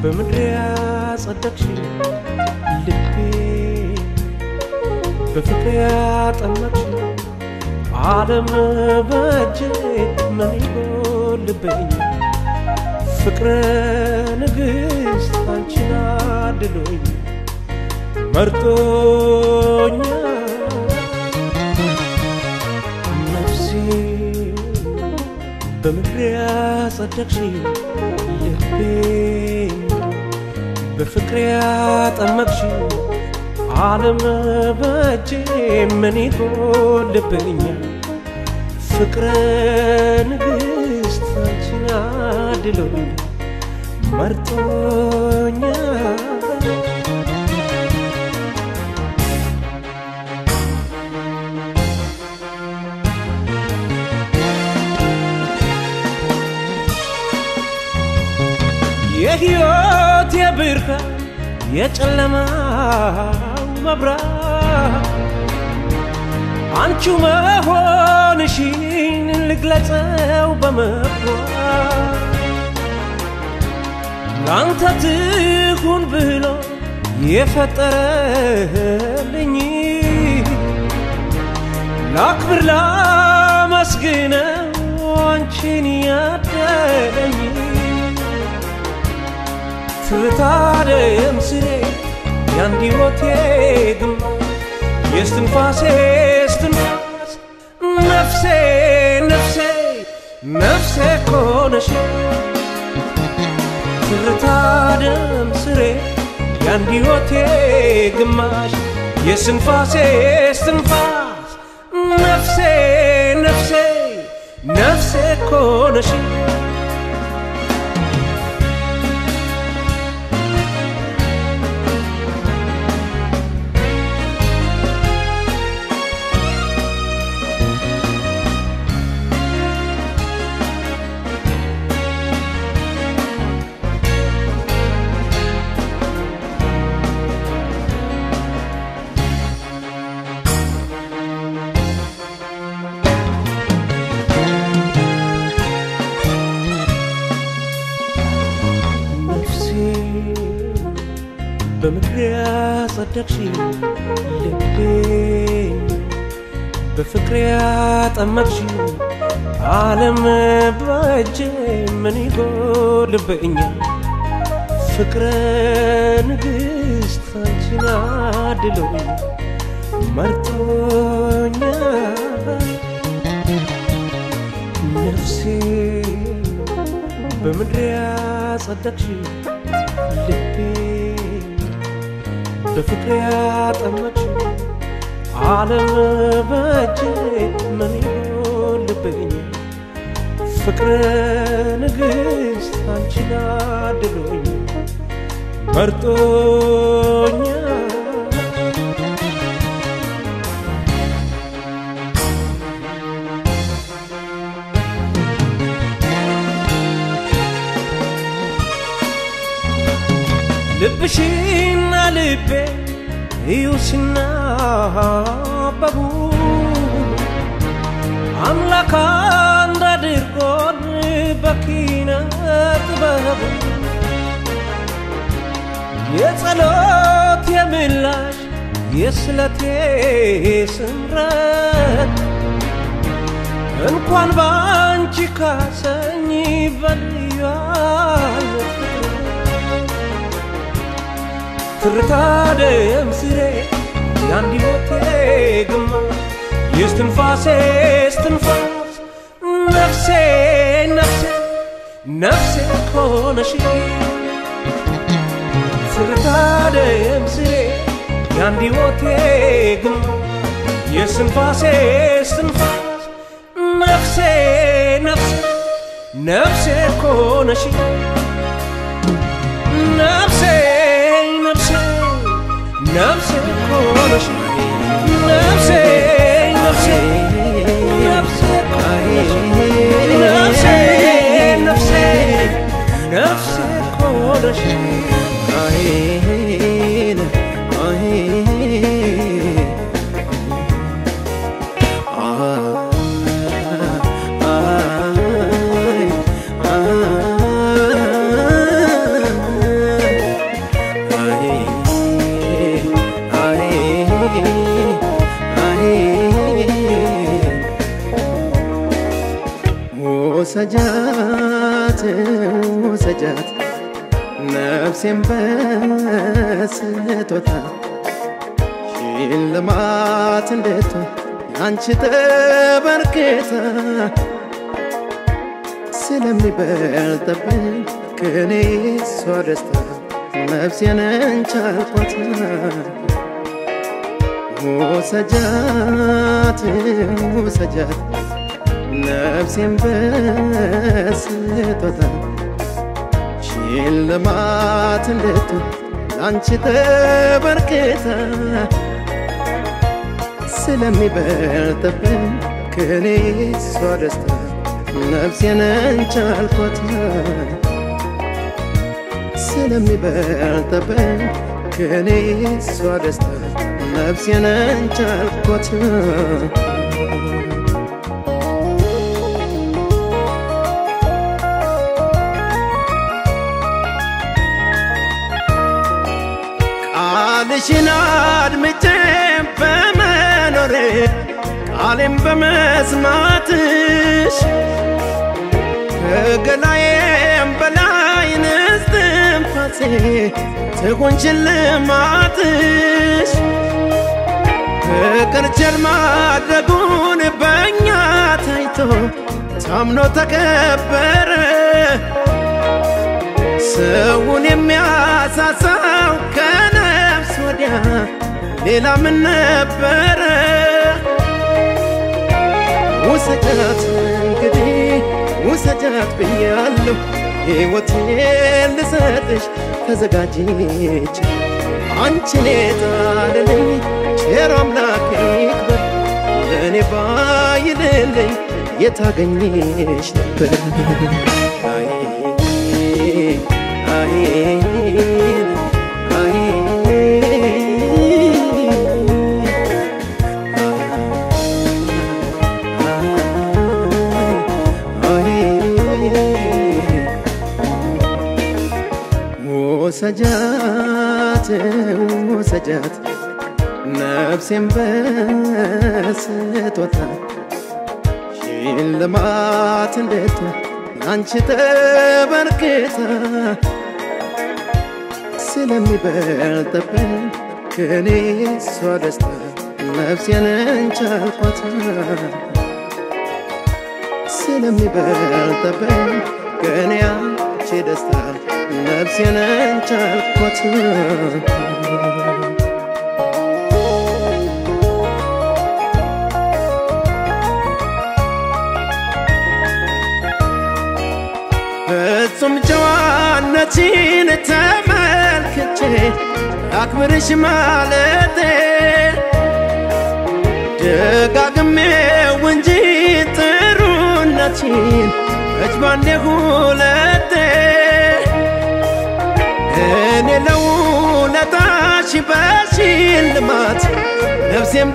በምድር ያጸደቅሽ ልቤ በፍቅር ያጠመቅሽ ዓለም በእጄ ምን ይጎልብኝ ፍቅረ ንግሥት አንቺን አድሎኝ መርጦኛ ነፍሴ በምድር ያጸደቅሽ ልቤ በፍቅር ያጠመቅሽ ዓለም በእጄ ምን ይጎልብኛል ፍቅረ ንግሥት አንቺን አድሎኝ መርጦኛል የሕይወት የብርሃን የጨለማው መብራት አንቺው መሆንሽን ልግለጸው በመኩራት ላንተ ትሁን ብሎ የፈጠረልኝ ላክብር ላመስግነው አንቺን ያደለኝ ትታደም ስሬ ያንድ ሕይወቴ ግንባር የስትንፋሴ ስትንፋስ ነፍሴ ነፍሴ ነፍሴ ኮነሽ ትርታደም ስሬ ያንድ ሕይወቴ ግማሽ የስትንፋሴ ስትንፋስ ነፍሴ ነፍሴ ነፍሴ ኮነሽ ነፍሴ በምድር ያጸደቅሽ ልቤ በፍቅር ያጠመቅሽ ዓለም በእጄ ምን ይጎልብኛል ፍቅረ ንግሥት አንቺን አድሎኝ መርጦኛል ነፍሴ በምድር ያጸደቅሽ ልቤ በፍቅር ያጠመቅሽ ዓለም በእጄ ምን ይጎልብኝ ፍቅረ ንግሥት አንቺን አድሎኝ መርጦኛል ልብሽና ልቤ እዩ ሲናበቡ አምላክ አንድ አድርጎን በኪነ ጥበቡ የጸሎት የምላሽ የስለቴ ስምረት እንኳን በአንቺ ካሰኝ በልዩ አይነት ትርታ ደም ስሬ የአንድ ሕይወቴ ግማሽ የስትንፋሴ ስትንፋስ ነፍሴ ነፍሴ ነፍሴ ኮነሽ ትርታ ደም ስሬ የአንድ ሕይወቴ ግማሽ የስትንፋሴ ስትንፋስ ነፍሴ ነፍሴ ነፍሴ ኮነሽ ነፍሴ ነፍሴ ነፍሴ ኮነሽ ነፍሴ ነፍሴ ነፍሴ ኮነሽ ነፍሴ ነፍሴ ነፍሴ ኮነሽ አይን አይ ወሰጃት ወሰጃት ነፍሴን በስጦታ ሽልማት እንዴት አንቺ ተበርክታ ስለሚበልጥብኝ ከኔ እሷ ደስታ ነፍሴን እንቻልኳት ውሰጃት ውሰጃት ነፍሴን በስጦታ ሽልማት እንዴት አንቺ ተበርክታ ስለሚበልጥብኝ ከኔ እሷ ደስታ ነፍሴን እንቻልኳት ስለሚበልጥብኝ ከኔ እሷ ደስታ ነፍሴን እንቻልኳት ቃልሽን አድምጬ በመኖሬ ቃሌም በመስማትሽ ከገላዬም በላይ ንስትንፋሴ ትሁን ሽልማትሽ ፍቅር ቸር ማድረጉን በእኛ ታይቶ ታምኖ ተከበረ ሰውን የሚያሳሳው ከነፍስ ወዲያ ሌላ ምን ነበረ? ውሰጃት እንግዲህ ውሰጃት ብያለሁ ሕይወቴን ልሰጥሽ ተዘጋጅች አንቺን የጣለልኝ ቸር አምላክ ይክበር ለእኔ ባይልልኝ የታገኝሽ ነበር አይ አይ አይ ወሰጃት ወሰጃት ነፍሴን በስጦታ ሽልማት እንዴት አንቺ ተበርክታ ስለሚበልጥብኝ ከኔ እሷ ደስታ ነፍሴን እንቻልኳት ስለሚበልጥብኝ ከኔ አንቺ ደስታ ነፍሴን እንቻልኳት ፍጹም ጨዋነችን ተመልክቼ አክብርሽ ማለቴ ደጋግሜው እንጂ ጥሩነችን እጅ ባንዴ ሁለቴ እኔ ለውለታሽ በሽልማት ነፍሴን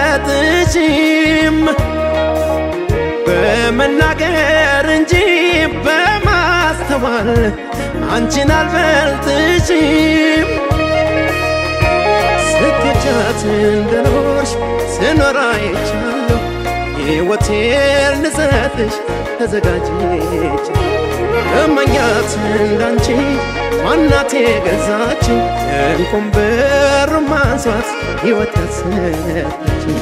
ብሰጥሽም በመናገር እንጂ በማስተዋል አንቺን አልበልጥሽም። ስትወጃት እንደኖርሽ ስኖር አይቻለሁ። ሕይወቴን ልሰጥሽ ተዘጋጅች እመኛት እንዳንቺ ማናት የገዛችኝ እንቁም ብር ማንሷት ሕይወት ያሰጠችኝ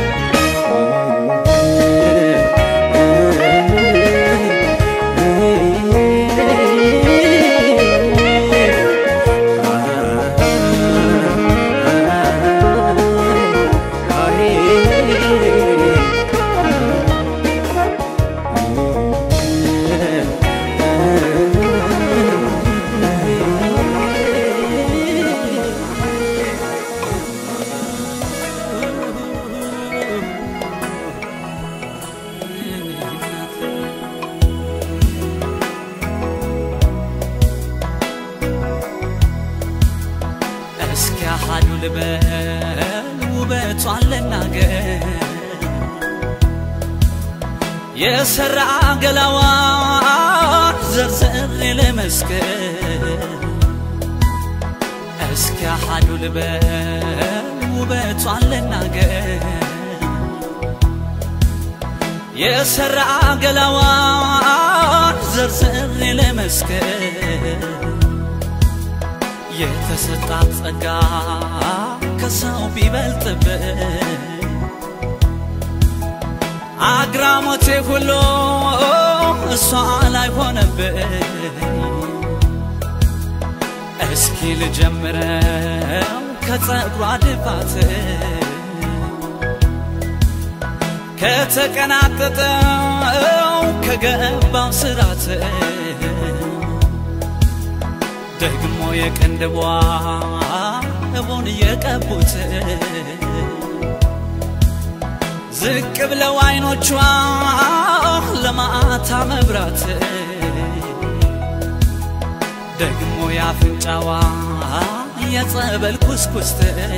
እስኪ አሃዱ ልበል ውበቷን ልናገር የሰራ ገላዋን ዘርዝሬ ልመስክር እስኪ አሃዱ ልበል ውበቷን ልናገር የሰራ ገላዋን ዘርዝሬ ልመስክር የተሰጣት ጸጋ ከሰው ቢበልጥብን አግራሞቴ ሁሉ እሷ ላይ ሆነብኝ እስኪ ልጀምረው ከጸጉሯ ድፋት ከተቀናጠጠው ከገባው ስራት ደግሞ የቅንድቧ እቡን የቀቡት ዝቅ ብለው አይኖቿ ለማታ መብራት ደግሞ ያፍንጫዋ የጸበል ኩስኩስት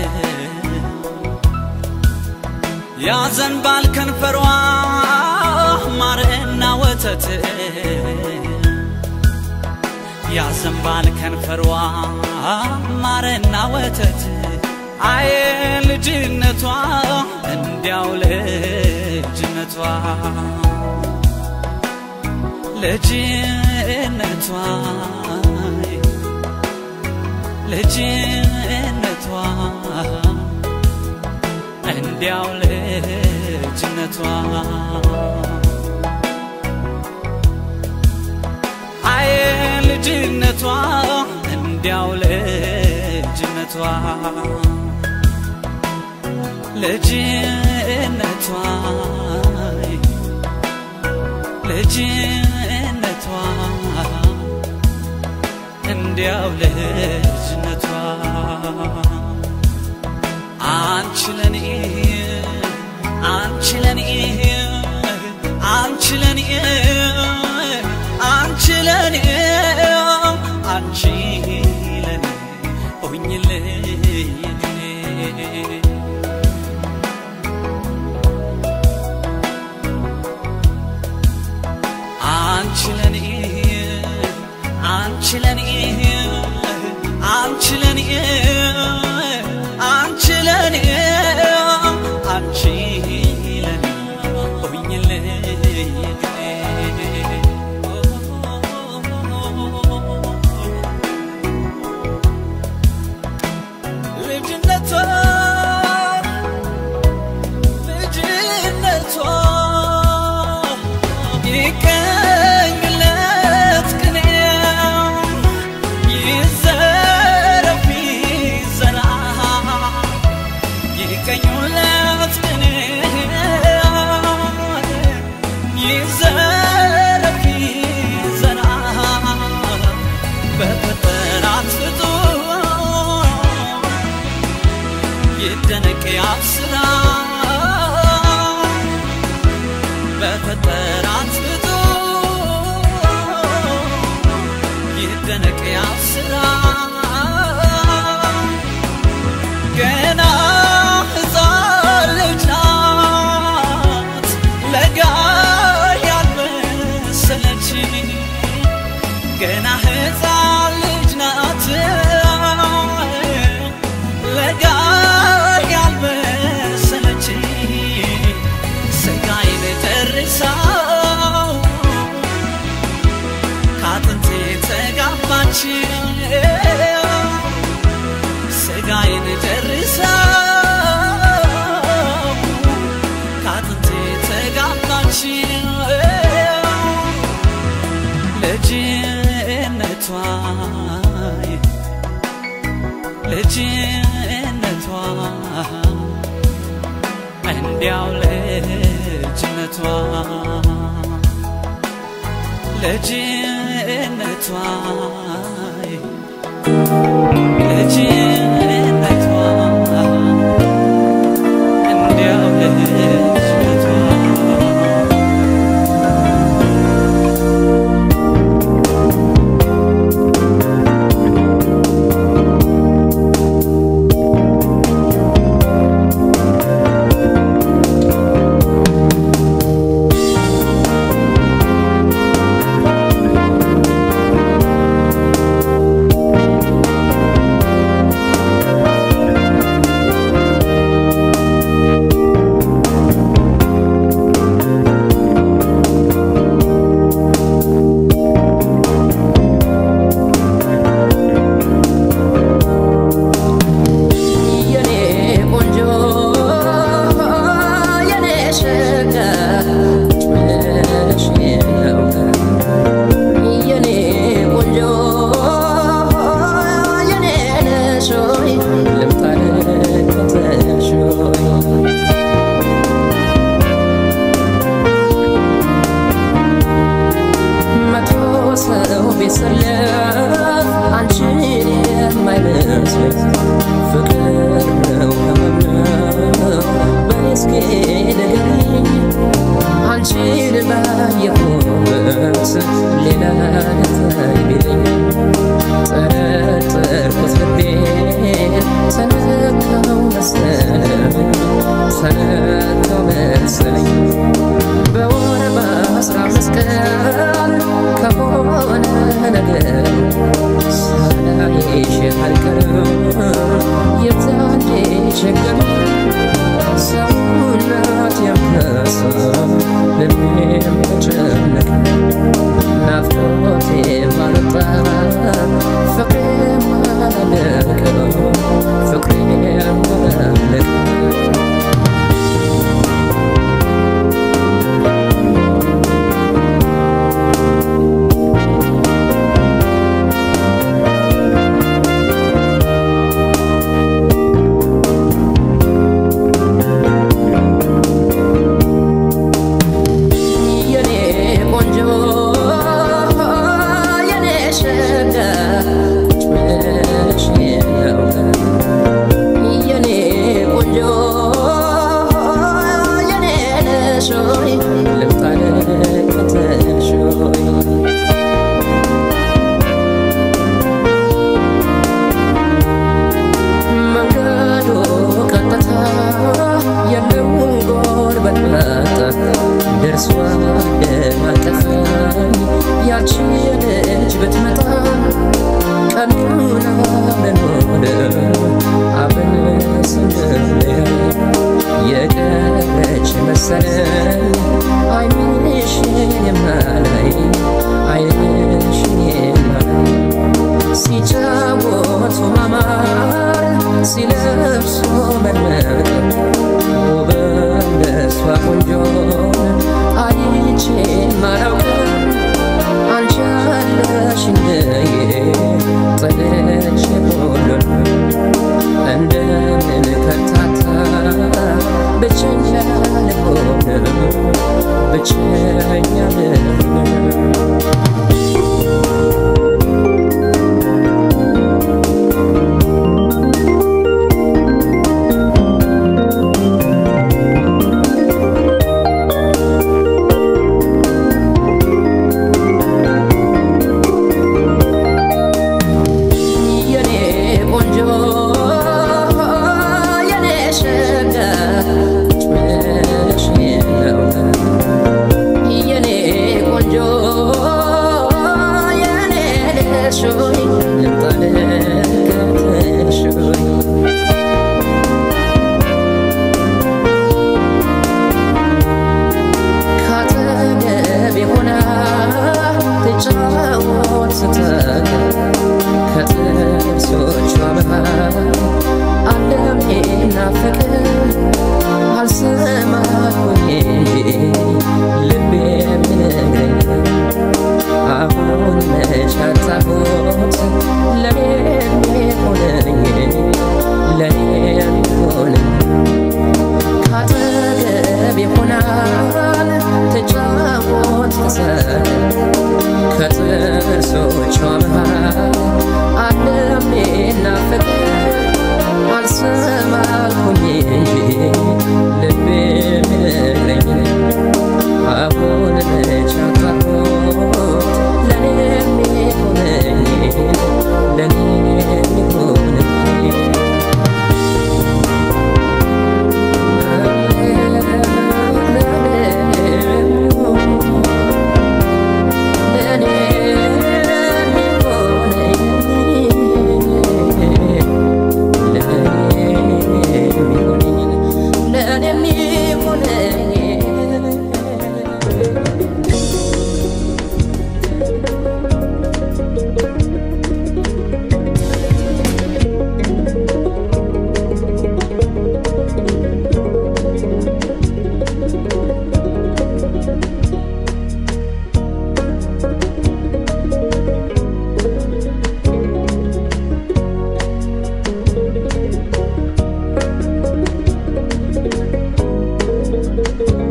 ያዘንባል ከንፈሯ ማርና ወተት ያዘንባል ከንፈሯ ማርና ወተት አየ ልጅነቷ እንዲያው ልጅነቷ ልጅነቷ ልጅነቷ እንዲያው ልጅነቷ አየ ልጅነቷ እንዲያው ልጅነቷ ልጅነቷ ልጅነቷ እንዲያው ልጅነቷ አንቺ ለኔ አንቺ ለኔ አንቺ ለኔ አንቺ ለኔ አንቺ ለኔ ሆኝልኝ አንቺ ለኔ አንቺ ለኔ አንቺ ለኔ አንቺ ለኔ አንቺ ለኔ ሆኝልኝ ልጅነቷ ልጅነቷ ይቀኝለት ቅኔ ይዘረፍ ይዘራ ይቀኙለት ቅኔ ይዘረፍ ይዘራ በፈጠራት ፍጡር ይደነቅ ያብስራ በፈጠራት ፍጡር ይደነቅ ያብስራ ገና ሕፃን ልጅ ናት ለጋ ያልመሰለች ገና ሕፃን ልጅ ናት ለጋ ያልመሰለች ስጋዬን ጨርሳው ከአጥንቴ ተጋባች ስጋዬን ጨርሳው ከአጥንቴ ተጋባች ልጅነቷ ልጅነቷ እንዲያው ልጅነቷ ልጅነቷ ልጅነቷ እንዲያው ልጅነቷ ቢሰለፍ አንቺን የማይመስል ፍቅር ነው ህመም ነው በኔ እስኪ ንገሪኝ አንቺን ባየሁበት ሌላ ነገር ቢለኝ ጠረጠርኩት ልቤን ተነካው መሰለኝ ተነካው መሰለኝ በወር በአስራ አምስት ቀን ከሆነ ነገር ሳላይሽ አልቀርም የዛኔ ችግር ሰውነት የምነሳ ልቤም ተጨነቀ ናፍቆቴ ማለጣ ፍቅሬ ማለቀ ፍቅሬ ማለቀ የኔ ቆንጆ የኔ ሸጋ ቁጭ ብለሽ ነው የኔ ቆንጆ የኔ ነሽ ሆይ ልምጣ ልከተልሽ ሆይ መንገዱ ቀጥታ የለውም ጎርበት መጣ ደርሷ ደማቀፈኝ ያቺ ልጅ ብትመጣ ቀኑን አብረን ሆነ አብረን ስንለያ የቀረች መሰለኝ አይንሽን የማላይ አይንሽን የማላይ ሲጫወቱ ማማር ሲለብሱ መድመቅ ውብ እንደሷ ቆንጆን አይቼ ማላውቅም አንቺ አለሽኝ ጥለሽ ሁሉን እንደምን ከታታ ብቸኛ ልሆን ብቸኛ ልሆን የኔ ቆንጆ የኔ ሸጋ ቁጭ ብለሽ ነው የኔ ቆንጆ የኔ ልሽ ሆይ ልምጣ ልከተልሽ ሆይ ካጠገቤ ሆና ትጫወት ስትል ከጥርሶቿ መሃል ዓለም ናፍቅር አልሰማሁኝ ልቤ የሚነግረኝ አሁን መች አጣሁት ለኔ የሚሆነኝ ለኔ የሚሆነኝ ካጠገቤ ሆናል ትጫወት ትሰል ከጥርሶቿ መሃል ዓለም ናፍቅር አልሰማልኩኝ እንጂ ልቤ የሚነግረኝ አሁን መች አጣሁት ለኔ የሚሆነኝ ለኔ የሚሆነኝ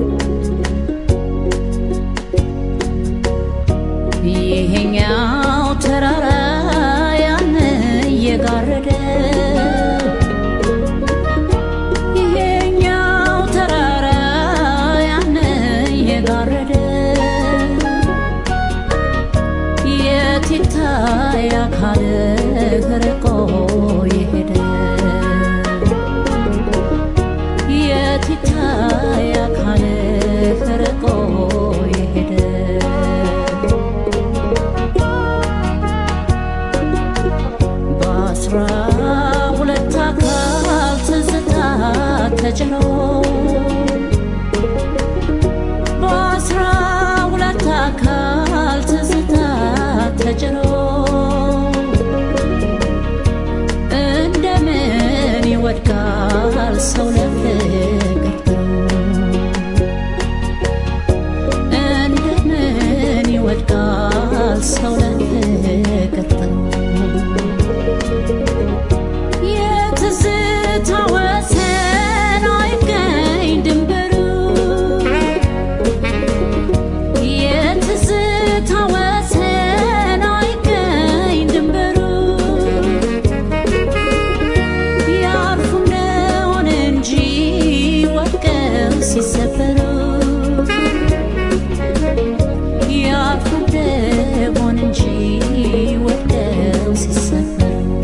ይሄኛው ተራራ ያን እየጋረደ ይሄኛው ተራራ ያን እየጋረደ የት ይታይ አካልህ ርቆ የሄደ የት ይታይ አካልህ ርቆ የሄደ በአስራ ሁለት አካል ትዝታ ተጭኖ በአስራ ሁለት አካል ትዝታ ተጭኖ እንደምን ይወድቃል ሰው ለፍቅር እንደምን ይወድቃል ሰው ለፍቅር የትዝታ ወሰን አይገኝ ድንበሩ የትዝታ ወሰን አይገኝ ድንበሩ ያርፉ እንደሆነ እንጂ ወድቀው ሲሰበሩ ያርፉ እንደሆነ እንጂ ወድቀው ሲሰበሩ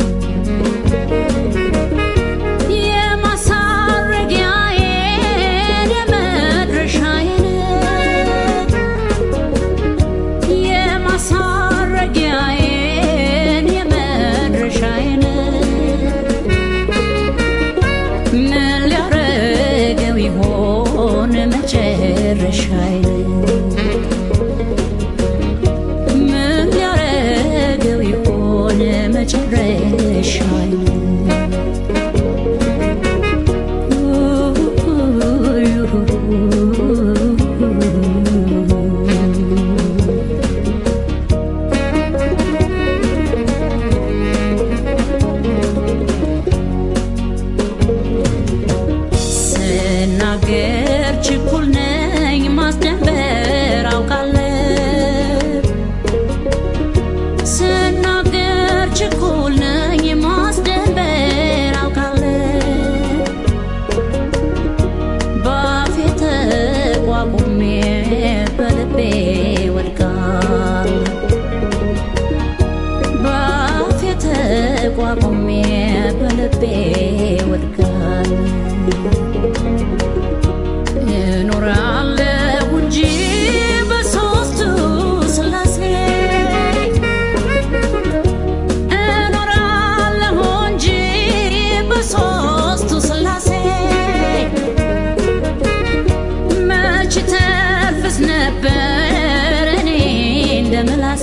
የማሳረጊያዬን የመድረሻዬን የማሳረጊያዬን የመድረሻዬን ምን ሊያረገው ይሆን መጨረሻዬን ምን ሊያረገው ይሆን መጨረሻዬን ስናገር ችኩል ነኝ ማስደንበር አውቃለሁ ስናገር ችኩል ነኝ ማስደንበር አውቃለሁ ባፌ ተቋቁሜ በልቤ ወድቃለሁ ባፌ ተቋቁሜ በልቤ ወድቃለሁ እኖራለሁ እንጂ በሦስቱ ሥላሴ እኖራለሁ እንጂ በሦስቱ ሥላሴ መች ተርፍስ ነበር እኔ እንደ ምላሴ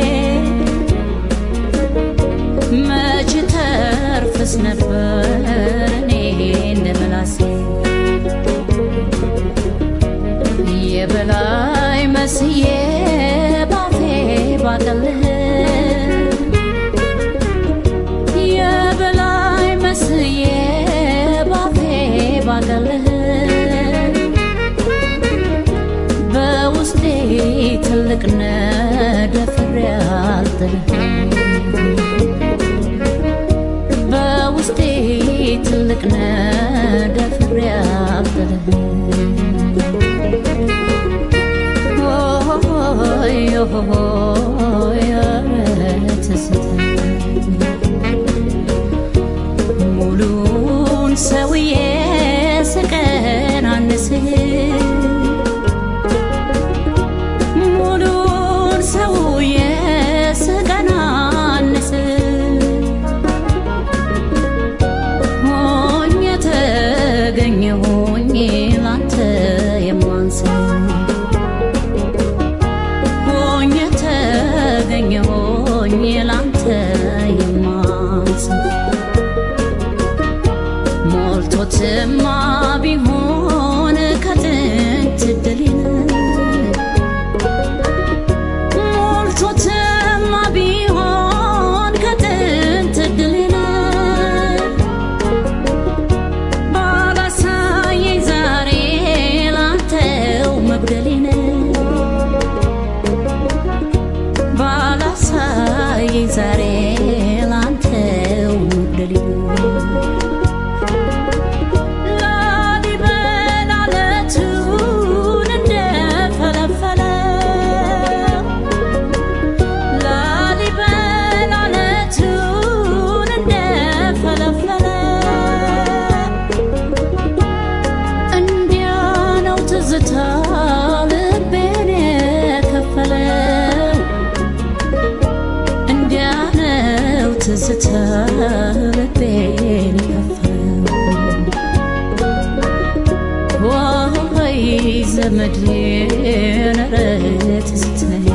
መች ተርፍስ ነበር እኔ እንደ ምላሴ የበላይ መስዬ ባፌ ባቀልህ የበላይ መስዬ ባፌ ባቀልህ በውስጤ ትልቅ ነደፍሬ አልጥልህ በውስጤ ትልቅ ነደፍሬ አልጥልህ ሆይ ሆይ ኧረ ትዝታ ሙሉን ሰውዬ ስቀናንስህ ሙሉን ሰውዬ ስቀናንስህ ሆኜ ተገኘሁኝ ላንተ የማንስህ ሆኜ ተገኘሁኝ ላንተ የማንስህ ሞልቶትማ ቢሆን ከጥንት ድልን ሞልቶትማ ቢሆን ከጥንት ድልን ባላሳየኝ ዛሬ ላንተው መጉደሌን ባላሳየኝ ዛሬ ላንተው መግደሌ ላሊበላ ዓለቱን እንደፈለፈለ ላሊበላ ዓለቱን እንደፈለፈለ እንዲያ ነው ትዝታ ልቤን የከፈለው እንዲያ ነው ትዝታ ልቤን የከፈለው ዋይ ዘመዴን ኧረ ትዝታዬ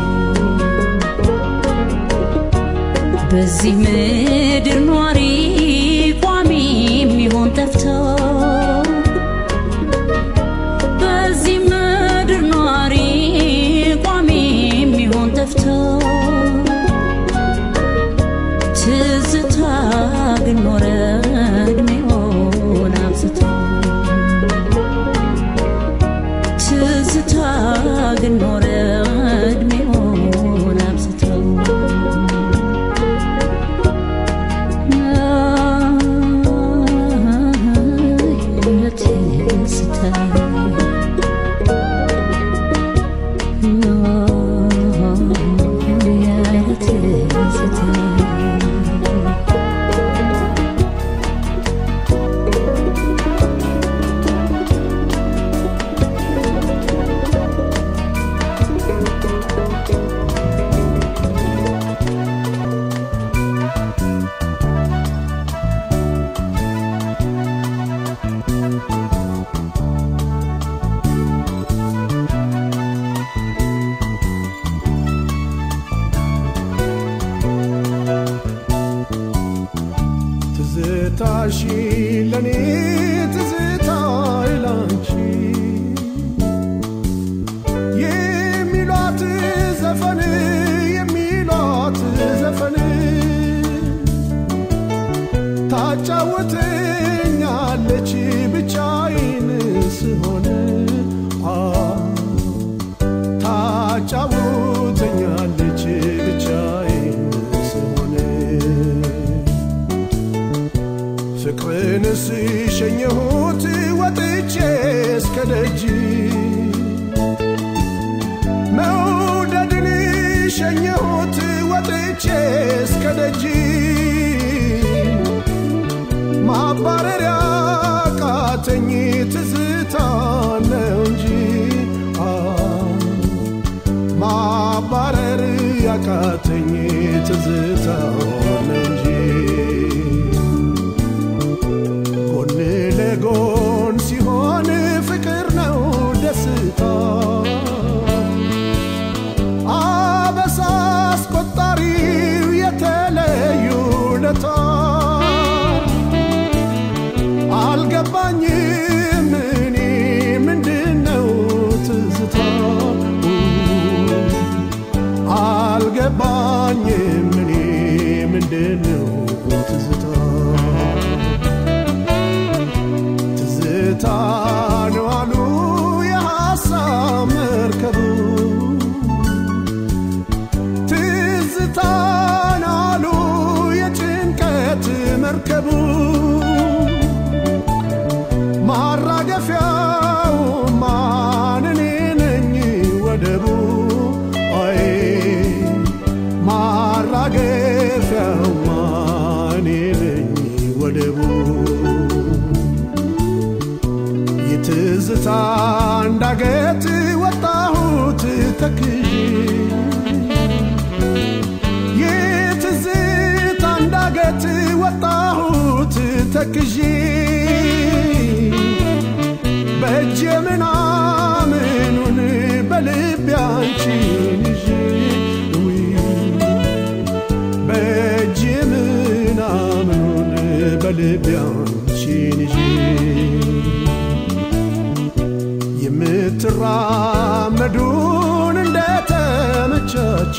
በዚህ ምድር ኗሪ ቋሚ የሚሆን ጠፍቶ በዚህ ምድር ኗሪ ቋሚ የሚሆን ጠፍቶ ትዝታ ግን ኖረ እድሜውን አብዝቶ ትዝታ ግን ኖረ እድሜውን አብዝቶ ትዝታሽ ለኔ ትዝታ ይላንቺ የሚሏት ዘፈን የሚሏት ዘፈን ታጫውተኛለች ብቻዬን ስሆን አ ታጫውተኛለች ብቻዬን ስሆን ፍቅርን ስሸኘሁት ወጥቼ እስከ ደጅ መውደድን ሸኘሁት ወጥቼ እስከ ደጅ ማባረሪያ ቃተኝ ትዝታ ነው እንጂ አ ማባረር ያቃተኝ ትዝታ ነው እንጂ ጎን ለጎን ሲሆን ፍቅር ነው ደስታ አበሳ አስቆጣሪው የተለዩ ለታ አልገባኝም እኔ ምንድነው ትዝታ አልገባኝም እኔ ምንድነው ትዝታ ትዝታ ነው አሉ የሐሳብ መርከቡ ትዝታ ነው አሉ የጭንቀት መርከቡ ማራገፊያው ማን እኔ ነኝ ወደቡ አይ ማራገፊያው ማን እኔ ነኝ ወደቡ የትዝታ እንዳገት ወጣሁት ተክዤ የትዝታ እንዳገት ወጣሁት ተክዤ በእጄ ምናምኑን በልቤ አንቺን ይዤ ውይ በእጄ ምናምኑን በልቤ አንቺን ይዤ የምትራመዱን እንደተመቻች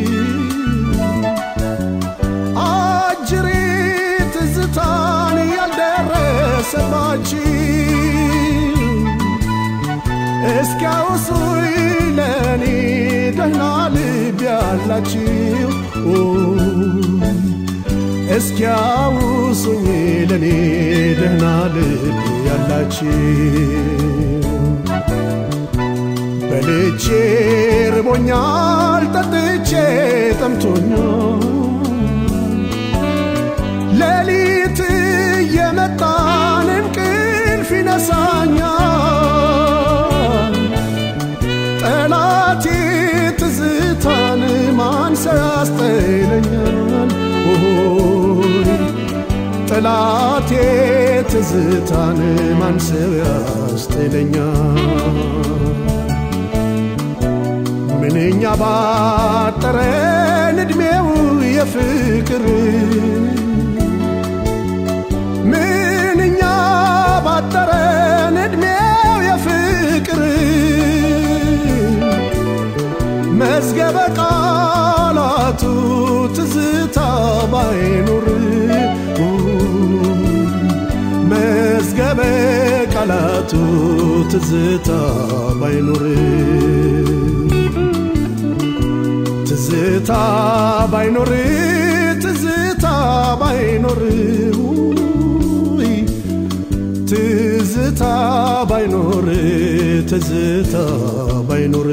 አጅሬ ትዝታን ያልደረሰባች እስኪያውሱኝ ለእኔ ደህና ልብ ያላችሁ እስኪያውሱኝ ለኔ ደህና ልብ ያላችሁ በልቼ ርቦኛል ጠጥቼ ጠምቶኛል ሌሊት የመጣን እንቅልፍ ይነሳኛል ጠላቴ ትዝታን ማንሰው ያስጥለኛል ሆይ ጠላቴ ትዝታን ማንሰው ያስጥለኛል ምንኛ ባጠረን ዕድሜው የፍቅር ምንኛ ባጠረን ዕድሜው የፍቅር መዝገበ ቃላቱ ትዝታ ባይኖር መዝገበ ቃላቱ ትዝታ ባይኖር ትዝታ ባይኖር ትዝታ ባይኖር ውይ፣ ትዝታ ባይኖር ትዝታ ባይኖር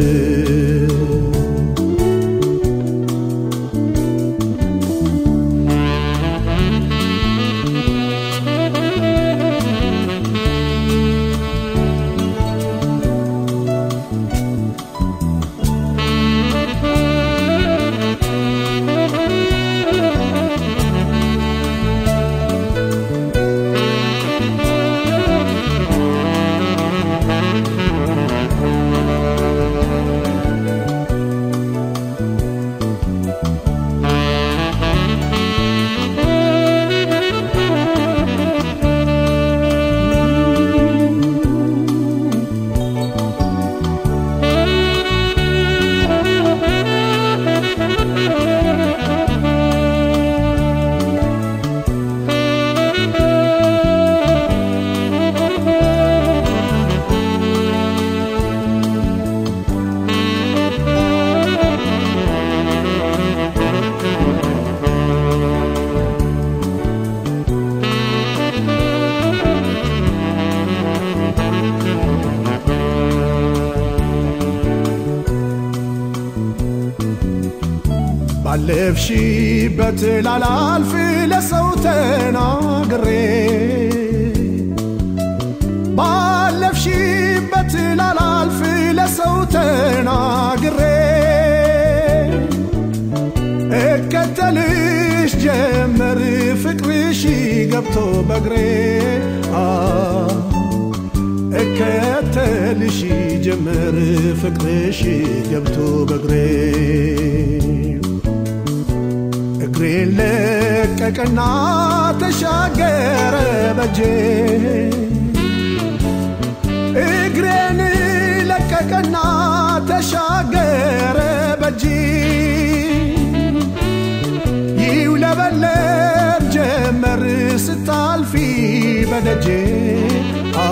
ባለፍሽበት ላላልፍ ለሰው ተናግሬ ባለፍሽበት ላላልፍ ለሰው ተናግሬ እከተልሽ ጀመር ፍቅርሽ ገብቶ በግሬ አ እከተልሽ ጀመር ፍቅርሽ ገብቶ በግሬ እግሬን ለቀቀና ተሻገረ በጄ እግሬን ለቀቀና ተሻገረ በጂ ይውለበለብ ጀመር ስታልፊ በደጄ አ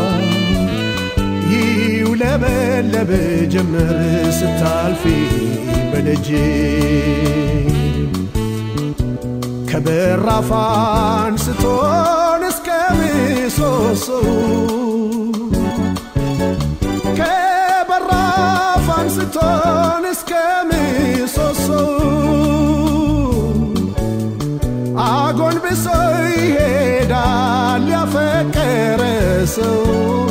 ይውለበለብ ጀመር ስታልፊ በደጄ ከበራፍ አንስቶን እስከ ምሰሶው ከበራፍ አንስቶን እስከ ምሰሶው አጎንብሶ ይሄዳል ያፈቀረ ሰው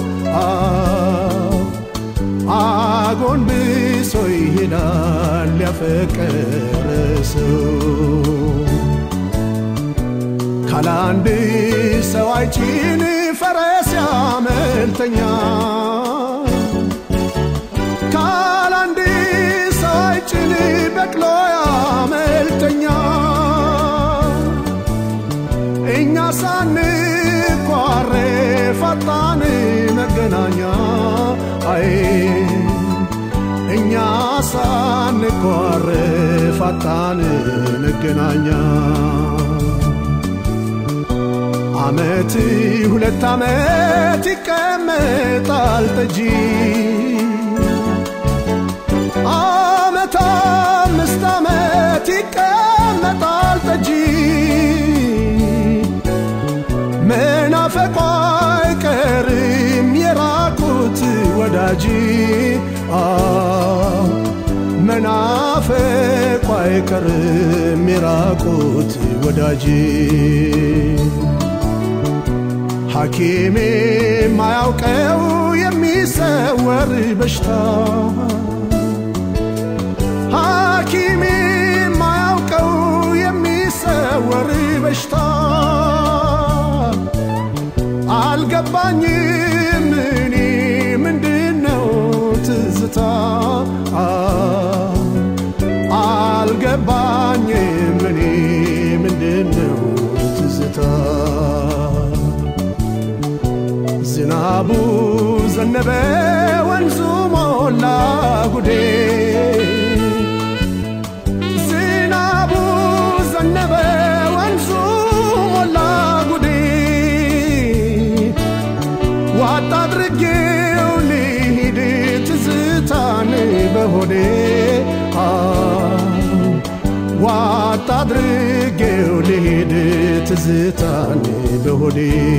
አጎንብሶ ይሄዳል ያፈቀረ ሰው ካላንድ ሰው አይጭን ፈረስ ያመልተኛ ካላንድ ሰው አይጭን በቅሎ ያመልተኛ እኛ ሳንኳሬ ፈጣን መገናኛ አይ እኛ ሳንኳሬ ፈጣን መገናኛ አመት ሁለት አመት ይቀመጣል ጠጂ አመት አምስት አመት ይቀመጣል ጠጂ አይቀርም የራቁት ወዳጅ ሐኪሜ ማያውቀው የሚሰወር በሽታ ሐኪሜ ማያውቀው የሚሰወር በሽታ አልገባኝም እኔ ምንድነው ትዝታ አልገባኝም እኔ ምንድነው ትዝታ ዝናቡ ዘነበ ወንዙ ሞላ ጉዴ ዝናቡ ዘነበ ወንዙ ሞላ ጉዴ ዋጣ አድርጌው ልሂድ ትዝታን በሆዴ ዋጣ አድርጌው ልሂድ ትዝታን በሆዴ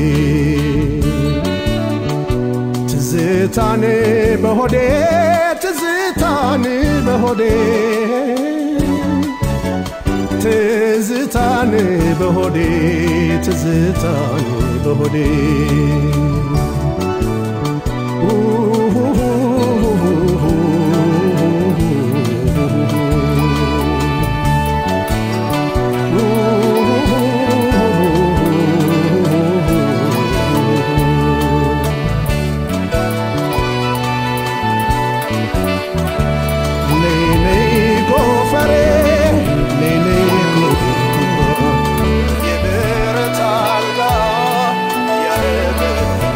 ትዝታን በሆዴ ትዝታን በሆዴ ትዝታን በሆዴ ትዝታን በሆዴ ኔኔ ጎፈሬ ኔኔ ጉርጉሮ የብረት አልጋ ያረገ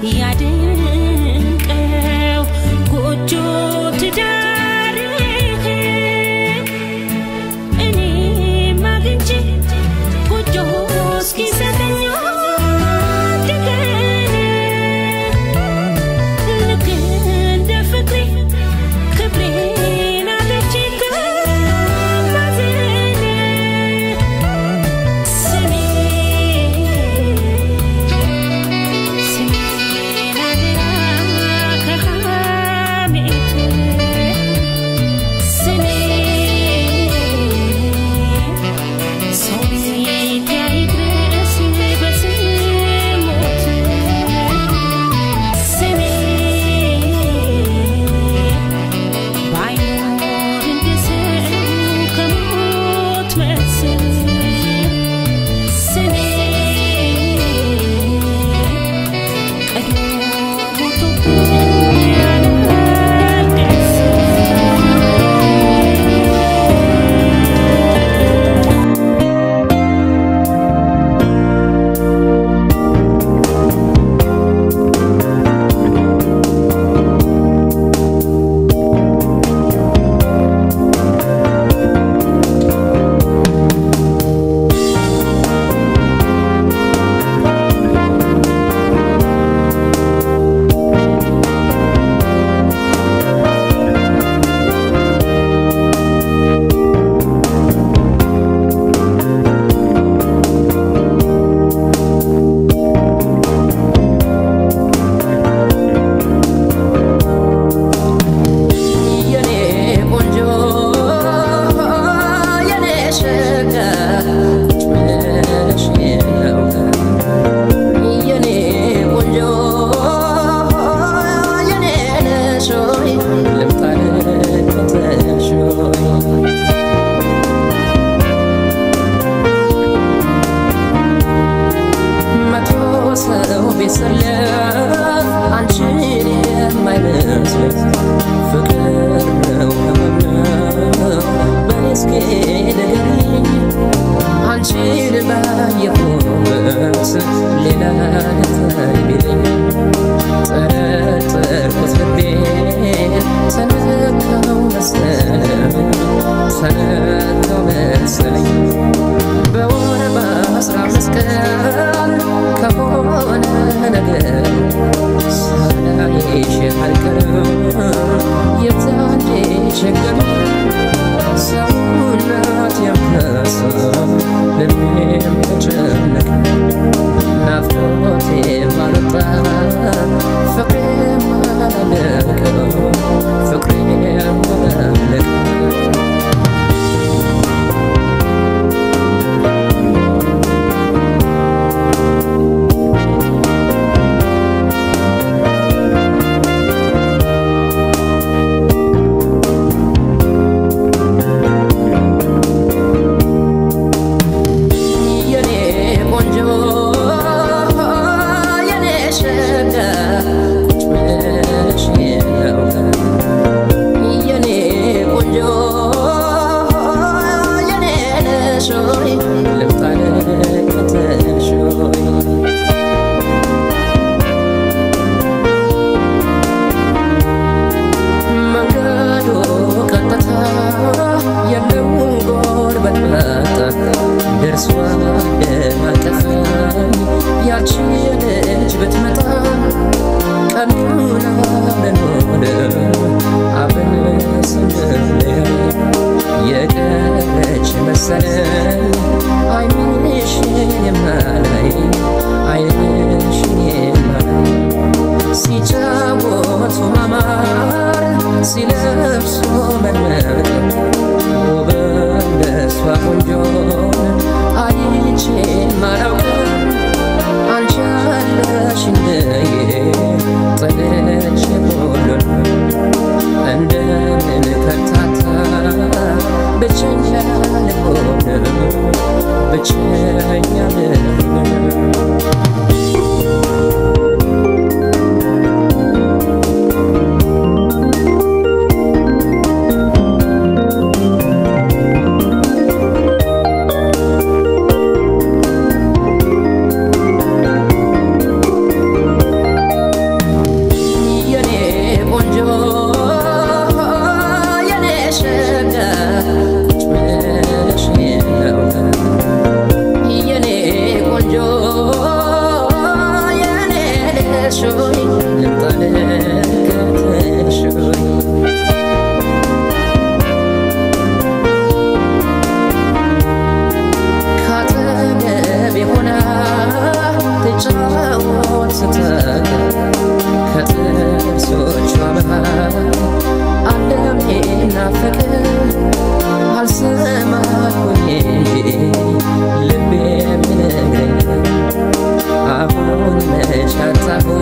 ያድንቀው ጎጆ ትዳርህ እኔም አግኝቼ ጎጆ እስኪሰጠኝ አንድ ቀን ልክ እንደ ፍቅሬ ክብሬን አጥቼ ከማዘን ስሜ ስሜን አደራ ከሐሜት ስሜ ሰው ይድረስ በስሞት ስሜ ባይኖር እንደ ሰው ከሞት መልስ ስሜ ቀድሞ ሞቶብኛል አልደርስ የኔ ቆንጆ የኔ ሸጋ ቁጭ ብለሽ ነው የኔ ቆንጆ የኔ ነሽ ሆይ ልምጣ ልከተልሽ ሆይ መቶ ሰው ቢሰለፍ አንቺን የማይመስል ፍቅር ነው ህመም ነው በኔ እስኪ ንገሪኝ አንቺን ባየሁበት ሌላ ልታይ ቢለኝ ጠረጠርኩት ልቤን ተነካው መሰለኝ ተነካው መሰለኝ በወር በአስራ አምስት ቀን ከሆነ ነገር ሳላይሽ አልቀርም የዛኔ ችግር ሰውነት የምነሳ ልቤም ተጨነቀ ናፍቆቴ ባልወጣ ፍቅሬም አላለቀ ፍቅሬም አላለቀ የኔ ቆንጆ የኔ ሸጋ ቁጭ ብለሽ ነው የኔ ቆንጆ የኔ ነሽ ሆይ ልምጣ ልከተልሽ ሆይ መንገዱ ቀጥታ የለውም ጎርበት መጣ ደርሷ ደማቀፈኝ ያቺ ልጅ ብትመጣ ቀኑን አብረን ሆነ አብረን ስንለያ የቀረች መሰለኝ አይንሽን የማላይ አይንሽን የማላይ ሲጫወቱ ማማር ሲለብሱ መነቅ ውብ እንደሷ ቆንጆን አይቼ ማላውቅም አንቺ አለሽ እንደዬ ጥለሽ ሁሉን እንደምን ከርታታ ብቸኛ ልሆን ብቸኛ ልሆን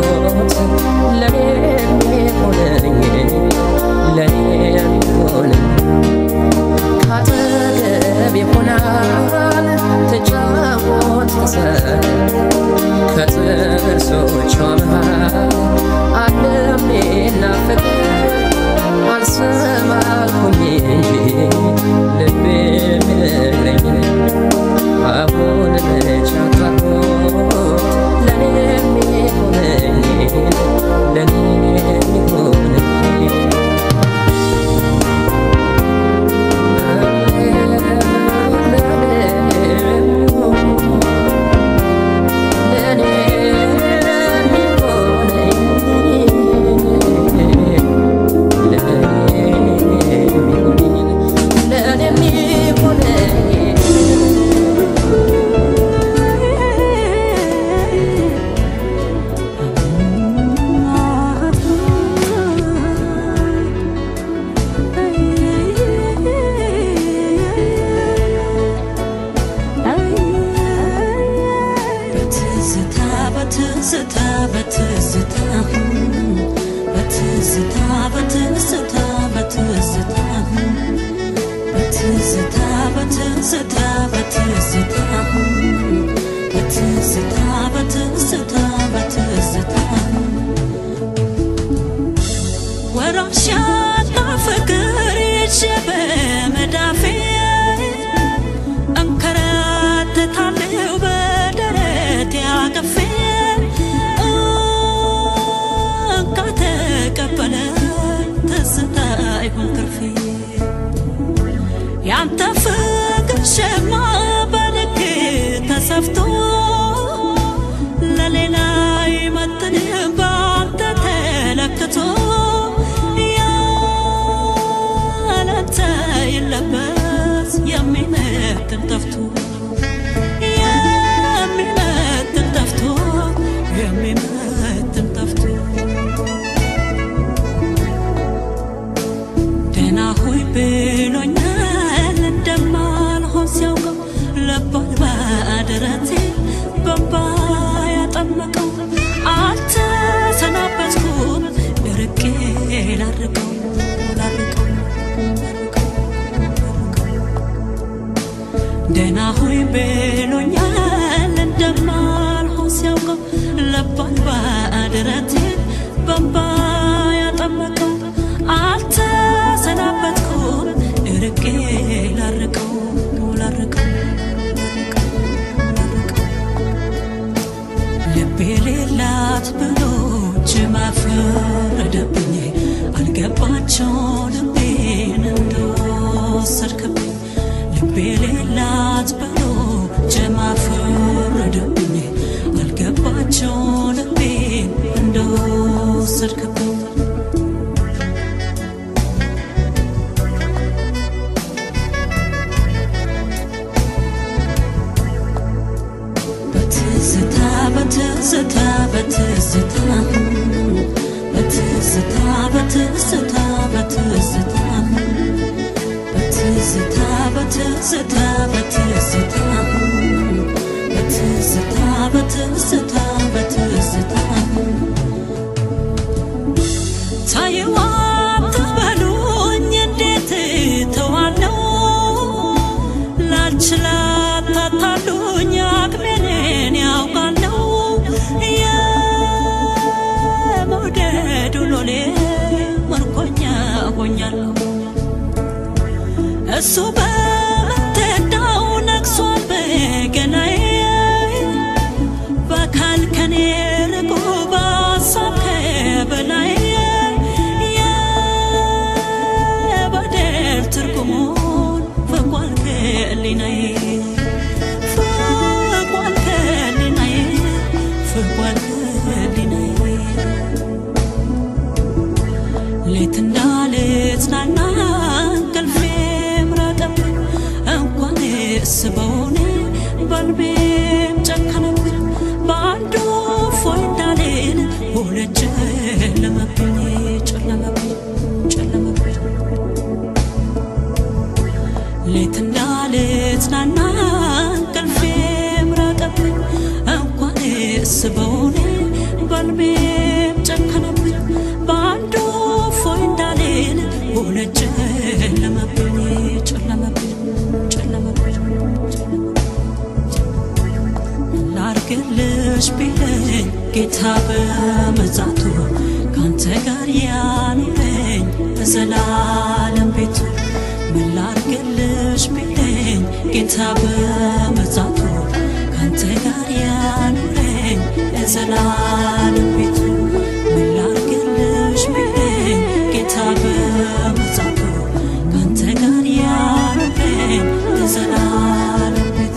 ተጫወት ለኔ የሚሆነኝ ለኔ የሚሆነኝ ካጠገብ ይሆናል ተጫወት ተሰል ከጥርሶቿ መሃል ዓለም ናፍቅ አልሰማልኩኝ እንጂ ልቤ የሚነግረኝ አሁን መቻታኮ ለኔ የሚሆነኝ ለኔ የሚሆነኝ በትዝታ በትዝታ በትዝታ በትዝታ በትዝታ በትዝታ በትዝታ በትዝታ በትዝታ በትዝታ በትዝታ በትዝታ ወራሽ ያጣ ፍቅር ይዤ በመዳፌ እንከራተታለሁ በደረቴ አቅፌ እንካ ተቀበለ ትዝታ ይሁን ትርፌ ያንተ ፍቅር ሸማ በልክ ተሰፍቶ ለሌላ ይመጥን በአንተ ተለክቶ ያለንተ ይለበስ የሚመጥን ጠፍቶ የሚመጥን ጠፍቶ የሚመጥን ጠፍቶ ደህና ሆይ ብሎኛል እንደማልሆን ሲያውቀው ለባል ባደረቴ በንባ ያጠመቀው አልተሰናበትኩም ደርቄ ላርቀው ላርቀው ደህና ሆይ ብሎኛል እንደማልሆን ሲያውቀው ለባል ባደረቴ በንባ ያጠመቀው አልተሰናበትኩም እርቄ ላርቀው ላርቀው ልቤ ሌላት ብሎ ጅማ ፈረደብኝ አልገባቸው ልቤን እንደወሰድክብኝ ልቤ ሌላት ብሎ ጀማ ፈረደብኝ አልገባቸው ልቤን እንደወሰድክብኝ በትዝታ በትዝታ በትዝታ በትዝታ በትዝታ በትዝታ በትዝታ በትዝታ በትዝታ በትዝታ በትዝታ በትዝታ ታየዋ አትበሉኝ እንዴት ተዋለው ላልችላት ታታሉኝ አቅሜን ያውቃለው የመውደዱ ሎሌ ምርኮኛ ሆኛለሁ እሱ በምትዳው ነግሷል በገናዬ በአካል ከኔ ርቆ በሀሳብ ከበላይ የበደል ትርጉሙን ፈቋል ከህሊናዬ ፈቋል ከህሊናዬ ፈቋል ከህሊናዬ ሌት እንዳልጽናና እንቅልፌም ራቀብኝ ቢለኝ ጌታ በመጻቱ ካንተ ጋር ያኑረኝ በዘላለም ቤቱ ምን ላርግልሽ ቢለኝ ጌታ በመጻቱ ካንተ ጋር ያኑረኝ በዘላለም ቤቱ ምን ላርግልሽ ቢለኝ ጌታ በመጻቱ ካንተ ጋር ያኑረኝ በዘላለም ቤቱ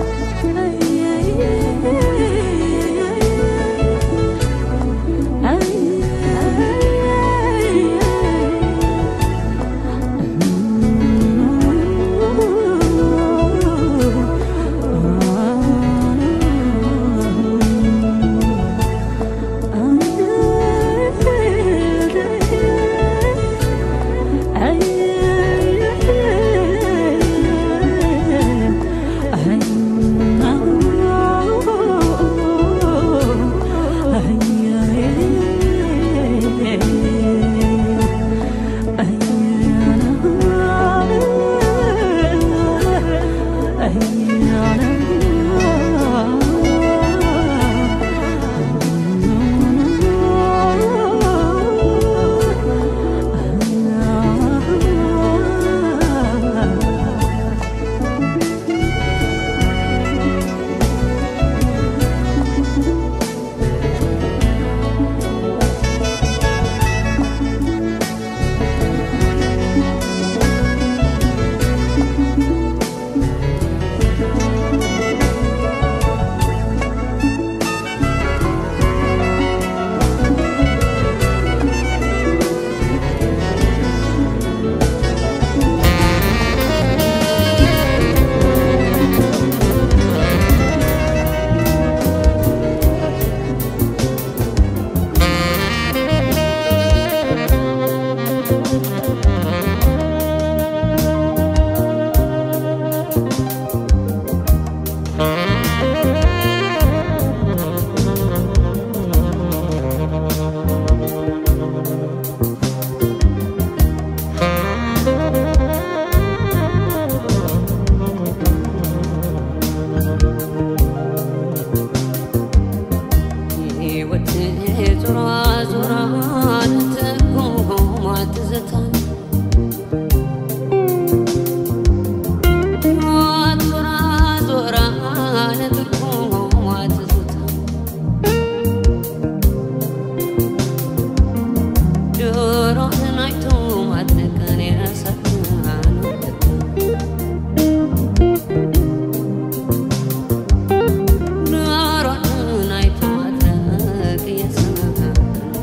ሕይወት ዞራ ዞራ ትርጉሟ ትዝታ ሕይወት ዞራ ዞራ ትርጉሟ ትዝታ ጆሮህን አይቶ ማድነቅን ያሳዝናል ጆሮህን አይቶ ማድነቅ ያሳዝናል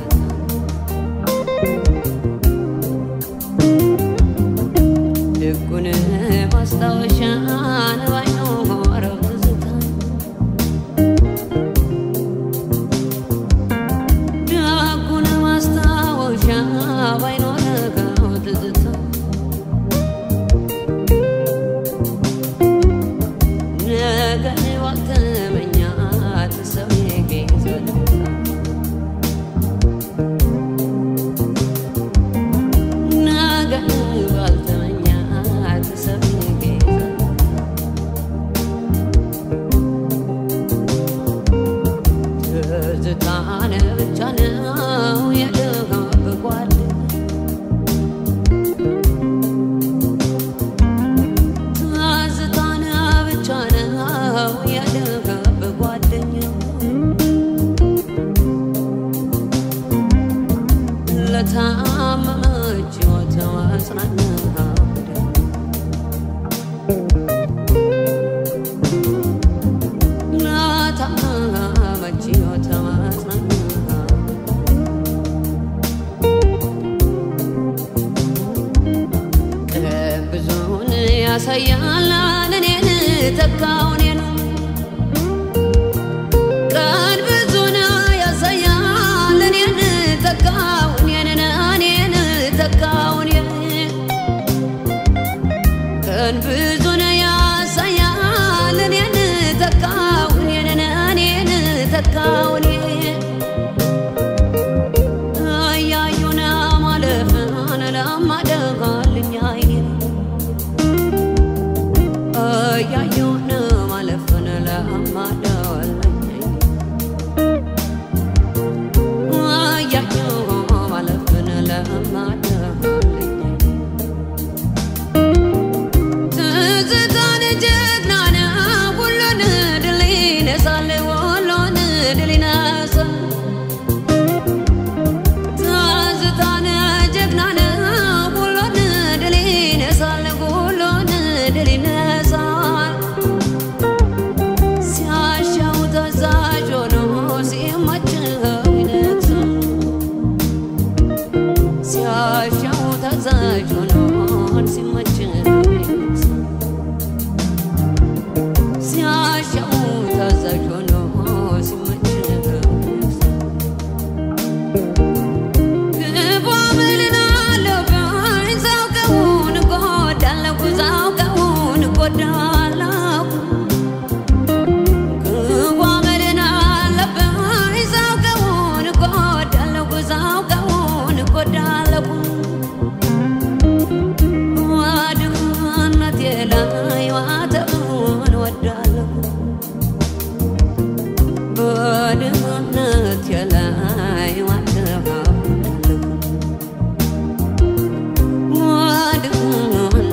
ልጉን ማስታወሻን ባይኖረው ትዝታ ደጉን ማስታወሻ ባይኖረው ትዝታ ነገን ዋልተመኛት ሰው የጌዘልታ ነገን ዋልተመኛት ሰው የጌዘልታ ትዝታን ብቻ ነው የደጋግጓል ትዝታን ብቻ ነው የደጋግጓደኛው ለታመመች ሕይወት ማጽናኛ ለታመመች ሕይወት ማጽናኛ ቀን ብዙን ያሳያል እኔን ተካውን ነው ቀን ብዙን ያሳያል እኔን ተካውን እኔን ተካውን ቀን ብዙን ያሳያል እኔን ተካውን እኔን ተካውን እያዩን ማለፍን ለማደጋልኝ አይኔ እያዩን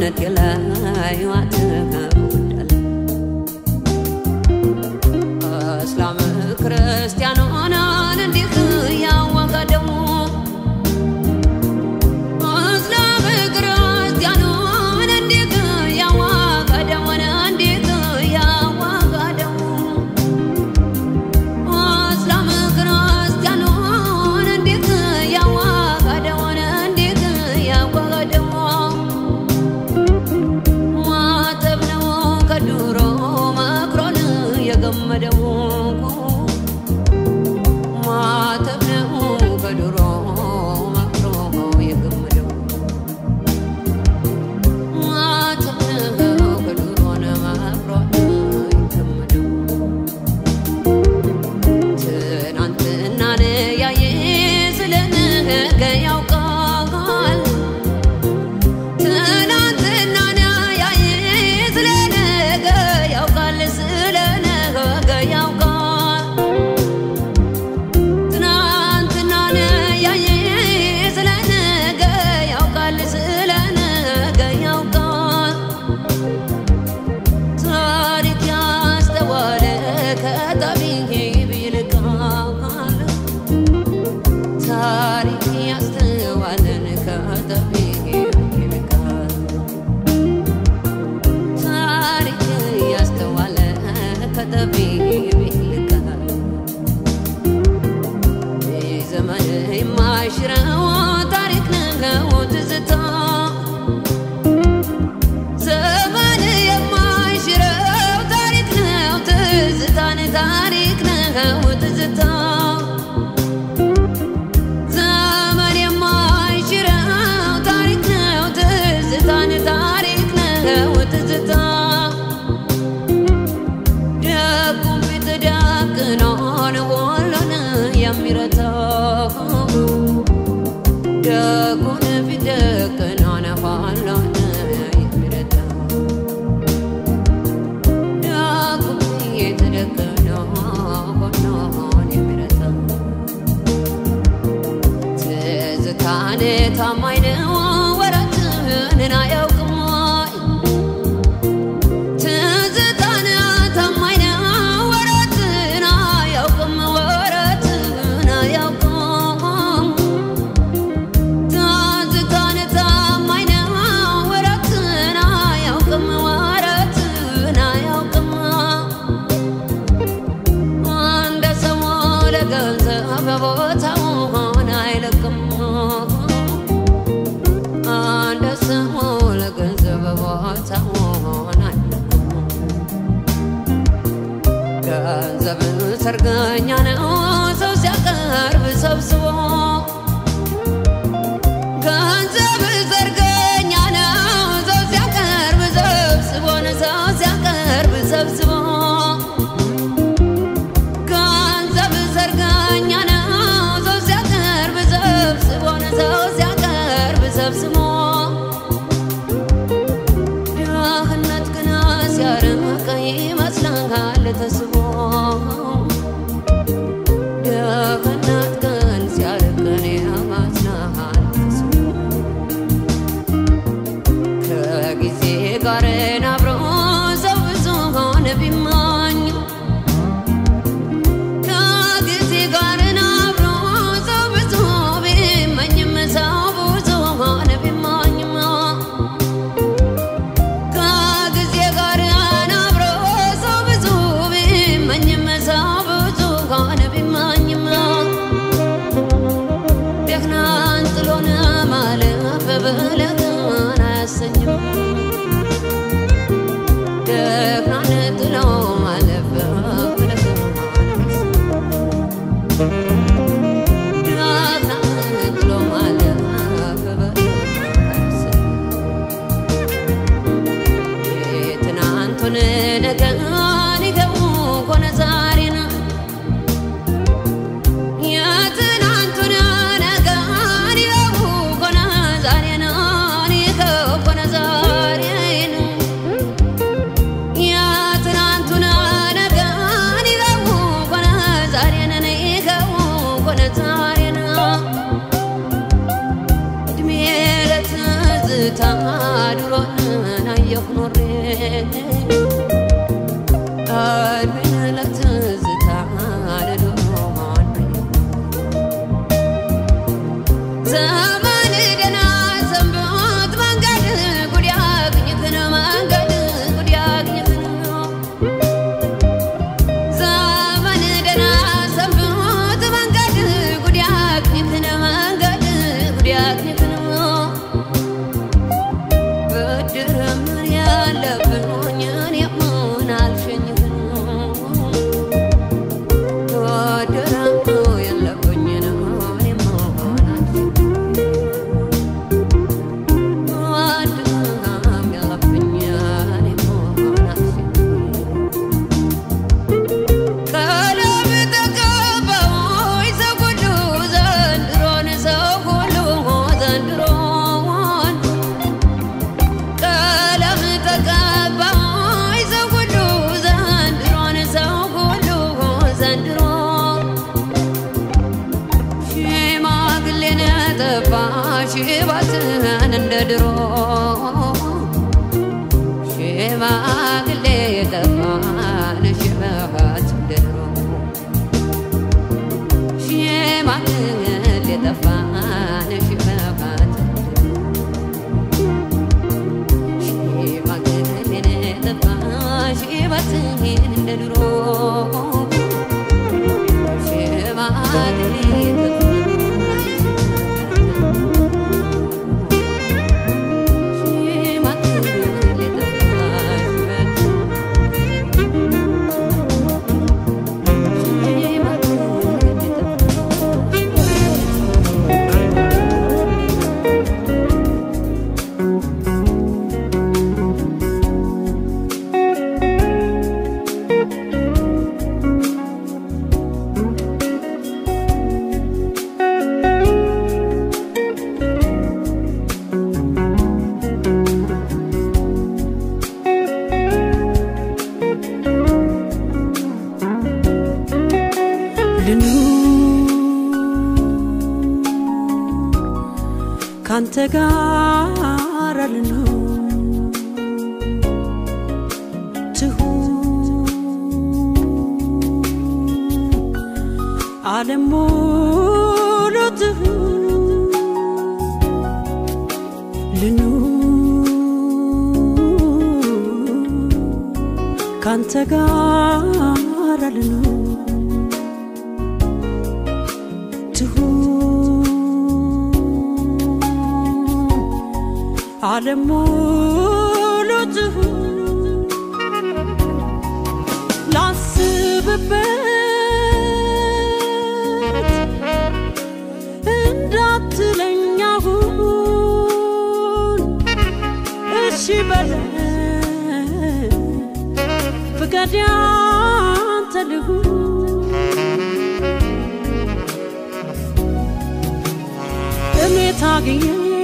ሰውነቴ ላይ ዋትወዳል እስላም ክርስቲያን ሆናን እንዲህ ያወቀ ደግሞ እስላም ክርስቲያን ሆነ እንዲህ ያወቀ ደሞን እንዲህ ያወቀ ደግሞ እስላም ክርስቲያን ሆነ እንዲህ ያወቀ ደሞን እንዲህ ያወቀ ደግሞ ማተብ ነው ከድሮ መክሮን የገመደው ማተብ ነው ከድሮ መክሮ የገመደው ማተብ ነው ከድሮ መክሮ የገመደው ትናንትና ያየ ስለ ነገ ያውቃል ትናንትና ያየ ስለ ነገ ያውቃል ስለ ነገ ያውቃል ትናንትና ያየ ስለ ነገ ያውቃል ስለ ነገ ያውቃል ታሪክ ያስተዋለ ከጠቢብ ይልቃል ታሪክ ያስተዋለን ከጠቢብ ይልቃል ታሪክ ያስተዋለ ከጠቢብ ይልቃል ዘመን የማይሽረው ታሪክ ነው ትዝታ ዘመን የማይሽረው ታሪክ ነው ትዝታን ታሪክ ነው ትዝታ ዘመን የማይሽረው ታሪክ ነው ትዝታን ታሪክ ነው ትዝታ ደጉም ፊት ደቅኖን ሁሉን የሚረታው ደጉን ፊት ደቅኖን ሁሉን የሚረታው ደጉም ፊት ደቅኖ ሁሉን የሚረታው ትዝታን ታማኝ ነው ወረትን አያውቅም ትዝታን ታማኝ ነው ወረትን አያውቅም ወረትን አያውቅም ትዝታን ታማኝ ነው ወረትን አያውቅም ወረትን አያውቅም እንደ ሰው ለገንዘብ በቦታው ሆነ አይለቅም እንደ ሰው ለገንዘብ በቦታው ሆነ አይለቅም ገንዘብን ሰርገኛ ነው ሰው ሲያቀርብ ሰብስቦ ገንዘብ ሰርገኛ ነው ሰው ሲያቀርብ ሰብስቦ ሰው ሲያቀርብ ሰብስቦ ገንዘብ ሰርገኛ ነው ሰው ሲያቀርብ ሰብስቦ ሰው ሲያቀርብ ሰብስቦ ድህነት ግን ሲያርቅ ይመስልሃል ተስቦ ዘመን ደህና ሰንብት መንገድ ጉድ ያግኝትን መንገድ ጉድ ያግኝትን ዘመን ደህና ሰንብት መንገድ ጉድ ያግኝትን መንገድ ጉድ ያግኝትን ብድር ምን ያለብን እኔ ምን አልሸኝትን ብድር የለብኝ እኔ ምን ብድርም የለብኝ እኔ ምን አልሸኝትን ቀለም ተቀባይ ሰው ሁሉ ዘንድሮን ሰው ሁሉ ዘንድሮን ቀለም ተቀባይ ሰው ሁሉ ዘንድሮን ሰው ሁሉ ዘንድሮ ሽማግሌን ጠባ ሽባትን እንደ ድሮ ሽማግሌ ጠፋን ሽበት እንደ ድሮ ሽማግሌ ጠፋን ሽበት ሽማግሌ ጠፋ ሽበትን እንደ ድሮ ሽማግሌ ጠፋ ሽማግሌ ካንተ ጋር ልኑር ትሁን ዓለም ሙሉ ትሁን ልኑር ካንተ ጋር ልኑር ትሁን ዓለም ሙሉ ትሁን ላስብበት እንዳትለኝ አሁን እሺ በለኝ ፍቃድ ያንተ ልሁን እኔ ታግዬ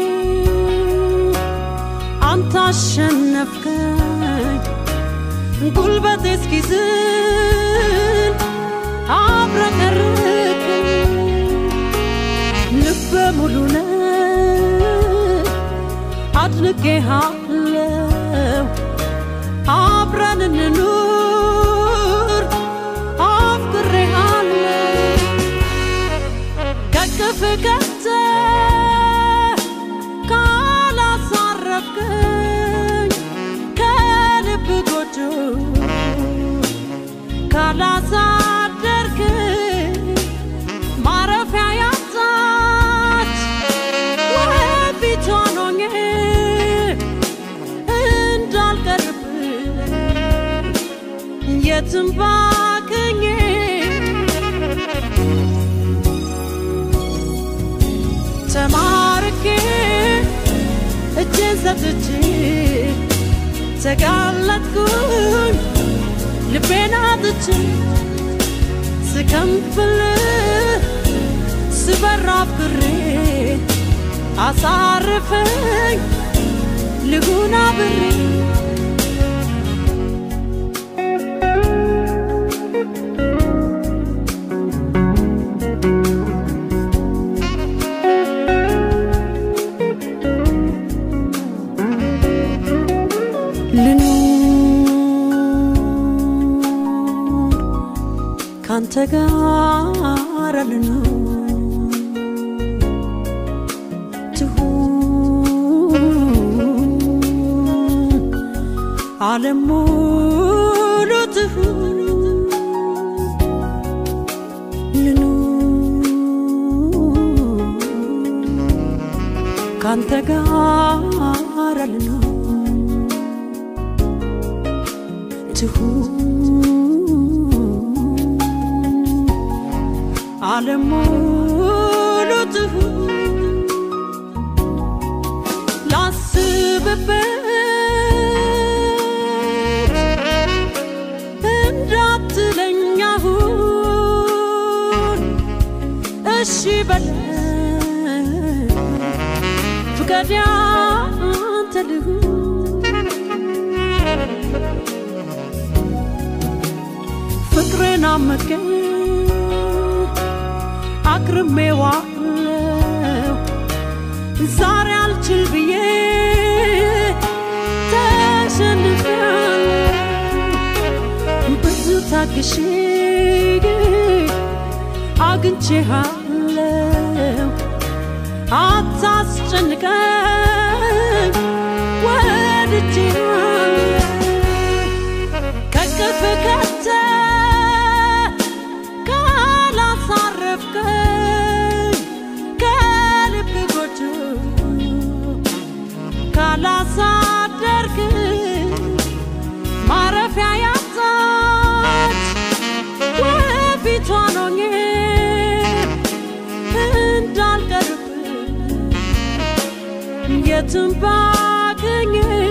አንተ አሸነፍከኝ ጉልበቴ እስኪዝል አብረቀርቅኝ ልበ ሙሉ ነህ አድንቄሃለው አብረን እንኑር አፍቅሬሃለው ከቅፍ ገብተህ ካላሳረፍከኝ ከልብ ጎጆ ካላሳደርክኝ ማረፊያ ያጣች ወፊቷን ሆኜ እንዳልቀርብህ የትም ባክኜ ተማርኬ እጄን ሰጥቼ ተጋለጥኩኝ ልቤን አጥቼ ስከንፍል ስበራ ብሬ አሳርፈኝ ልሁን አብሬ ልኑር ካንተ ጋር ልኑር ዓለም ሙሉ ትሁን ልኑር ካንተ ጋር ልኑር ትሁን ዓለም ሙሉ ትሁን ላስብበት እንዳትለኝ አሁን እሺ በለኝ ፍቃድ ያንተ ልሁን ፍቅርን አመቀኝ አክርሜዋለው ዛሬ አልችል ብዬ ተሸንፌያለሁ ብዙ ታግሼ አግኝቼሃለሁ አታስጨንቀኝ ወድጄሃለሁ ከቅፍ ከተ ካላሳረፍከኝ ከልብ ጎጆ ካላሳደርክ ማረፊያ ያጣች ወፊቷን ሆኜ እንዳልቀርብ የትም ባገኝ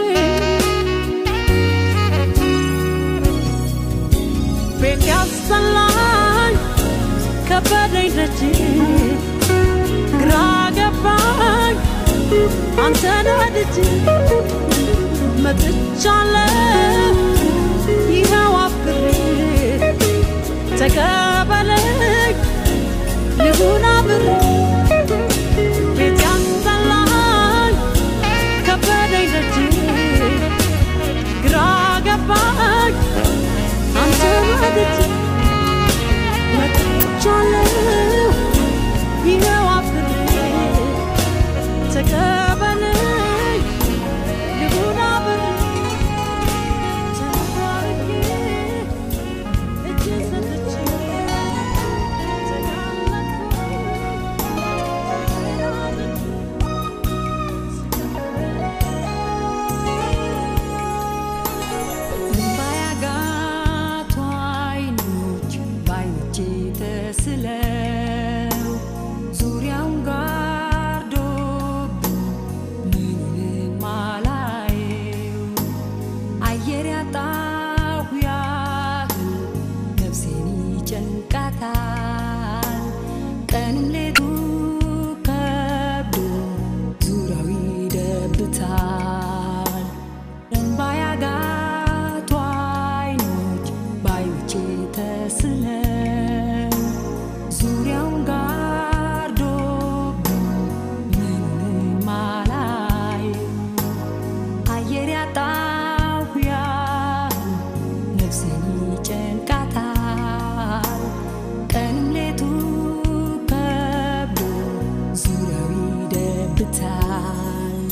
ቤት ያስጠላኝ ከበደኝ ደጅ ግራ ገባኝ አንተን ወድጄ መጥቻለሁ ይኸው አፍቅሬ ተቀበለኝ ልሁን አብሬ ቤት ያስጠላኝ ከበደኝ ደጅ ግራ ገባኝ አንተን ወድጄ መጥቻለሁ ይኸው አፍቅሬ ተቀበለኝ ልሁን አብሬ ተባርኬ እጄን ሰጥቼ ባያጋቱ አይኖች በአይኖቼ ተስለው ዙሪያውን ጋርዶብኝ ምንም አላየው አየር ያጣሁ ያህል ነፍሴን ይጨንቃታል ቀንም ሌቱ ከብዶ ዙሪያው ይደብታል እንባ ያጋቱ አይኖች በአይኖቼ ተስለው ዙሪያውን ጋርዶብኝ ምንም አላየው አየር ያጣሁ ያህል ነፍሴን ይጨንቃታል ቀንም ሌቱ ከብዶ ዙሪያው ይደብታል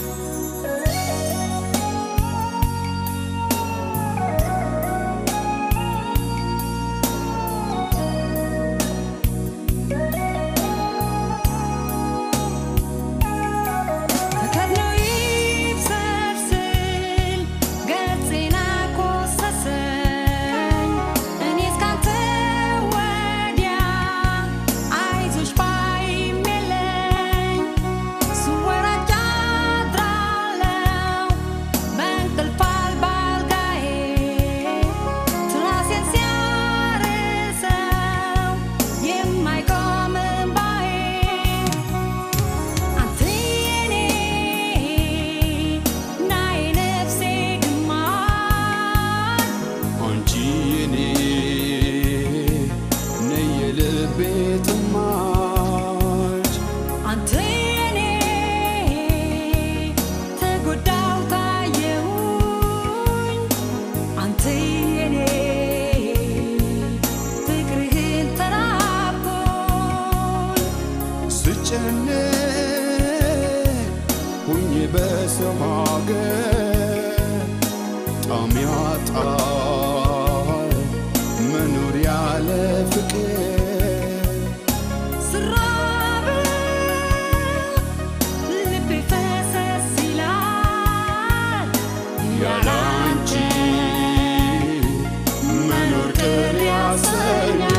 ተከድኖ ይብሰልስል ገጽና ኮሰሰኝ እኔ እስካንተ ወዲያ አይዞሽ ባይም የለኝ ስወራጭ አድራለሁ በእንቅልፍ አልባ አልጋዬ ትራሴን ሲያርሰው የማይቆም እምባዬ አንተ የኔ ና የነፍሴ ግማሽ አንቺ የኔ ነይ የልቤ ጥማሽ አንተ የኔ ተጎዳው ታየሁኝ አንተ የኔ ፍቅርህን ተራብኩኝ ስጨነቅ ሁኜ በሰው ሀገር ጣም ያጣል መኖር ያለ ፍቅር ስራብ ልቤ ፈሰስ ይላል ያለ አንቺ መኖር ቅር ያሰኛል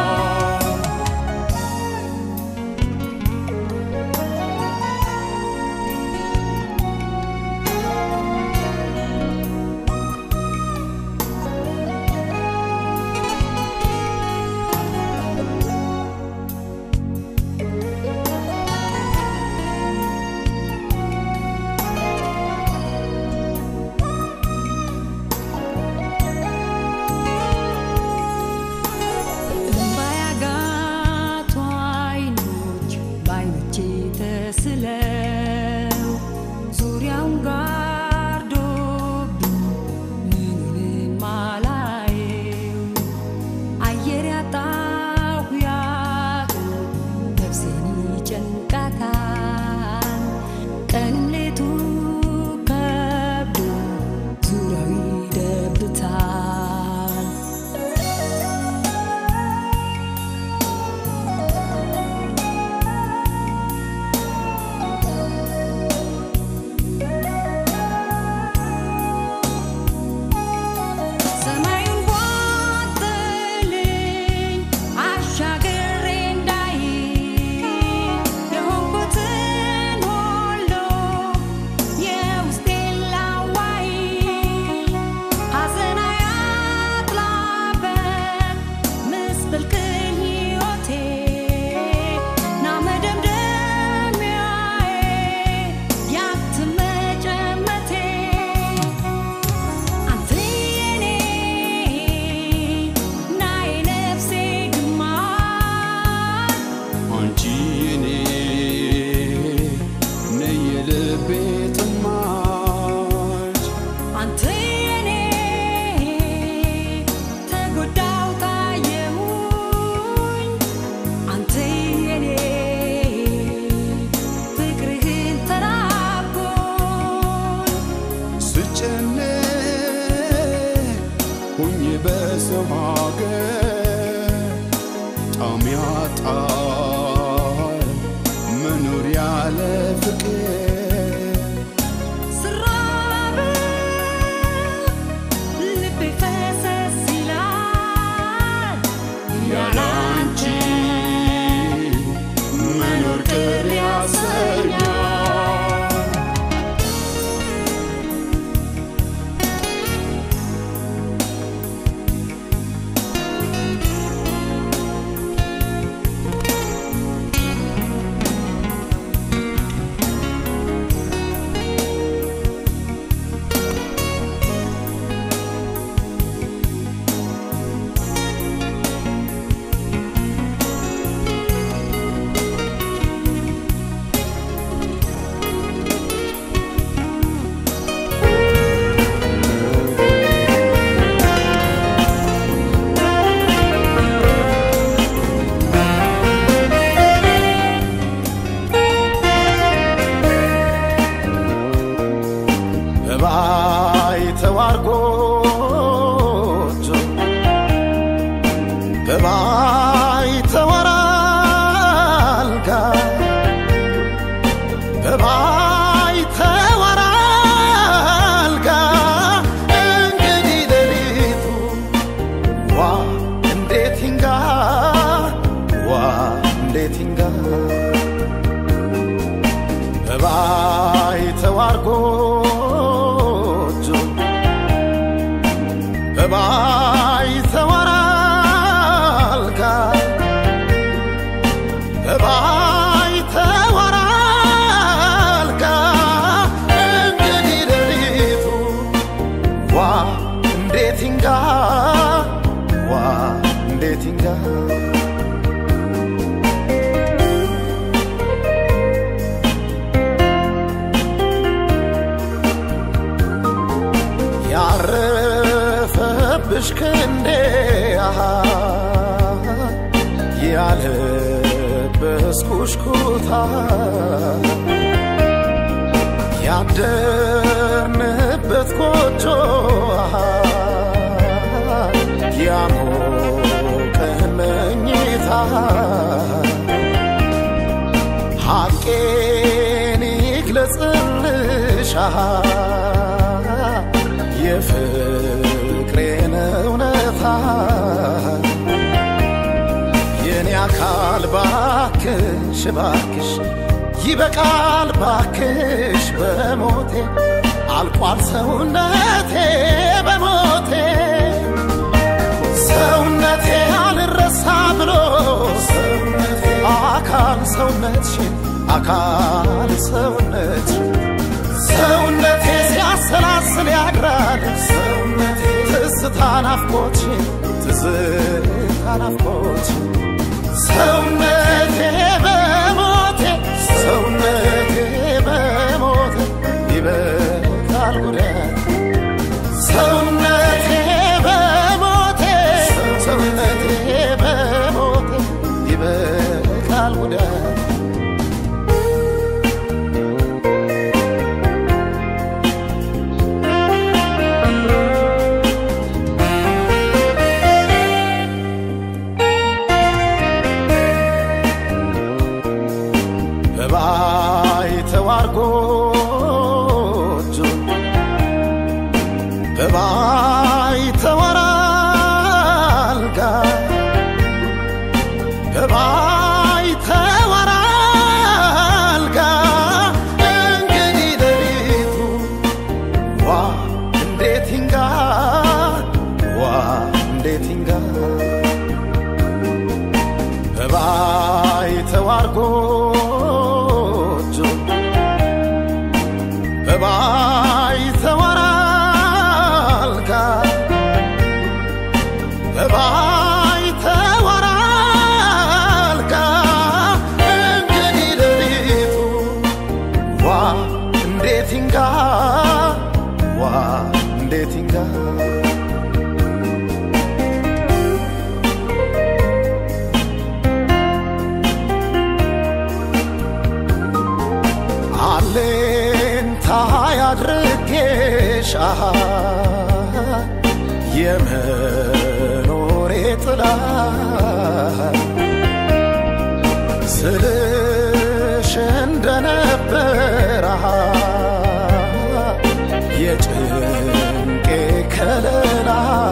እምባ ያጋቱ አይኖች በአይኖቼ ተስለው ዙሪያውን ጋርዶብኝ ምኑንም አላየው አየር ያጣሁ ያህል ነፍሴን ይጨንቃታል ቀንም ሌቱ ከብዶ ዙሪያው ይደብታል ሰማዩን ቧጥልኝ አሻግሬ እንዳይ የሆንኩትን ሁሉ የውስጤን ላዋይ ሐዘን አያጥላበት ምስቅልቅል ሕይወቴ ና መደምደሚያዬ ያትመጨመቴ አንተ የኔ ና የነፍሴ ግማሽ አንቺ የኔ ነይ የልቤ ጥማሽ አንተ የኔ ተጎዳው ታየሁኝ አንተ የኔ ፍቅርህን ተራብኩኝ ስጨነቅ ሁኜ በሰው ሀገር ጣም ያጣል መኖር ያለ ፍቅር ስራብ ልቤ ፈሰስ ይላል ያለ አንቺ መኖር ቅር ያሰኛል በባይተዋር ጎጆ በባይተዋር አልጋ በባይተዋር አልጋ እንግዲህ ሌሊቱ ዋ እንዴት ይንጋ ዋ እንዴት ይንጋ በባይተዋር ጎጆ በባይተዋር አልጋ በባይተዋር አልጋ እንግዲህ ሌሊቱ ዋ እንዴት ይንጋ ዋ እንዴት ይንጋ ያረፈብሽ ክንዴ አሃ ያለበስኩሽ ኩታ ያደርንበት ኮቴ ጎጆ ያሞቀህን መኝታ ሐቄን ይግለጽልሻ የፍቅሬን እውነታ የኔ አካል ባክሽ ባክሽ ይበቃል ባክሽ በሞቴ አልቋል ሰውነቴ በሞቴ ሰውነቴ አልረሳ ብሎ ሰውነቴ አካል ሰውነትሽን አካል ሰውነት ሰውነቴ ሲያሰላስል ያድራል ሰውነቴ ትዝታ ናፍቆትሽን ትዝታ ናፍቆትሽን ሰውነቴ በሞቴ ሰውነቴ በሞቴ ይበቃል ጉዳት ሰውነቴ በሞቴ ሰውነቴ በሞቴ ይበቃል ጉዳት በባይተዋር ጎጆ በባይተዋር አልጋ በባይተዋር አልጋ እንግዲህ ሌሊቱ ዋ እንዴት ይንጋ ዋ እንዴት ይንጋ በባይተዋር ጎጆ በባይተዋር አልጋ በባይተዋር አልጋ እንግዲህ ሌሊቱ ዋ እንዴት ይንጋ ዋ እንዴት ይንጋ አሌንታ ያድርጌሽ አሃ የመኖሬ ጥላ ስልሽ እንደነበር አሃ የጭንቄ ከለላ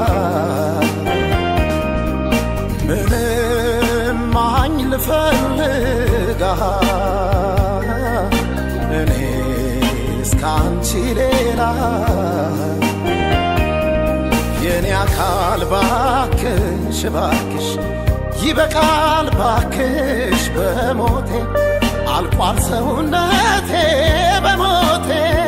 ምንም ማኝ ልፈልጋ እኔ እስካንቺ ሌላ የኔ አካል ባክሽ ባክሽ ይበቃል ባክሽ በሞቴ አልቋል ሰውነቴ በሞቴ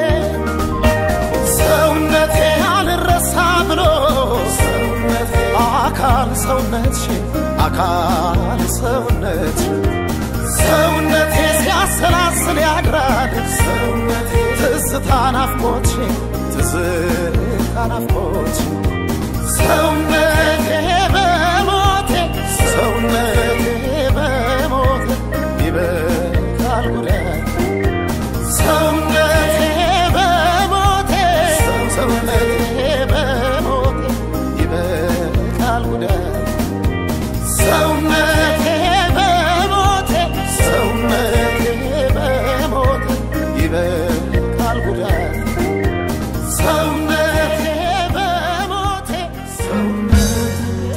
ሰውነቴ አልረሳ ብሎ ሰውነቴ አካል ሰውነትሽን አካል ሰውነት ሰውነቴ ሲያሰላስል ያድራል ሰውነቴ ትዝታ ናፍቆትሽን ትዝታ ናፍቆትሽን ሰውነቴ በሞቴ ሰውነቴ በሞቴ ይበቃል ጉዳት ሰውነቴ በሞቴ ሰውነቴ በሞቴ ይበቃል ጉዳት ሰውነቴ በሞቴ ሰውነቴ በሞቴ ይበቃል ጉዳት ሰውነቴ በሞቴ ሰውነቴ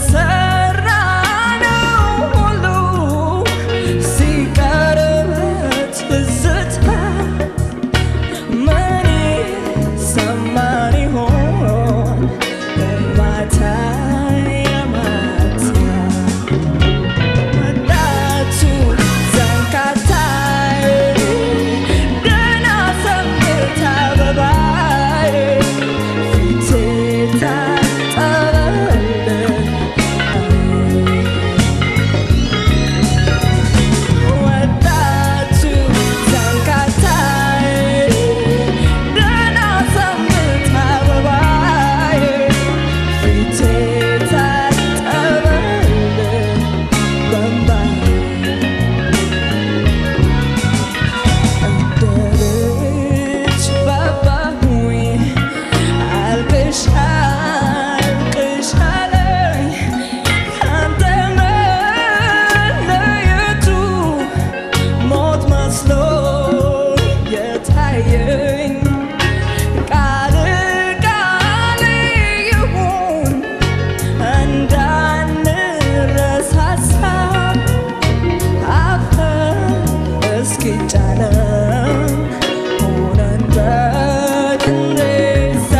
የሰራነው ሁሉ ሲቀርበት ትዝታ ምን ይሰማን ይሆን ማታ የማታ ወጣቱ ዘንካታይ ደህና ሰንብት አበባዬ ፊቴ ታጠበልኝ ወጣቱ ዘንካታይ ደህና ሰንብት አበባዬ ፊቴ ታጠበልኝ በእምባዬ እንደ ልጅ ባባሁኝ አልቅሽ አልቅሽ አለኝ ካንተ መለየቱ ሞት መስሎ የታየኝ ቃል ቃል ይሁን እንዳንረሳሳ አፈር እስኪጫነን ሆነን በቅሬታ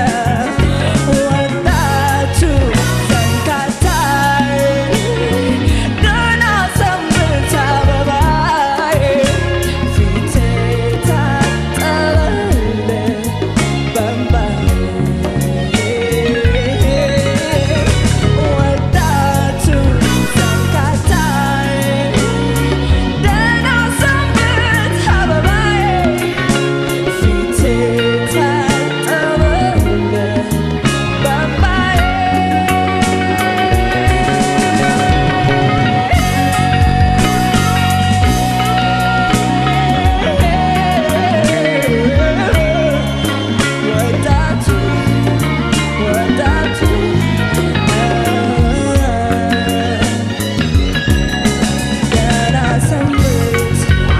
ወጣቱ ዘንካታይ ደህና ሰንብት አበባዬ ፊቴ ታጠበልኝ በእምባዬ ወጣቱ ዘንካታይ ደህና ሰንብት አበባዬ ፊቴ ታጠበልኝ በእምባዬ ወጣቱ ወጣቱ ገና ሰንብት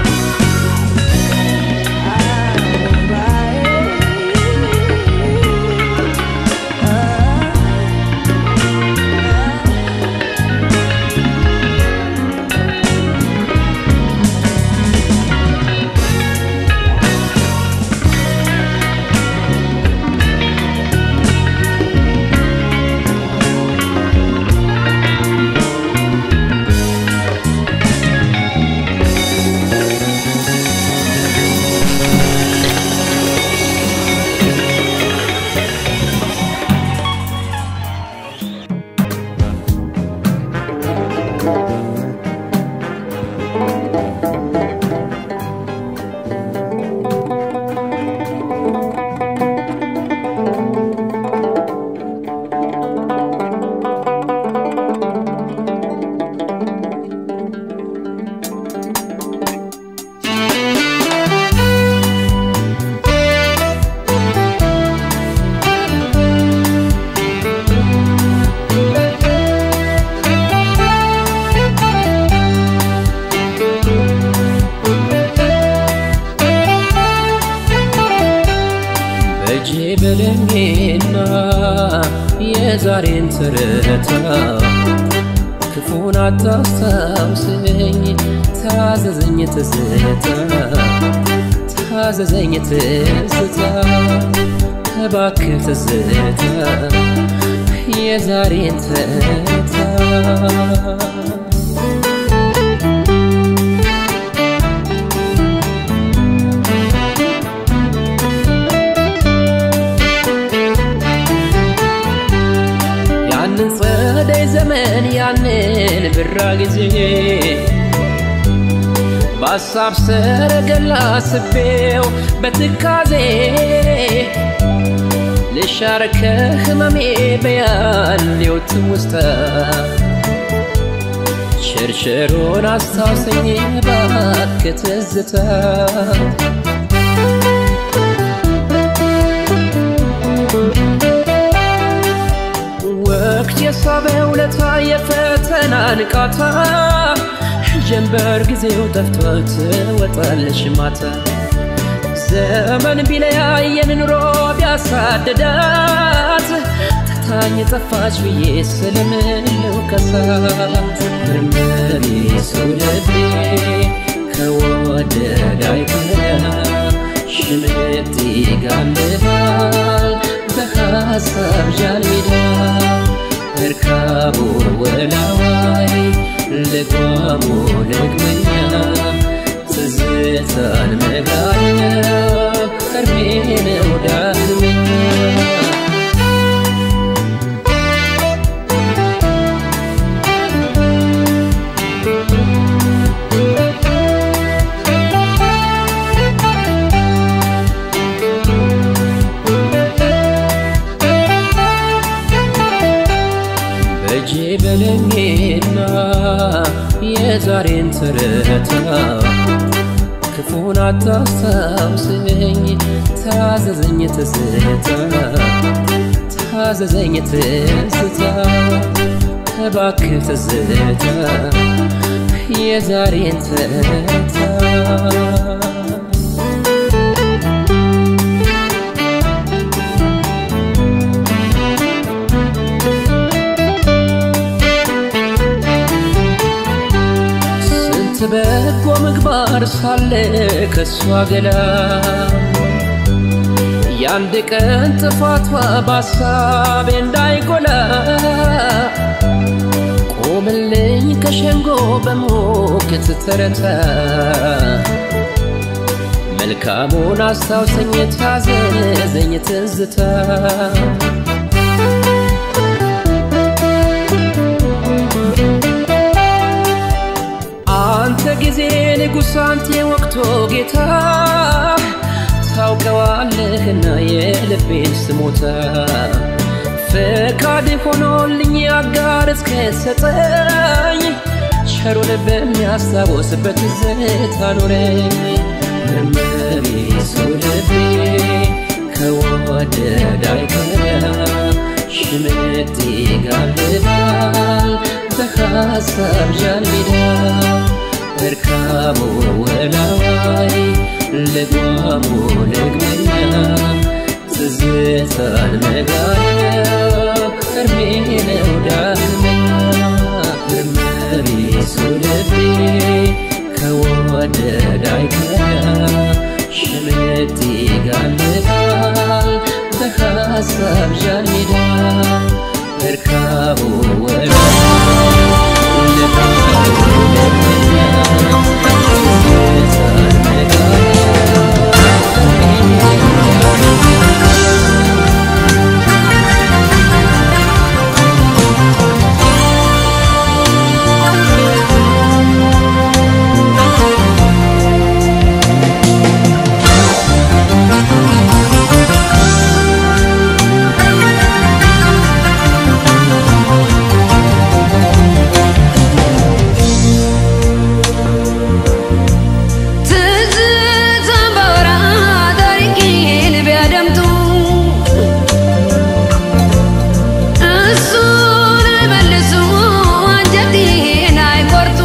በእጄ በለሜና የዛሬን ትርታ ክፉን አታስታውሰኝ ታዘዘኝ ትዝታ ታዘዘኝ ትዝታ እባክህ ትዝታ የዛሬን ትርታ ያንን ጸደይ ዘመን ያንን ብራ ጊዜ በሀሳብ ሰረገላ ስቤው በትካዜ ልሻር ከህመሜ በያሌው ትውስታ ሸርሸሮን አስታውሰኝ እባክህ ትዝታ ወቅት የሳበ ውለታ የፈተና ንቃታ ጀንበር ጊዜው ጠፍቷል ትወጣለሽ ማታ ዘመን ቢለያየን ኑሮ ቢያሳድዳት ረስታኝ ጠፋች ብዬ ስለምለው ከሳት ምርምሬ ሰው ልቤ ከወደደ አይቀር ሽምጥ ይጋልባል በሐሳብ ጃልሜዳ እርካቡ ወላዋይ ልጓሙ ልግመኛ ትዝታን መጋለብ እርሜ ነው ዳግመኛ በእጄ በለኝና የዛሬን ትርታ ክፉን አታስታውሰኝ ታዘዘኝ ትዝታ ታዘዘኝ ትዝታ እባክህ ትዝታ የዛሬን ትርታ ስንት በጎ ምግባር ሳለ ከእሷ ገላ የአንድ ቀን ጥፋቷ በሐሳቤ እንዳይጎላ ቆምልኝ ከሸንጎ በሞክት ተረታ መልካሙን አስታውሰኝ ታዘዘኝ ትዝታ አንተ ጊዜ ንጉሥ አንተ ወቅቶ ጌታ ታውቀዋለህና የልቤን ስሞታ ፈቃድ ሆኖልኝ አጋር እስከሰጠኝ ቸሩን በሚያስታውስበት ትዝታ ኖረኝ መርመሪ ሰው ልቤ ከወደደ አይቀር ሽምጥ ይጋልባል በሐሳብ ጃልሜዳ እርካቡ ወላዋይ ልጓሙ ልግመኛ ትዝታን መጋለብ እርሜ ነው ዳግመኛ ምርመሪ ሰው ልቤ ከወደደ አይቀር ሽምጥ ይጋልባል በሐሳብ ጃልሜዳ እርካቡ ወላዋይ ልጓሙ ልግመኛ ትዝታን መጋለብ ትዝታን ባወራ ታሪኬን ቢያደምጡ እሱን አይመልሱ አንጀቴን አይቆርጡ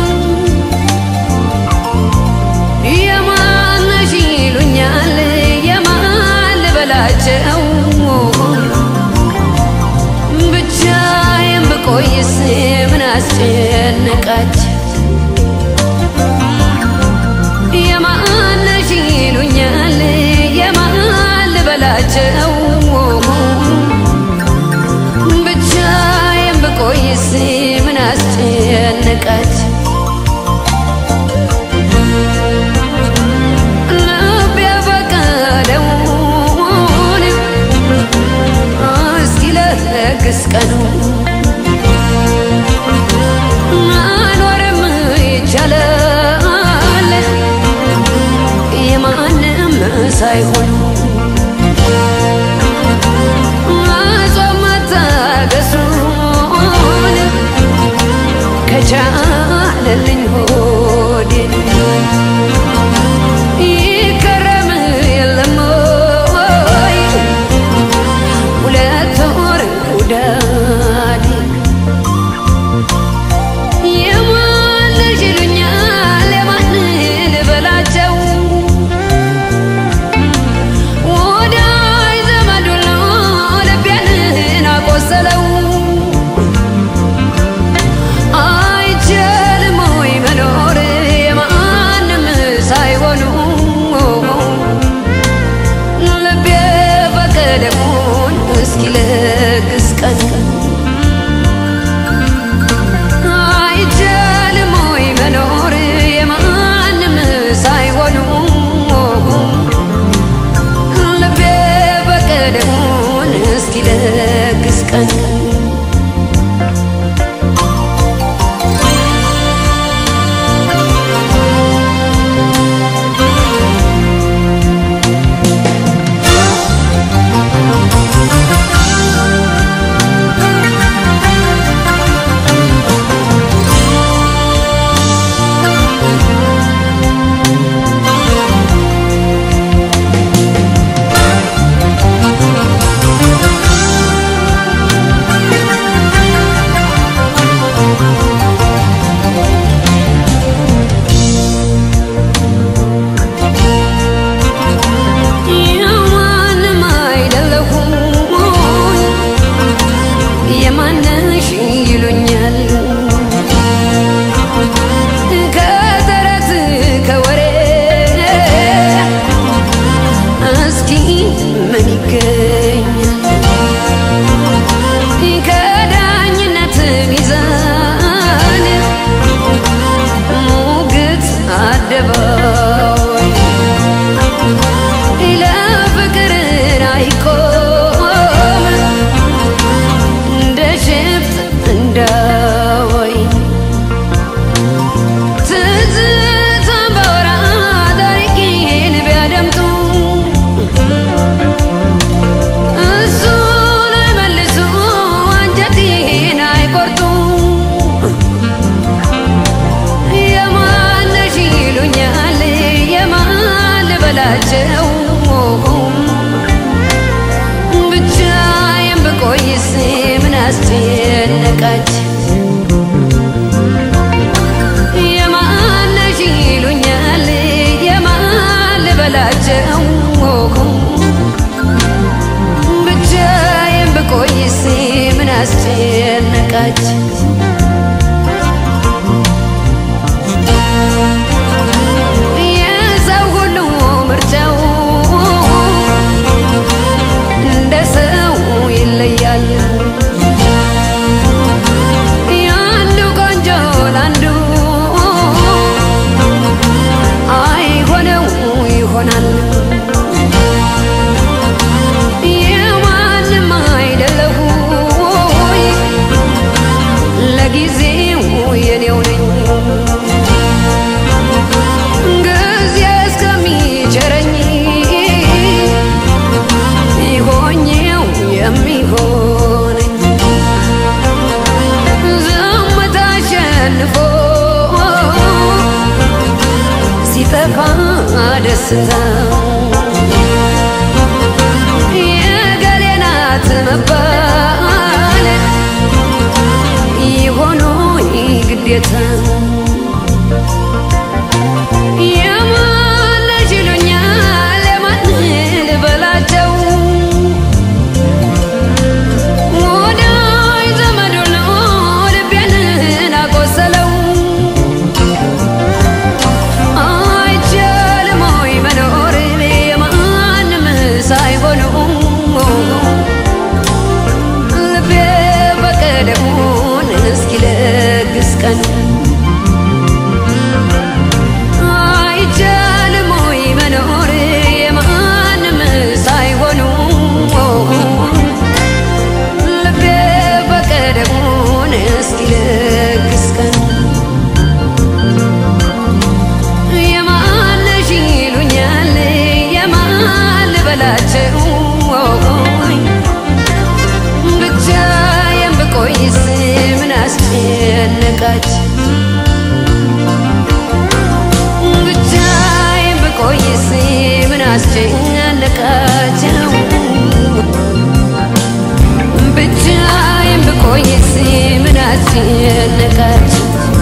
የማን ነሽ ይሉኛል የማን ልበላቸው ብቻዬን ብቆይስ ምን አስጨነቃቸው የማነሽ ይሉኛል የማን ልበላቸው ብቻዬን ብቆይስ ምን አስጨነቃቸው ልብ ያፈቀደውን እስኪ ለግስ ቀኑ መኖርም ይቻላል የማንም ሳይሆን ጾም መታገሱን ከቻለልኝ ሆዴ ይከረም የለም ወይ ሁለት ወር ውዳዴ የማን ልጅ ይሉኛል የማን ልበላቸው ወዳጅ ዘመድ ሁሉ ልቤን አቆሰለው ልበላቸው ብቻዬን ብቆይስ ምን አስጨነቃች የማነሽ ይሉኛል የማን ልበላቸው ብቻዬን ብቆይስ ምን አስጨነቃች የሰው ሁሉ ምርጫው እንደ ሰው ይለያል። የአንዱ ቆንጆ ለአንዱ አይሆነው ይሆናል። የማንም አይደለሁ ለጊዜው የኔው ነኝ ጊዜ እስከሚቸረኝ ይሆኜው የሚሆነኝ ዝምታ አሸንፎ ሲጠፋ ደስታ የገሌ ናት መባል ይሆኑ ግዴታ የማነሽ ይሉኛል የማን ልበላቸው ወዳጅ ዘመድ ሁሉ ልቤን አቆሰለው አይቻልም ወይ መኖር የማንም ሳይሆኑ ልቤ ፈቀደውን እስኪለግስ ቀን አይቻልም ወይ መኖር የማንም ሳይሆኑ ልቤ ፈቀደውን እስኪለግስ ቀን የማነሽ ይሉኛል የማን ልበላቸው ብቻዬን ብቆይስ ምን አስጨነቃች ብቻዬን ብቆይስ ምን አስጨነቃቸው ብቻዬን ብቆይስ ምን አስጨነቃቸው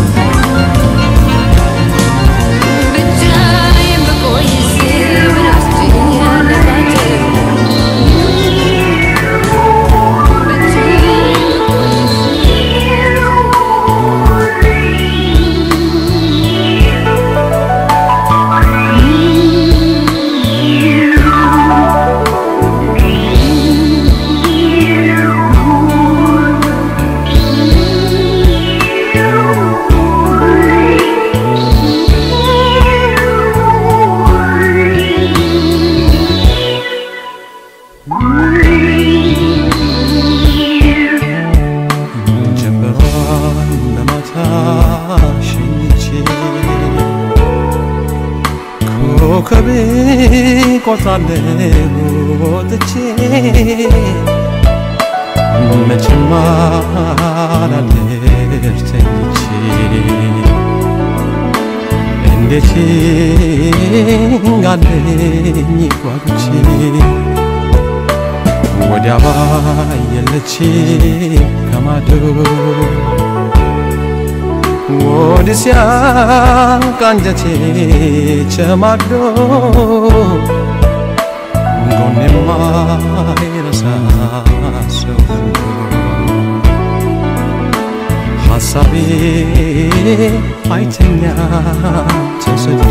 ብቻዬን ብቆይስ ምን አስጨነቃቸው ጀንበሯን በማታ ሸኝቼ ኮከቤ ቆጥራለሁ ወጥቼ መቼም አላድር ተኝቼ እንዴት ጋለኝ ጓጉቼ ወዲያ ባየለች ከማዶ ወዲሲያ ቃንጀቴ ቸማዶ ጎኔማ ይረሳ ሰው ሐሳቤ አይተኛ ተሰዶ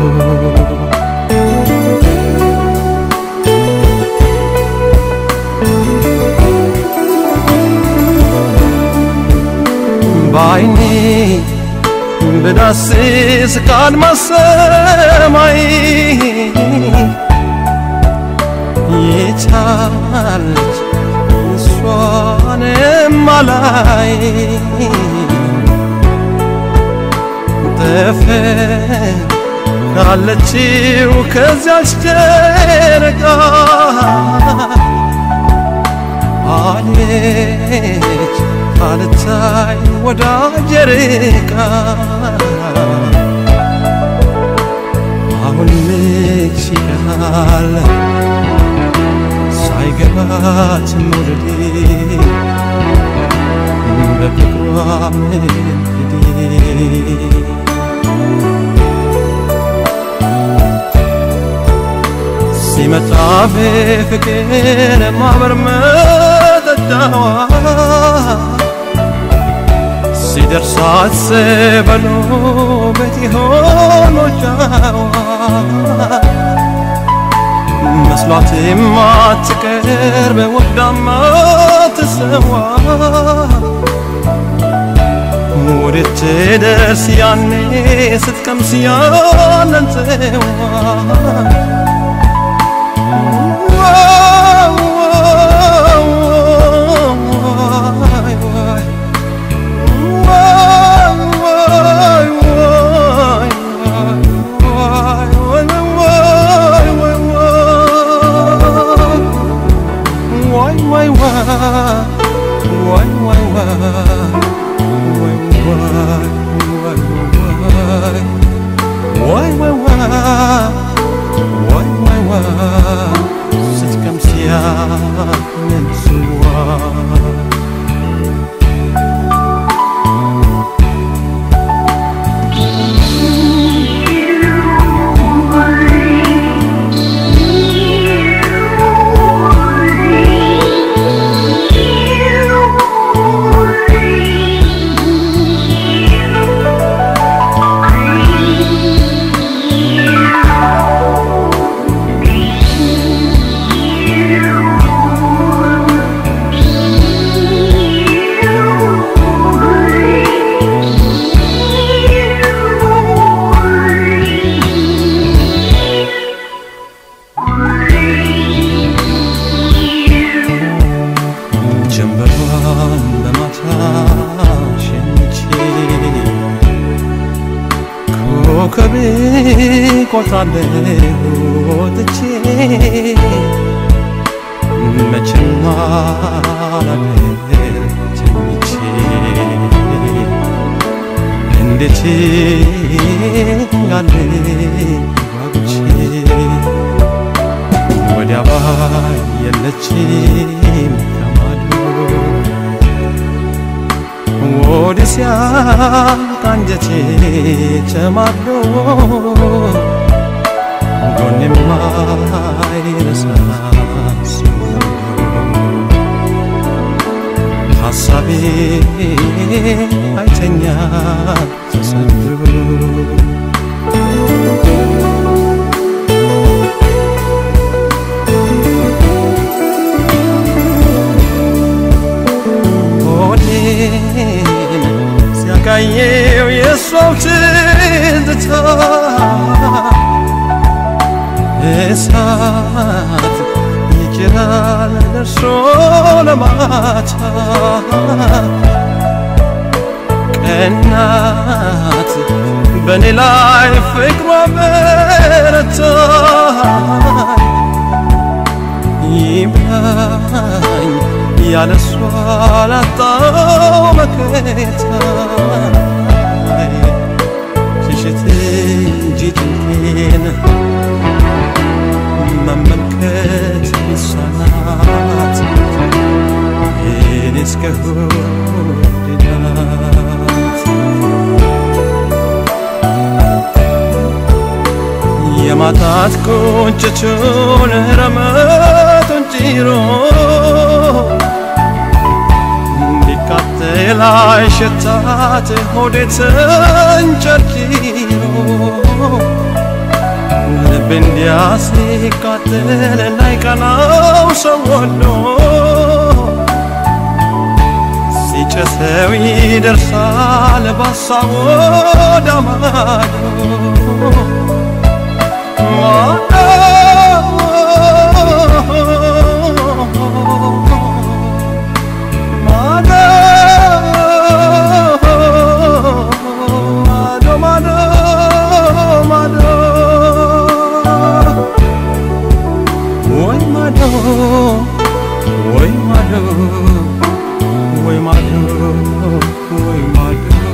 በዓይኔ ብዳስስ ከአድማስ ሰማይ የቻለች እሷንም አላይ ጠፈር ካለችው ከዚያች ጨረቃ አለች አልታይ ወዳጄ ርቃ አሁን ልጅ ሲቀና ይመስላል ሳይገባት መውደዴ በፍቅሯ መንገዴ ሲመጣ በፍቅር ማበር መጠጣዋ ሲደርስ አስበሎ ቤት ይሆን ሞጫዋ መስሏት የማትቀርብ ወዳማ ትሰዋ ወዴት ትደርስ ያኔ ስትቀምስ ያንን ጽዋ Why, why, why? Why, why, why? ስትቀምስ ያንን ጽዋ ጀንበሯን በማታ ሸኝቼ ኮከቤ ቆጥራለሁ ወጥቼ መቼም አላድር ተኝቼ እንዴት ያለ ጓጉቼ ወዲያ ባይ የለችም ከማዶ ወዲህ ሲያልቅ አንጀቴ ተማዶ ጎኔም አይረሳ ሐሳቤ አይተኛ ተሰዶ ሆዴን ሲያቃየው የሷው ትዝታ እሳት ይጭራል ደርሶ ለማታ ቀናት በእኔ ላይ ፍቅሯ በረታ ይብላኝ ያለሷ ላጣው መከታ ሽሽት እንጂ ጭንቄን መመልከት ይሳናት እኔ እስከሆድናት የማጣት ቁንጭቱን ረመቱን ጭሮ ሊቃጠል አይሸታት ሆዴ ተንጨርጭሮ ልብ እንዲያ ሲቃጠል ላይቀናው ሰው ወዶ ሲጨሰው ይደርሳል ባሳብ ወደ ማዶ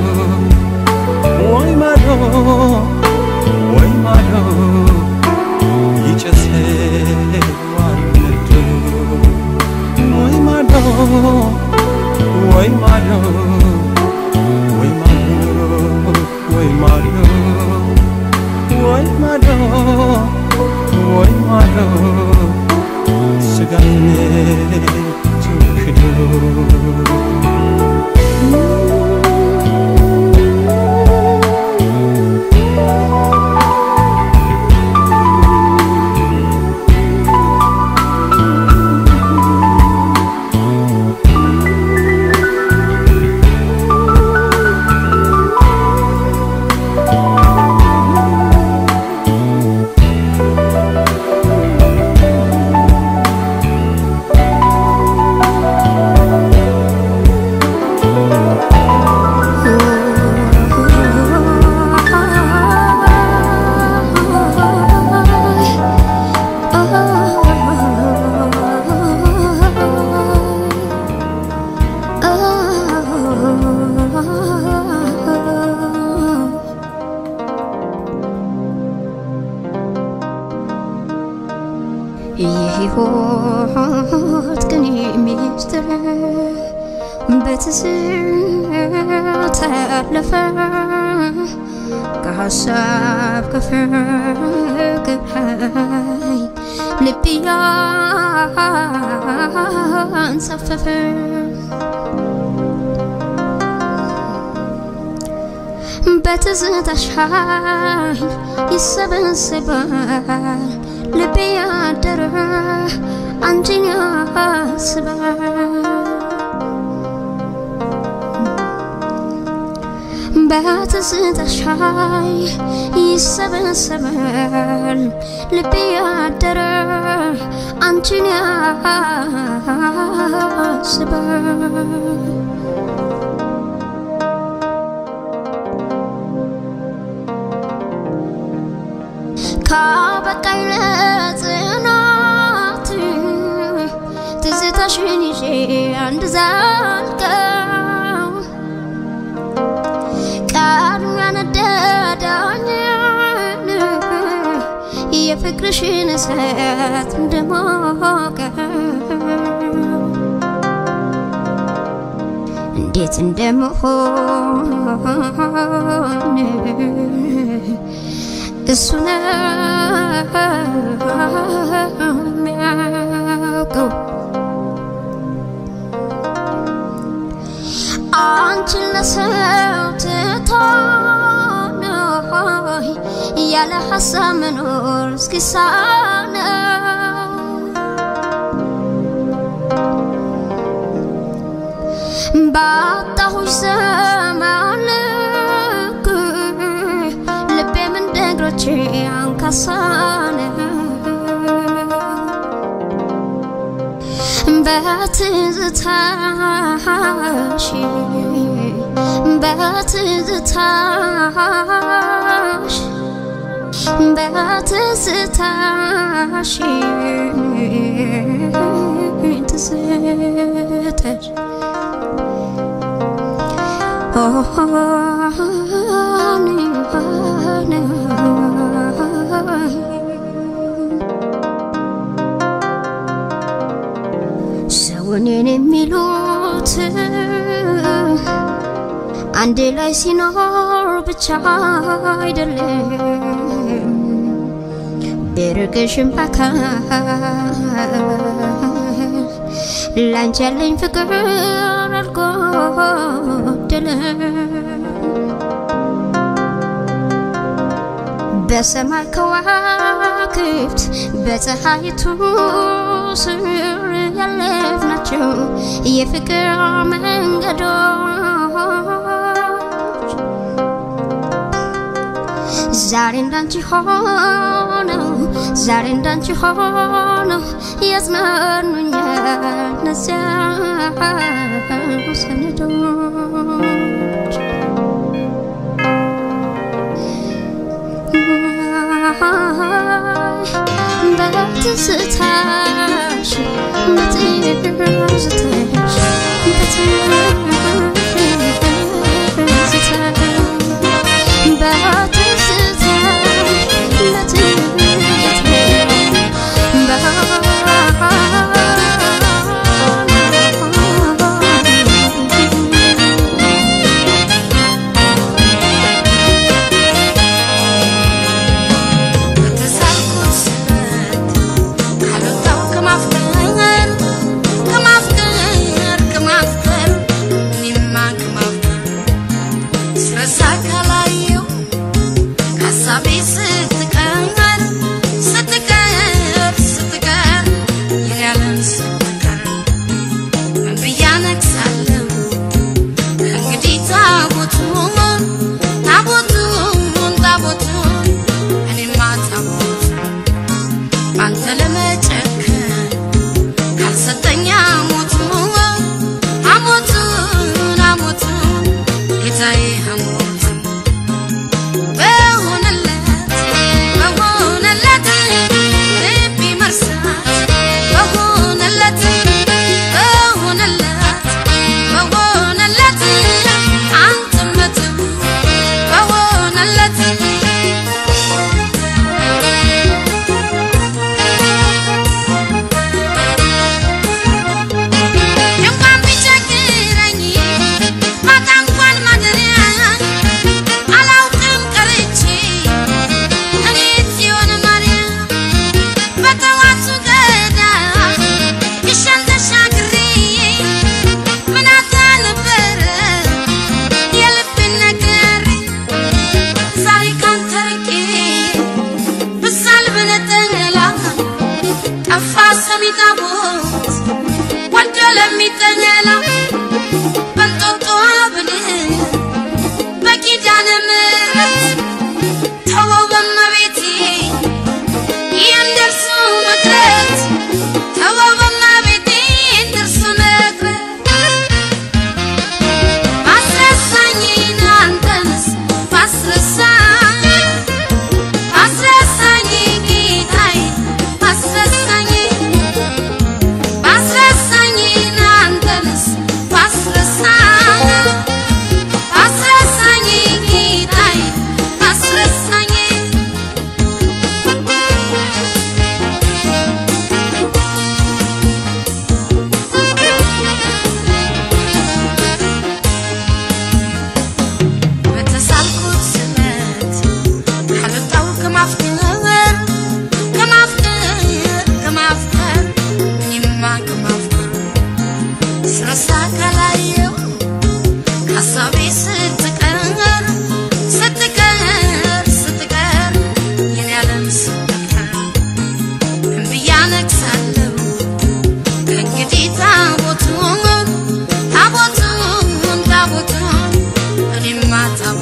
ወይ ማዶ የሕይወት ቅኔ ሚስጥር በትዝታ ያለፈ ከሀሳብ ከፍቅር ኃይል ልብ ያንሳፈፈ በትዝታሽ ኃይል ይሰበሰባል ልቤ ያደረ አንቺን ያስባል በትዝታሽ ኃይል ይሰበሰባል ልቤ ያደረ አንቺን ያስባል ካበቃኝ ለጽናት ትዝታሽን ይዤ አንድ ዛልቀው ቃሉ ያነደዳኝን የፍቅርሽን እሳት እንደሞቀ እንዴት እንደመሆን እሱ ነው የሚያውቀው። አንቺን ለሰው ትቶ ነው ያለ ሀሳብ መኖር እስኪሳነው ባጣሁሽ ዘመን ልክ ልቤም እንደ እግሮቼ አንካሳ ነው በትዝታሽ በትዝታሽ በትዝታሽ ትዝታሽ ሰውኔን የሚሉት አንድ ላይ ሲኖር ብቻ አይደለም ቢርቅሽም በአካል ላንቺ ያለኝ ፍቅር አልጎደለም በሰማይ ከዋክብት በፀሐይቱ ስር ያለፍናቸው የፍቅር መንገዶች ዛሬ እንዳንቺ ሆነው ዛሬ እንዳንቺ ሆነው ያጽናኑኛል እነዚያ ሰነዶች በትዝታሽ በትዝታሽ ከተሳልኩት ስበት ካልወጣሁ ከማፍቀር ከማፍቀር ከማፍቀር እኔማ ከማፍቀር ስረሳ ካላየሁ ከሀሳቤ ስትቀር ስትቀር ስትቀር የኔ ዓለም ስትቀር ምን ብዬ አነግሳለሁ እንግዲህ ታቦቱን ታቦቱን ታቦቱን እኔማ ታቦቱን ባንተ ለመጨከን ካልሰጠኝ አሞቱን አሞቱን አሞቱን ጌታዬ አሞቱን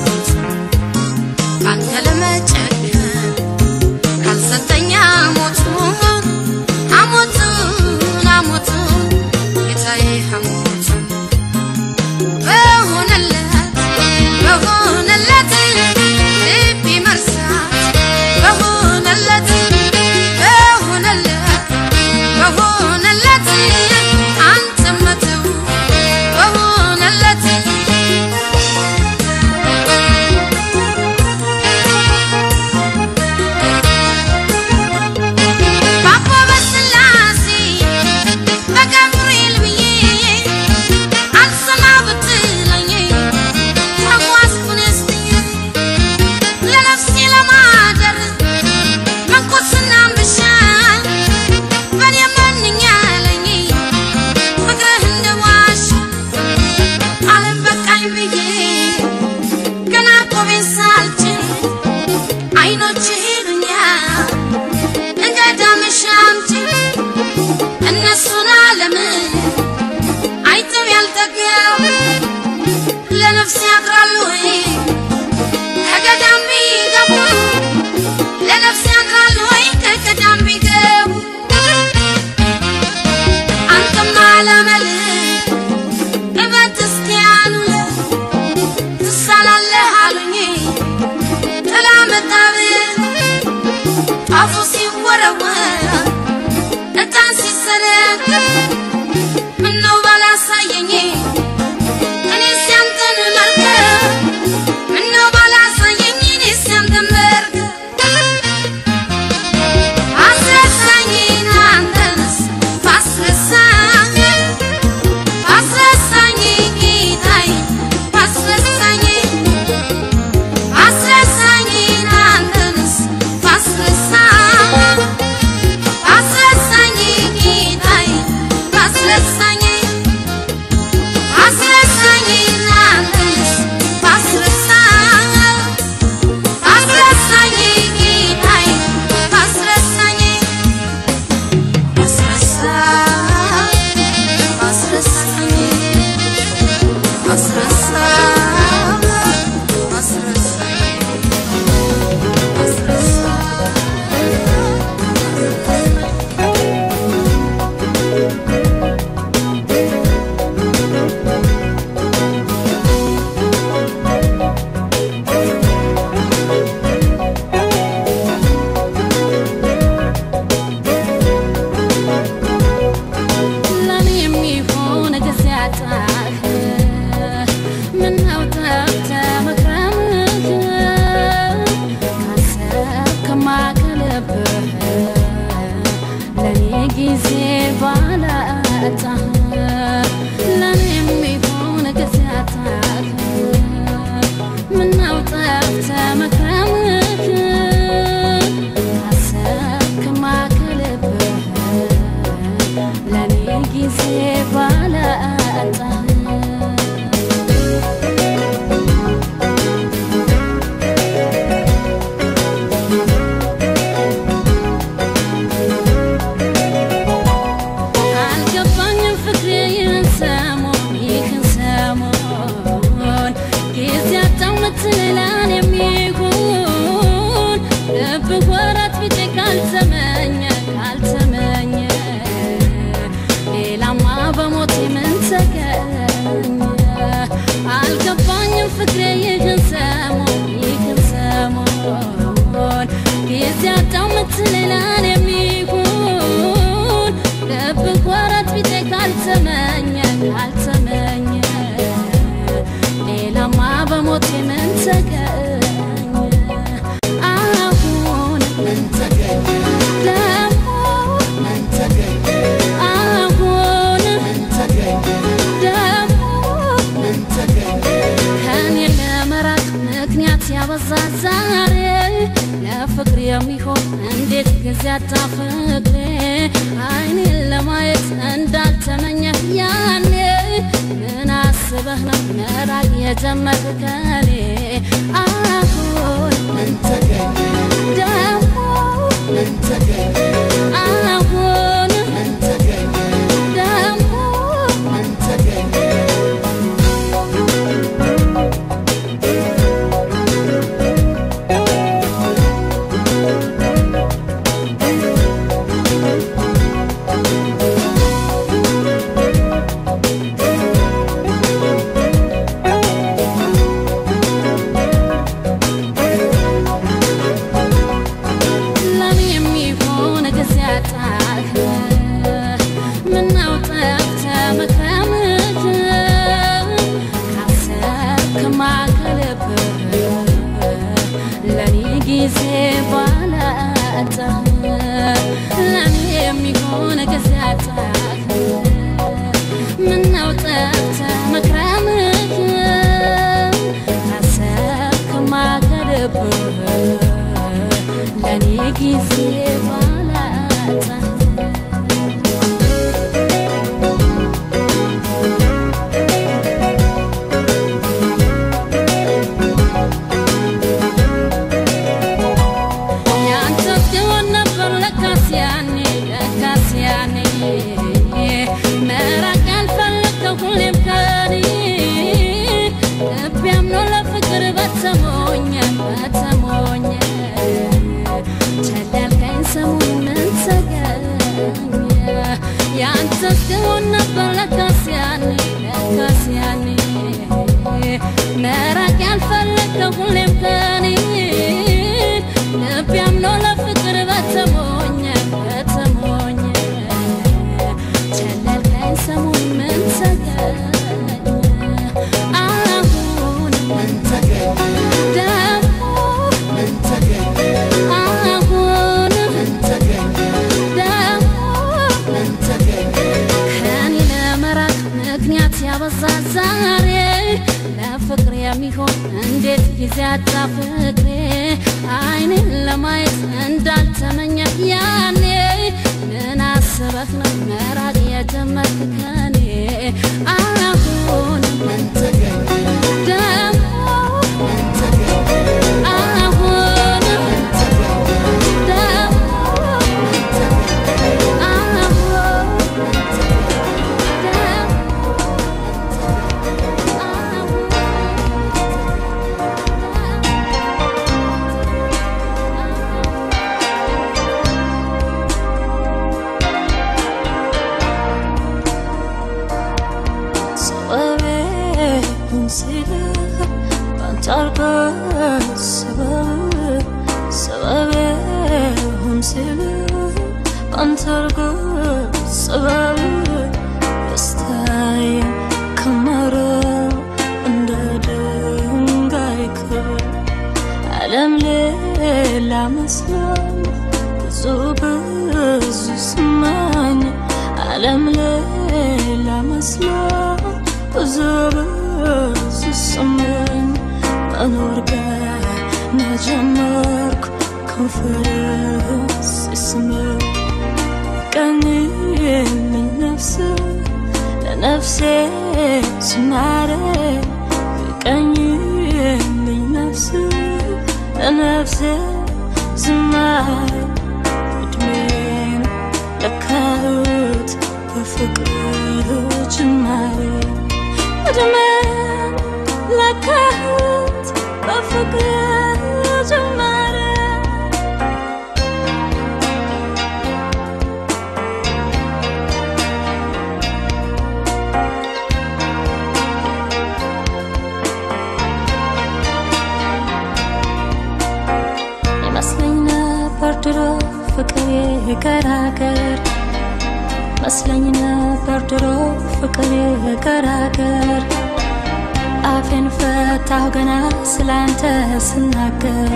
ሞት አንተ ለመጨከን ካልሰጠኛ ሞቱን አሞቱን አሞቱን ጌታዬ አሞቱን በሆነለት በሆነለት ልቤ መርሳት በሆነለት በሆነለት በሆነለት አንተ መተው በሆነለት ባባ በስላሴ በገብርኤል ብዬ አልሰማ ብትለኝ ተጓዝኩን ስትኝ ለነፍሴ ለማደር መንኩስና ብሻ በኔ መንኛለኝ ፍቅርህ እንደዋሽ ዓለም በቃኝ ብዬ ገና ቆቤን ሳልችል አይኖችህ ይሉኛል እንደ ዳመሻምች እነሱን ዓለምን አይተው ያልጠገቡ ለነፍስ ያድራሉ ወይ ከገዳም ቢገቡ ለነፍስ ያድራሉ ወይ ከገዳም ቢገቡ አንተማ ለመል እበት እስኪያሉ ትሳላለህ አሉኝ ጥላ መጣብህ ጣፉ ሲወረወር እጣን ሲሰነጠቅ ምነው ባላሳየኝ እኔ ሲያንተን መርከብ ምነው ባላሳየኝ እኔ ሲያንተን መርከብ አስረሳኝ አንተንስ ባስረሳኝ ባስረሳኝ ጌታዬ ባስረሳኝ አስረሳኝ አንተንስ ባስረሳኝ አስረሳኝ ጌታዬ ባስረሳኝ አስረሳኝ አንተንስ ባስረሳኝ አስረሳኝ ጌታዬ ባስረሳኝ አስረሳኝ አስረሳኝ አስረሳኝ አስረሳኝ ለኔ የሚሆን ጊዜ አጣህ ምነው ጠፍተህ መክረምህ ካሰብክማ ከልብህ ለኔ ጊዜ ባላጣህ ለኔ የሚሆን ጊዜ አጣህ ምነው ጠፍተህ መክረምህ ካሰብክማ ከልብህ ለኔ ጊዜ ባላጣህ አልገባኝም ፍቅሬ ይህን ሰሞን ይህን ሰሞን ጊዜ አጣው ምትላን የሚሆን ልብህ ወራት ቢጤ ካልተመኘ ካልተመኘ ሌላማ በሞቴ ምን ተገኘ አልገባኝም ፍቅሬ ይህን ሰሞን ይህን ሰሞን ጊዜ አጣው ምትላን የሚሆን ልብህ ወራት ቢጤ ካልተመኘ ካልተመኘ ሌላማ በሞቴ ምን ተገኘ አሁን ምን ተገኘ ደግሞ ምን ተገኘ አሁን ምን ተገኘ ደግሞ ምን ተገኘ ከኔ ለመራቅ ምክንያት ያበዛ ዛሬ ለፍቅር የሚሆን እንዴት ጊዜ አጣ ፍቅሬ አይኔን ለማየት እንዳልተመኘ ያኔ ምን አስበህ ነው መራቅ የጀመርክ ከኔ አሁን ምን ተገኘ ደግሞ ምን ተገኘ አሁን ምን ተገኘ ደግሞ ምን ተገኘ ጊዜ ባላጣ ለኔ የሚሆን ጊዜ አጣህ ምነው ጠፍተህ መክረምህ አሰብክማ ከልብህ ለኔ ጊዜ ባላጣ ያንተ ሲሆን ነበር ለካስ ያኔ ለካስ ያኔ መራቅ ያልፈለግከው ሁሌም ከኔ ልቤ አምኖ ለፍቅር በተሞኘ በተሞኘ ቸል ያልከኝ ሰሞን ምን ተገኘ ያንተ ሲሆን ነበር ለካስ ያኔ ለካስ ያኔ መራቅ ያልፈለግከው ሁሌም ከኔ ልቤ አምኖ ለፍቅር በተሞኘ በተሞኘ ቸል ያልከኝ ሰሞን ምን ተገኘ አሁን ምን ተገኘ ደግሞ ምን ተገኘ አሁን ምን ተገኘ ደግሞ ምን ተገኘ ከኔ ለመራቅ ምክንያት ያበዛ ዛሬ ለፍቅር የሚሆን እንዴት ጊዜ አጣ ፍቅሬ አይንን ለማየት እንዳልተመኘ ያኔ ምን አስበህ ነው መራቅ የጀመርክ ከኔ አሁን ምን ተገኘ ደግሞ ምን ተገኘ አሁን ምን ተገኘ ደግሞ ምን ተገኘ አሁን ምን ተገኘ ሰበቤን ስልህ ባንተ አልኩት ሰበብ ሰበቤን ስልህ ባንተ አልኩት ሰበብ ደስታዬ ከመረ እንደ ድንጋይ ክብር ዓለም ሌላ መስሎኝ ብዙ ብዙ ስማኝ ዓለም ሌላ መስሎኝ ብዙ ብዙ ስማኝ መኖር ገና ጀመርኩ ከንፈርህ ሲስመኝ ቀኝልኝ ነፍስ ለነፍሴ ዝማሬ ቀኝልኝ ነፍስ ለነፍሴ ዝማሬ እድሜን ለካሁት በፍቅር ጅማሬ እድሜን ለካሁት በፍቅር ጅማሬ ይመስለኝ ነበር ድሮ ፍቅር የገራገር መስለኝ ነበር ድሮ ፍቅር የገራገር አፌን ፈታሁ ገና ስላንተ ስናገር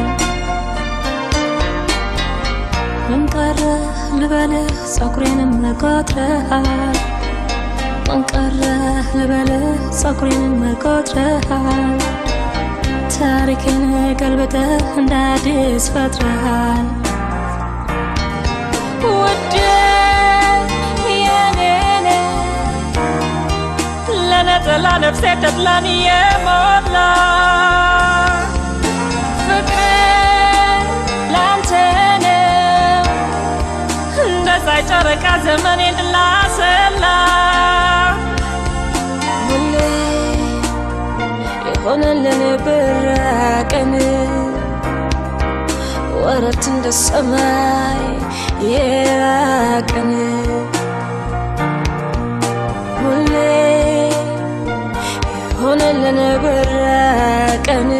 ምን ቀረ ልበልህ ጸጉሬንም ቆጥረሃል ምን ቀረ ልበልህ ጸጉሬንም ቆጥረሃል ታሪክን ገልብጠህ እንደ አዲስ ፈጥረሃል ውዴ የኔኔ ለነጠላ ነፍሴ ተድላን የሞላ ፍቅሬ ላንተ ነው እንደ ፀሐይ ጨረቃ ዘመኔን ላሰላ ሁሌ የሆነልን ብራቀን ወረት እንደ ሰማይ የራቀን ሁሌ የሆነልን ብራቀን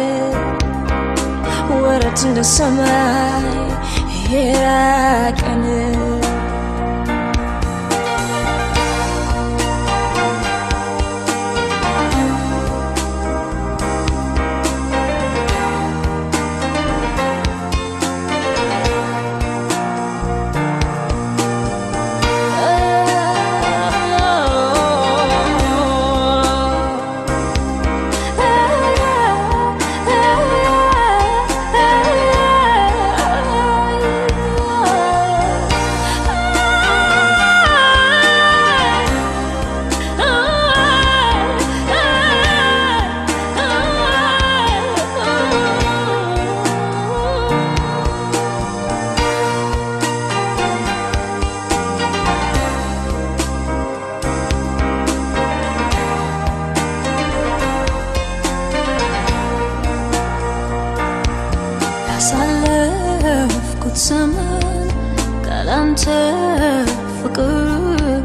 ወረት እንደ ሰማይ የራቀን ያሳለፍኩት ዘመን ካላንተ ፍቅር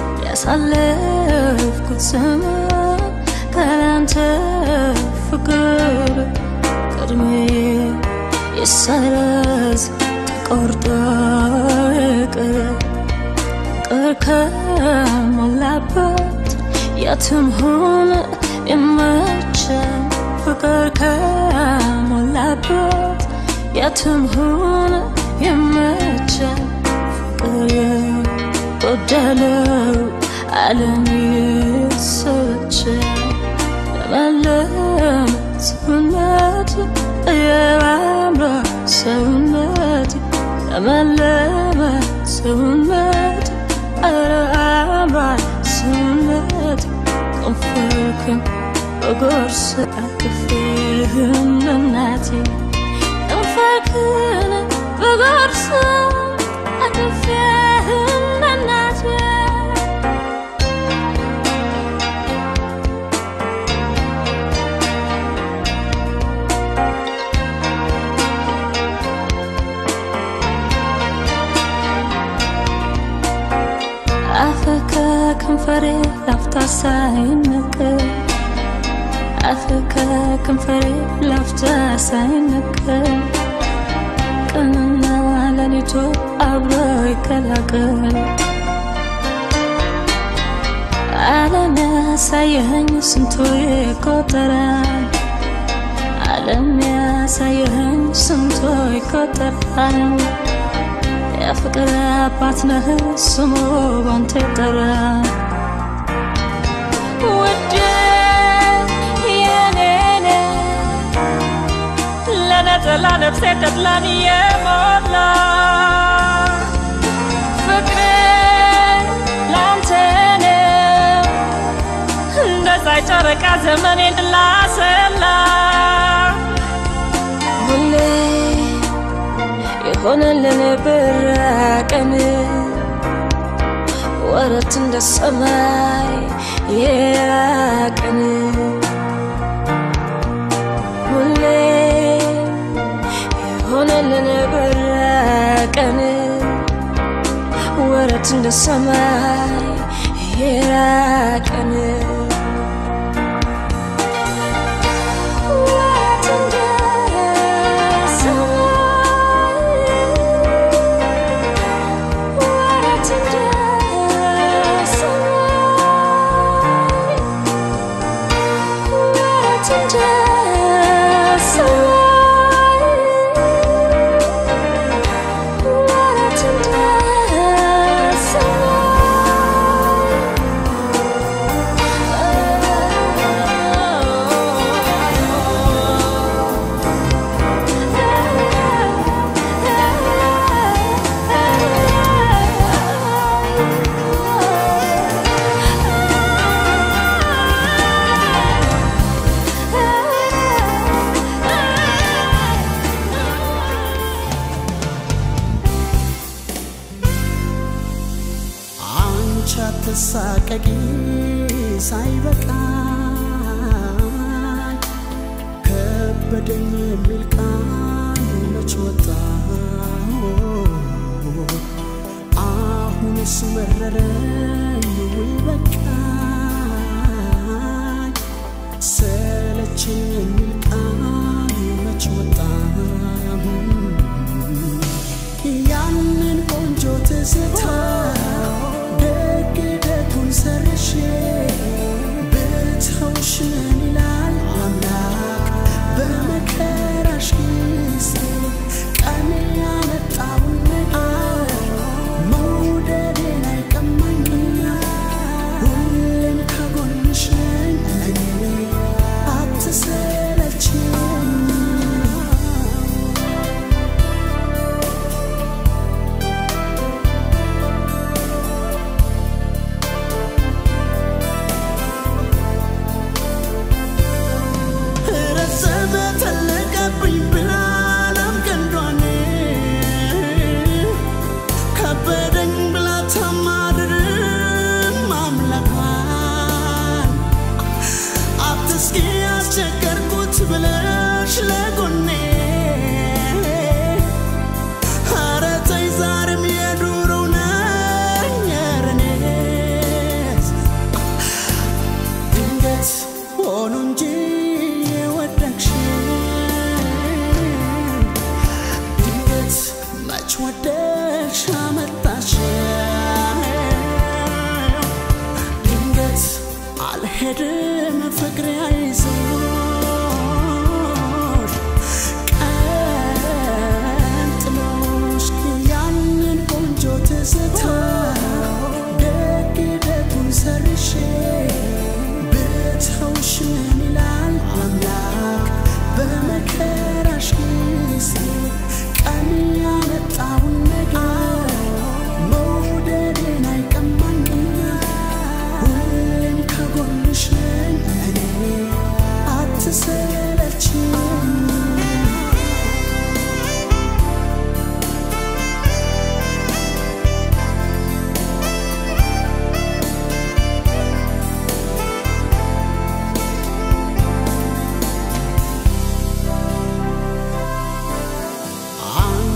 ያሳለፍኩት ዘመን ካላንተ ፍቅር ቅድሜ ይሰረዝ ተቆርጦ ይቅር ፍቅር ከሞላበት የትም ሆነ ይመቻል ፍቅር ከሞላበት የትም ሆነ ይመቻል ፍቅር የጎደለው ዓለም ይሰለቻል ለመለም ሰውነት የባምራ ሰውነት ለመለመ ሰውነት ኧረ አምሯል ሰውነት ከንፈርክን በጎርስ አቅፌህም እናቴ ከንፈርክን በጎርስ አቅፌህም እናቴ አፍህ ከከንፈሬ ላፍታ ሳይነቀል አፍህ ከከንፈሬ ላፍታ ሳይነቀል ቀንና ሌሊቱ አብሮ ይቀላቀል ዓለም ያሳየኸኝ ስንቱ ይቆጠራል ዓለም ያሳየኸኝ ስንቱ ይቆጠራል የፍቅር አባት ነህ ስሙ ባንተ ይጠራ ውዴ የኔ ነህ ለነጠላ ነፍሴ ተድላን የሞላ ፍቅሬ ላንተ ነው እንደ ፀሐይ ጨረቃ ዘመኔን ላሰላ ሁሌ የሆነልን ብራቀን ወረት እንደ ሰማይ የራቀን ሁሌ የሆነልን ብራቀን ወረት እንደ ሰማይ የራቀን ወረት እንደ አንቺ አትሳቀቂ ሳይበቃኝ ከበደኝ የሚል ቃል መች ወጣ አሁንስ መረረኝ ወይ በቃኝ ሰለቸኝ የሚል ቃል መች ወጣ ያንን ቆንጆ ትዝታ ደግ ደጉን ሰርሼ ብተውሽ ምን ይላል አምላክ በመከራሽ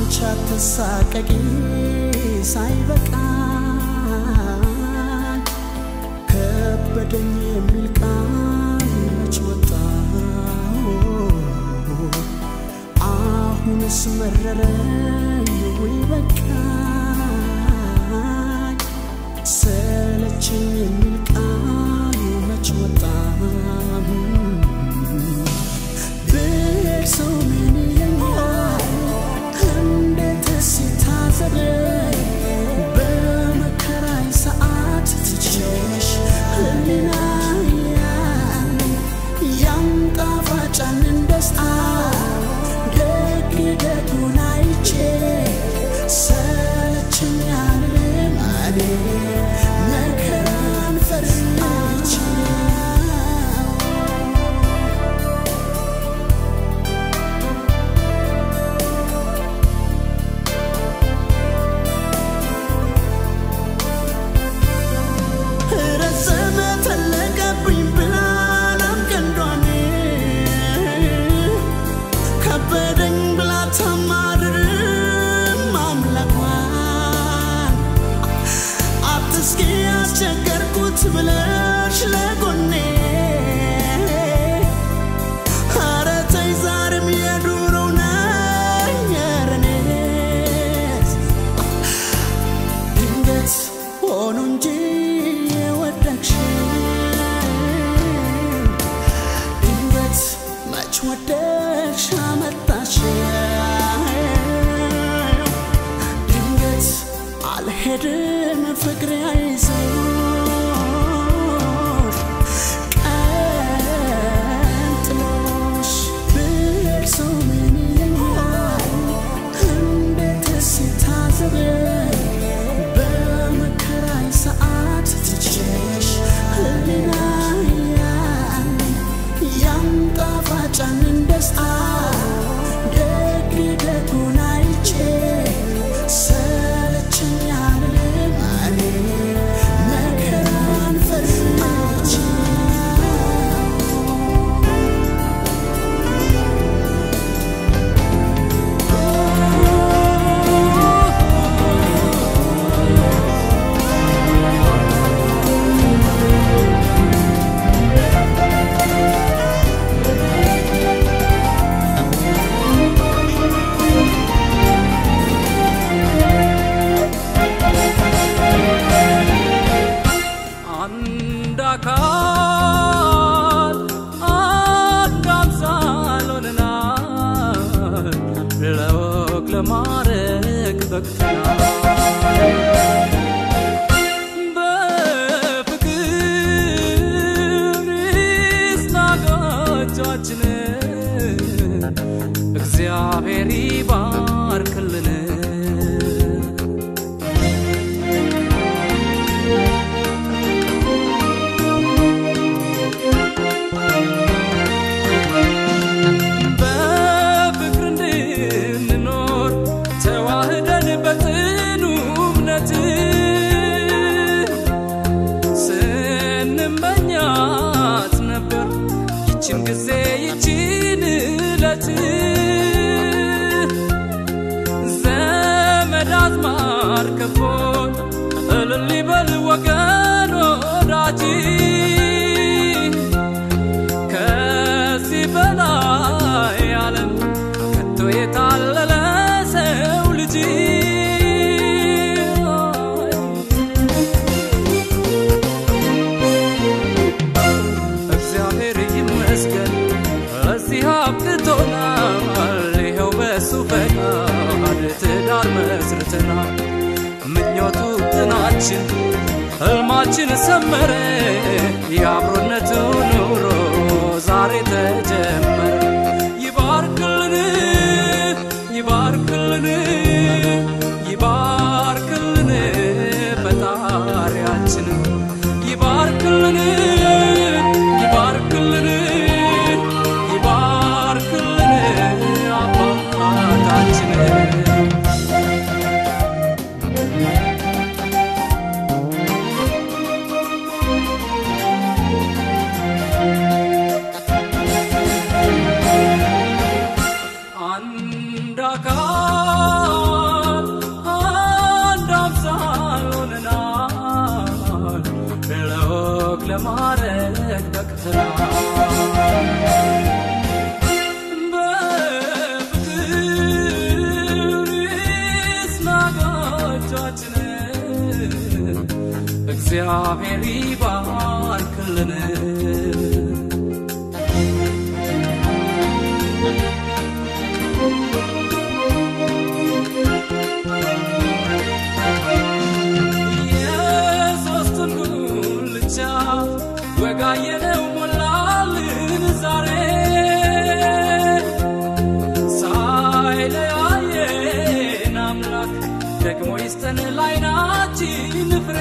አንቺ አትሳቀቂ ሳይበቃኝ ከበደኝ የሚል ቃል መች ወጣ አሁንስ መረረኝ ወይ በቃኝ ሰለቸኝ የሚል ቃል መች ወጣ ብሄድ ሰው ምን ይለኛል እንዴትስ ይታዘበኝ በመከራይ ሰዓት ትችሽ ህሊናያን ያን ጣፋጫንን ደስታ ደግ ደጉን አይቼ ሰለቸኝ አልልም እኔ መከራን ፈርቼ ረዘመ ተለቀብኝ ብላለም ቀንዷን ከበደኝ ብላ ታማርርም አምላኳን አትስኪ ያስቸገርኩት ብለሽ ለጎኔ ኧረ ተይ ዛሬም የዱሮው ነኝ ኧረ እኔስ ድንገት ሆኖ እንጂ የወደቅሽው ድንገት መች ወደቅሽ አመጣሽው ድንገት አልሄድም ፍቅሬ አይዞሽ ቀን ጥሎሽ ብሄድ ሰው ምን ይለኛል እንዴትስ ይታዘበኝ በመከራይ ሰዓት ትችሽ ህሊናያን ያን ጣፋጫንን ደስታ ደግ ደጉን አይቼ ሰለቸኝ አልልም እኔ መከራን ፈርቼ አንድ አካል አንድ አምሳል ሆነናል ለወግ ለማረግ በቅተናል በፍቅር ይስናጋጃችን እግዚአብሔር ይባርክልን በፍቅር እንድንኖር ተዋህደን በጽኑ እምነት ስንመኛት ነበር ይችን ጊዜ ይችን እለት ዘመድ አዝማር ከቦን እልል ይበል ወገን ወዳጅ ከዚህ በላይ ዓለም ከቶ የታለለ ሰው ልጅ እግዚአብሔር ይመስገን ለዚህ አብቅቶናል። ይኸው በሱ ፈቃድ ትዳር መስርተናል። ምኞቱ ጥናችን ህልማችን ሰመረ። የአብሮነቱ ኑሮ ዛሬ ተጀመረ። ይባርክልን ይባርክልን ይባርክልን ፈጣሪያችን ይባርክልን ይባርክልን ይባርክልን አባታችን ያሳዝናል በፍቅር ስናጋጃችን እግዚአብሔር ይባርክልን የሶስቱን ጉልቻ ወጋየነው ሞላልን ዛሬ ሳይለያየን አምላክ ደግሞ ይስጠን ላይናችን ፍሬ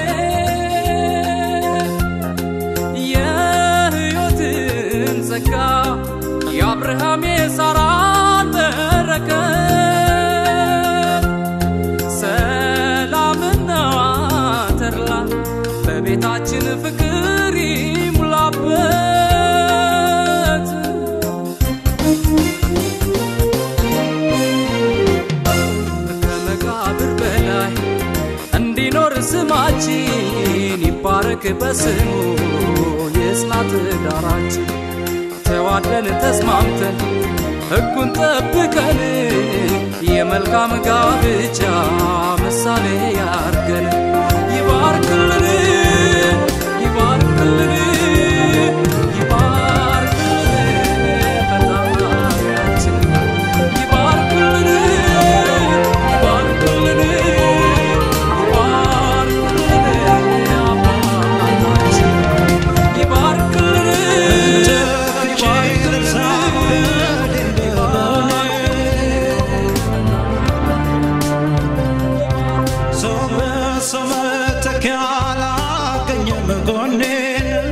የሕይወትን ጸጋ የአብርሃም የሳራን በረከት ሰላምና ተድላ በቤታችን ፍቅር ይሙላበት ከመቃብር በላይ እንዲኖር ስማችን ይባረክ በስሙ የጽና ትዳራችን ተዋደን ተስማምተን ሕጉን ጠብቀን የመልካም ጋብቻ ምሳሌ ያርገን ይባርክልን ይባርክልን ይባርክልን ፈጣሪያችን ይባርክልን ይባርክልን ይባርክልን አባታችን ይባርክልን ሰው በሰው መተኪያ አላገኘም ጎኔን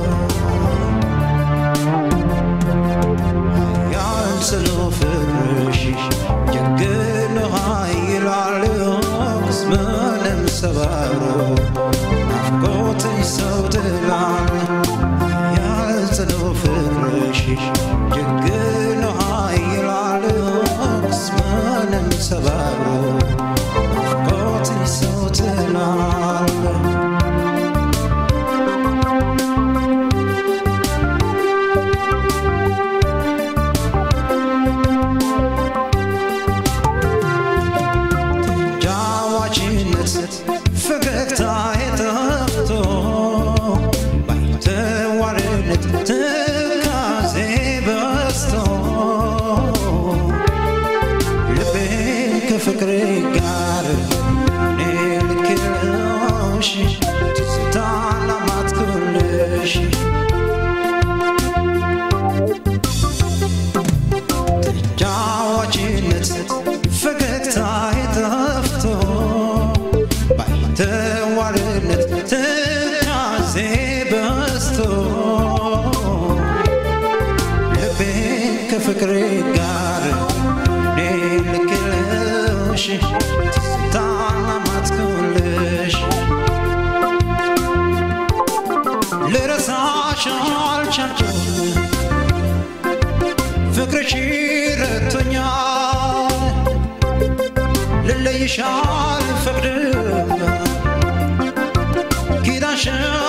ያንስሎ ፍቅርሽ ጀግኖ ኃይላል ምንም ሰባብሮ ናፍቆትሽ ሰው ትላል ያንስሎ ፍቅርሽ ጀግኖ ኃይላል ምንም ሰባብሮ ናፍቆትሽ ሰው ትላል ጃዋችነት ፈገግታ የጠፍቶ ባይተዋርነት ትካዜ በስቶ ልቤን ከፍቅር ጋር እኔ ልክልሽ ትዝታ ላማትኩልሽ ጃዋችነት ፈገግታ የጠፍቶ ባይተዋርነት ትካዜ በስቶ ልቤን ከፍቅር ጋር እኔ ልክልሽ ትዝታ ላማትኩልሽ ልረሳሽ አልቻልኩም ፍቅርሽ ረቶኛል ልለይሽ አልፈቅድም ኪዳንሽ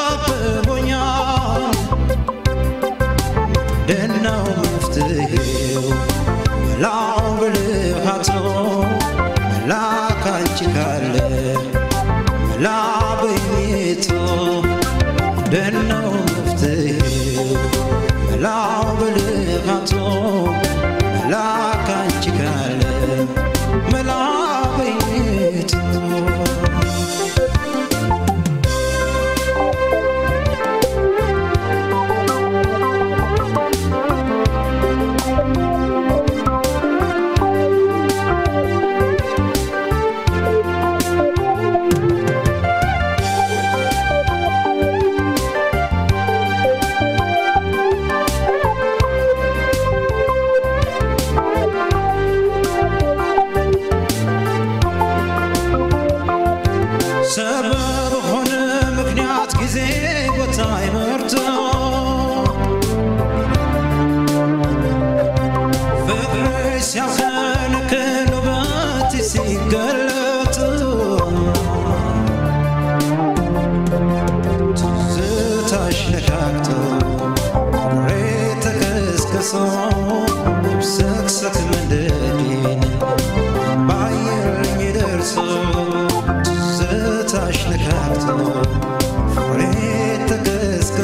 አብቦኛል ደናው መፍትሄው መላው ብልሃቶ መላ ካንቺ ካለ መላ በኝቶ ደናው መፍትሄው መላው ብልሃቶ መላ ካንቺ ካለ መላ በኝቶ ሰበብ ሆነ ምክንያት ጊዜ ቦታ ይመርቶ ፍቅርሽ ሲያፈንክን ውበት ሲገለጥ ትዝታሽ ነካክቶ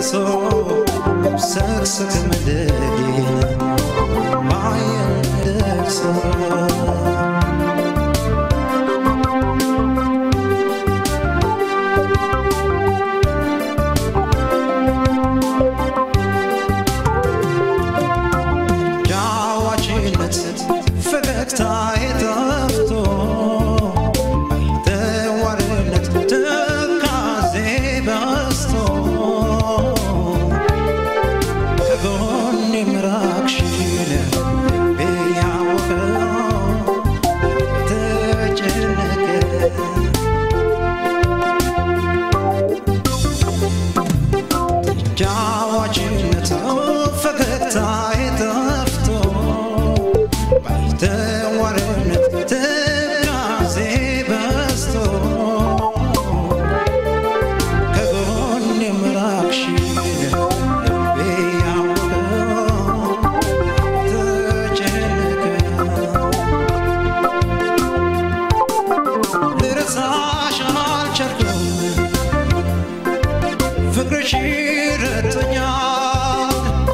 ደርሶ ሰክሰክ መደዴን ባየን ደርሶ ጃዋችነት ፈገግታ የጠፍቶ ተዋርነት ትካዜ በስቶ ከጎኔ ምራቅሽን ብያወቀው ተጨነቀ ጃዋችነት ፈገግታ የጠፍቶ ባይተዋርነት ትካዜ በስቶ ከጎኔ ምራቅሽን ልቤ ያወቀው ተጨነቀ ልረሳሽ አልቻልኩም ፍቅርሽ ረቶኛል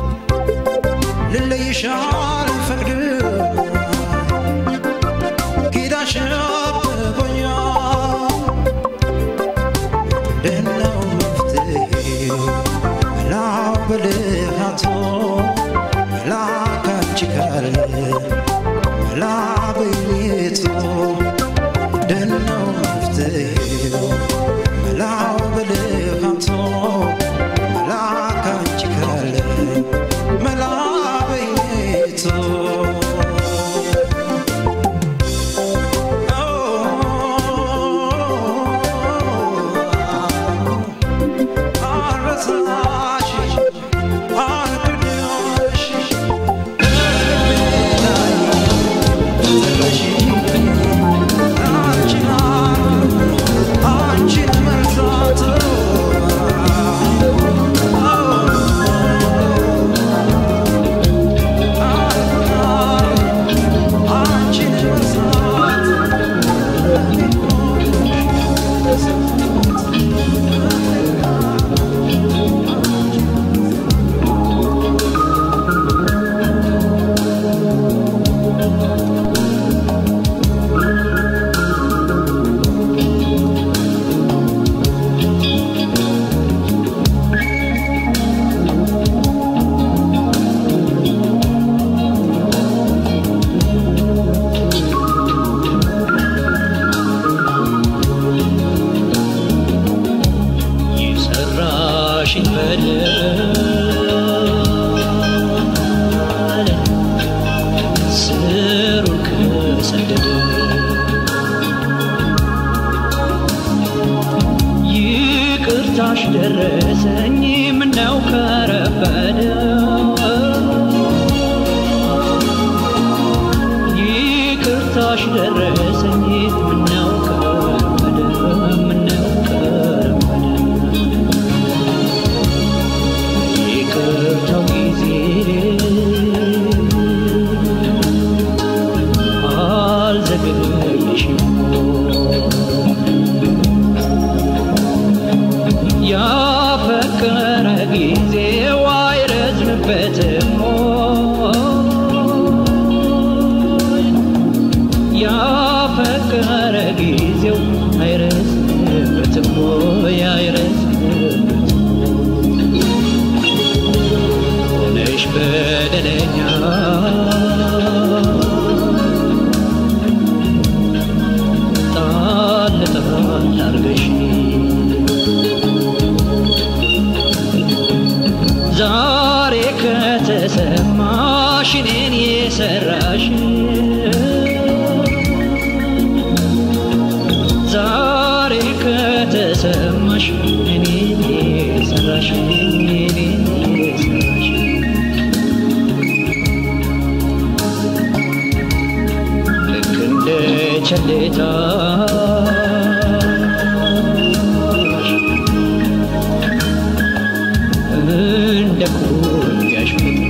ልለይሽ አልፈቅድም ኪዳንሽ አብቦኛል ምንድነው መፍትሄው መላው ብልሃቶ መላ ካንቺ ካለ መላ በየቱ ምንድነው መፍትሄው መላው ብልሃቶ መላ ካንቺ ካለ መላ በየቱ የሰራሽኝ በደል ስሩን ከሰደደ ይቅርታሽ ደረሰኝ ምነው ከረፈደ ይቅርታሽ ደረሰኝ ምነው ከረፈደ ምነው ከረፈደ ይቅርታው ጊዜ አልዘገየሽም ያፈቀረ ጊዜው አይረዝምበትም ያፈቀረ ጊዜው አይረዝምበትም አይረዝምበትም ሆነሽ በደለኛ ጣል ጣል አርገሽ ዛሬ ከተሰማሽ እኔን የሰራሽ ዛሬ ከተሰማሽ እኔን የሰራሽ እኔን የሰራሽ ልክ እንደ ቸሌታሽ እንደ ኩያሽ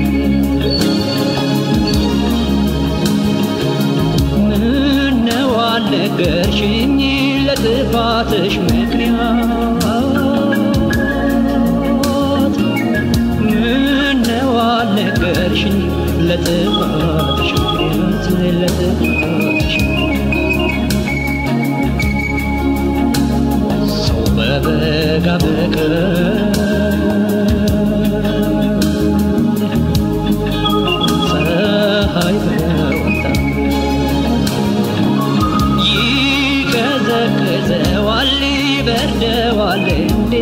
ምነው አልነገርሽኝ ለጥፋትሽ ምክንያት ዳረግሽኝ ለጥፋትሽ ምክንያት ለጥፋትሽ ሰው በበጋ በቀር ፀሐይ በወጣ ይቀዘቅዘዋል ይበርደዋል እንዴ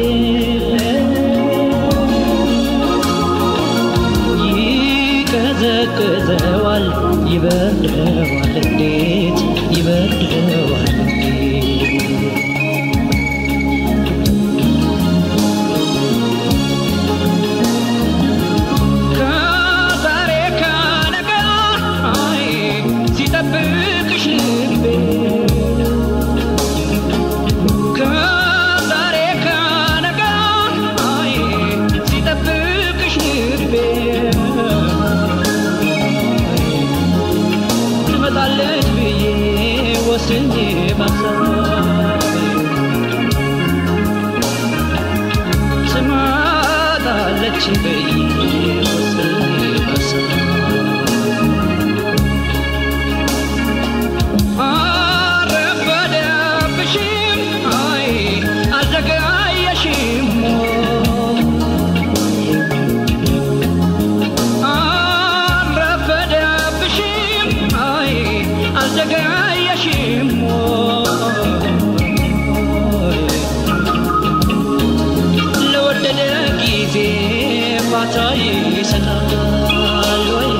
ይቀዘቅዘዋል ይበርደዋል እንዴት ይበርደዋል እንዴት ከዛሬ ከነገ አይ ሲጠብቅሽ ልቤ ከዛሬ ከነገ አይ ሲጠብቅሽ ልቤ ትመጣለች ብዬ ወስኜ ባሰብ ትመጣለች ብዬ ወስኜ ባሰብ አረፈደብሽም አይ አልዘገየሽም አረፈደብሽም አይ አልዘገየሽም ለወደደ ጊዜ ፋታ ይሰጣል ወይ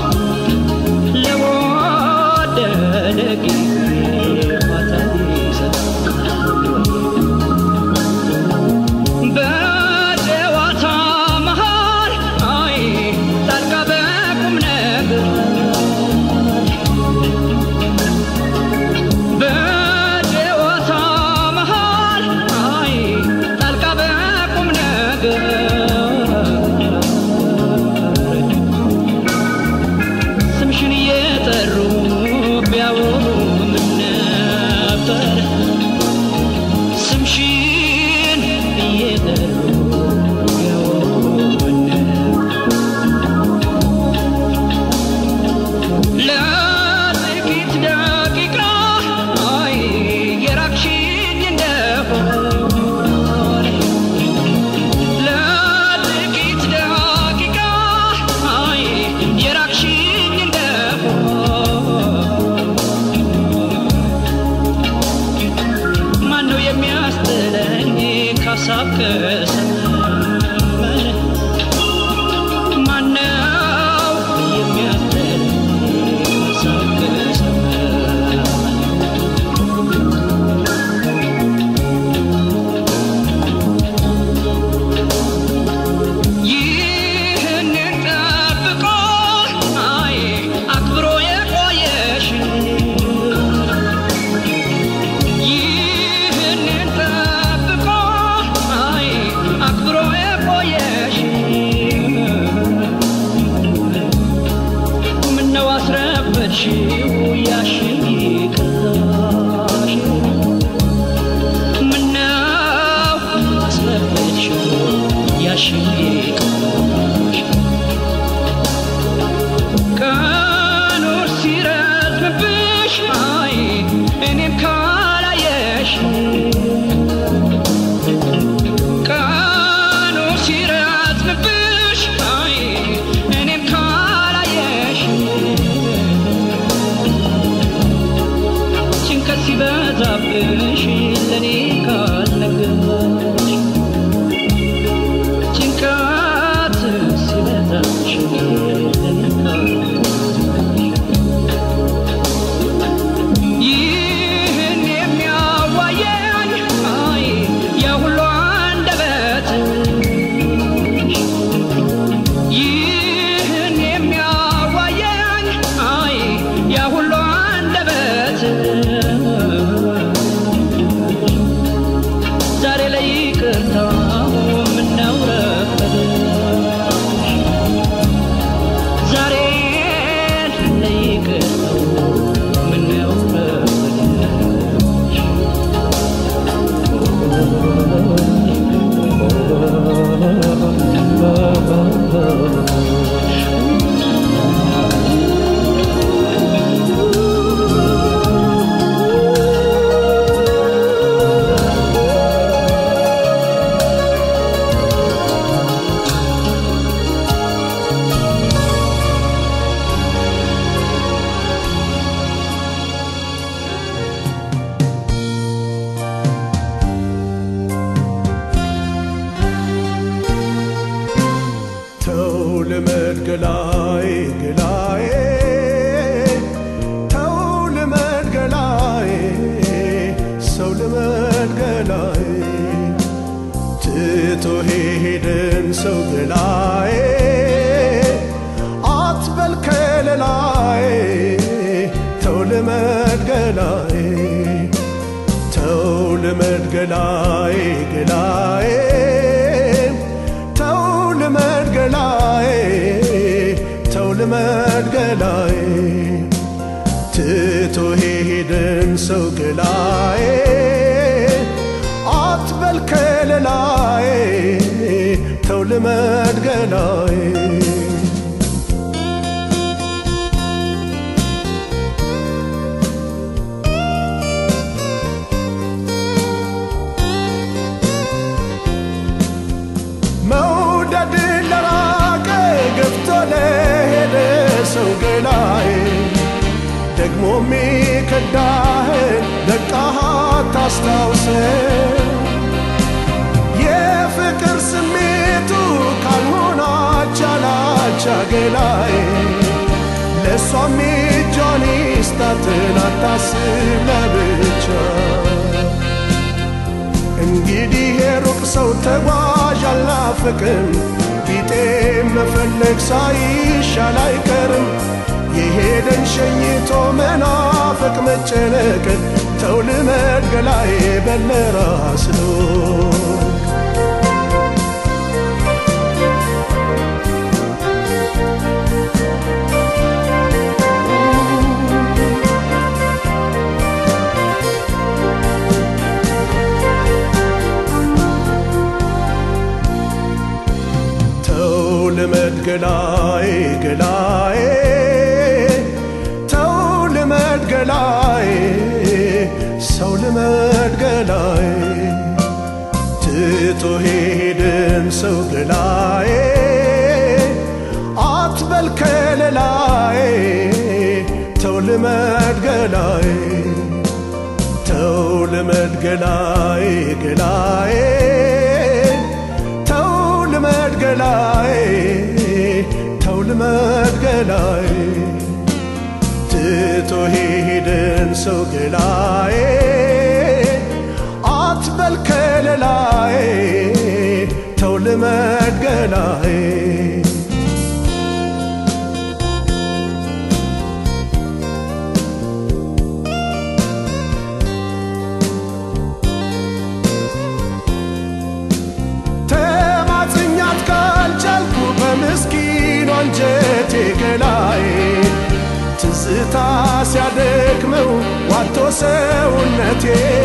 ለወደደ ጊዜ ፋታ ይሰጣል በጨዋታ መሃል አይ ጣልቃ በቁም ነገር በጨዋታ መሃል አይ ጣልቃ በቁም ነገር ስምሽን እየጠሩ ቢያወሩ ምን ነበር ስምሽን እየጠሩ ቢያወሩ ምን ለጥቂት ደቂቃ አይ የራቅሽኝ እንደሆነ ለጥቂት ደቂቃ አይ የራቅሽኝ እንደሆነ ማነው የሚያስጥለኝ ካሳብ ከሰመነ ማነው የሚያስጥለኝ ካሳብ ከሰመነ ይህንን ጠብቆ አይ አክብሮ የቆየሽ ይህንን ጠብቆ አይ አክብሮ የቆየሽ ምነው አስረበድሽው ያሽን ይቅርታሽ ምነው አስረበድሽው ያሽን ይቅርታሽ ቀኑር ሲረዝምብሽ አይ እኔም ካላየሽ ቀኑ ሲረዝምብሽ አይ እኔም ካላየሽ ጭንቀት ሲበዛብሽ ለእኔ ካልነገርሽ ጭንቀት ሲበዛብሽ ለእኔ ካልነገርሽ ይህን የሚያዋየኝ አይ የሁሉ አንደበት ይህን የሚያዋየኝ አይ የሁሉ አንደበት ሰው ገላዬ አትበል ከለላዬ ተው ልመድ ገላዬ ተው ልመድ ገላዬ ገላዬ ተው ልመድ ገላዬ ተው ልመድ ገላዬ ትቶ ሄደን ሰው ገላዬ አትበል ከለላዬ ተው ልመድ ገላዬ መውደድ ለራቀ ገፍቶ ለሄደ ሰው ገላዬ ደግሞ ሚከዳህን ደቃሃት ታስታውሰ የፍቅር ስሜቱ ካልሆናች አላቻ ገላዬ ለእሷም እጇን ይስጣትን አታስብ ለብቻ እንግዲህ የሩቅ ሰው ተጓዥ አልናፍቅም ቢጤ መፈለግ ሳይሻል አይቀርም የሄደን ሸኝቶ መናፈቅ መጨነቅን ተው ልመድ ገላዬ በለራስ ተው ልመድ ገላዬ ገላዬ ተው ልመድ ገላዬ ሰው ልመድ ገላዬ ትቶ ሄድን ሰው ገላዬ አትበል ከለላዬ ተው ልመድ ገላዬ ተው ልመድ ገላዬ ገላዬ ተው ልመድ ገላዬ ተው ልመድ ገላዬ ትቶ ሄደን ሰው ገላዬ አትበል ከለላዬ ተው ልመድ ገላዬ ተማጽኛት ካልቻልኩ በምስኪኑ አንጀቴ ገላዬ ትዝታ ሲያደክመው ዋቶ ሰውነቴ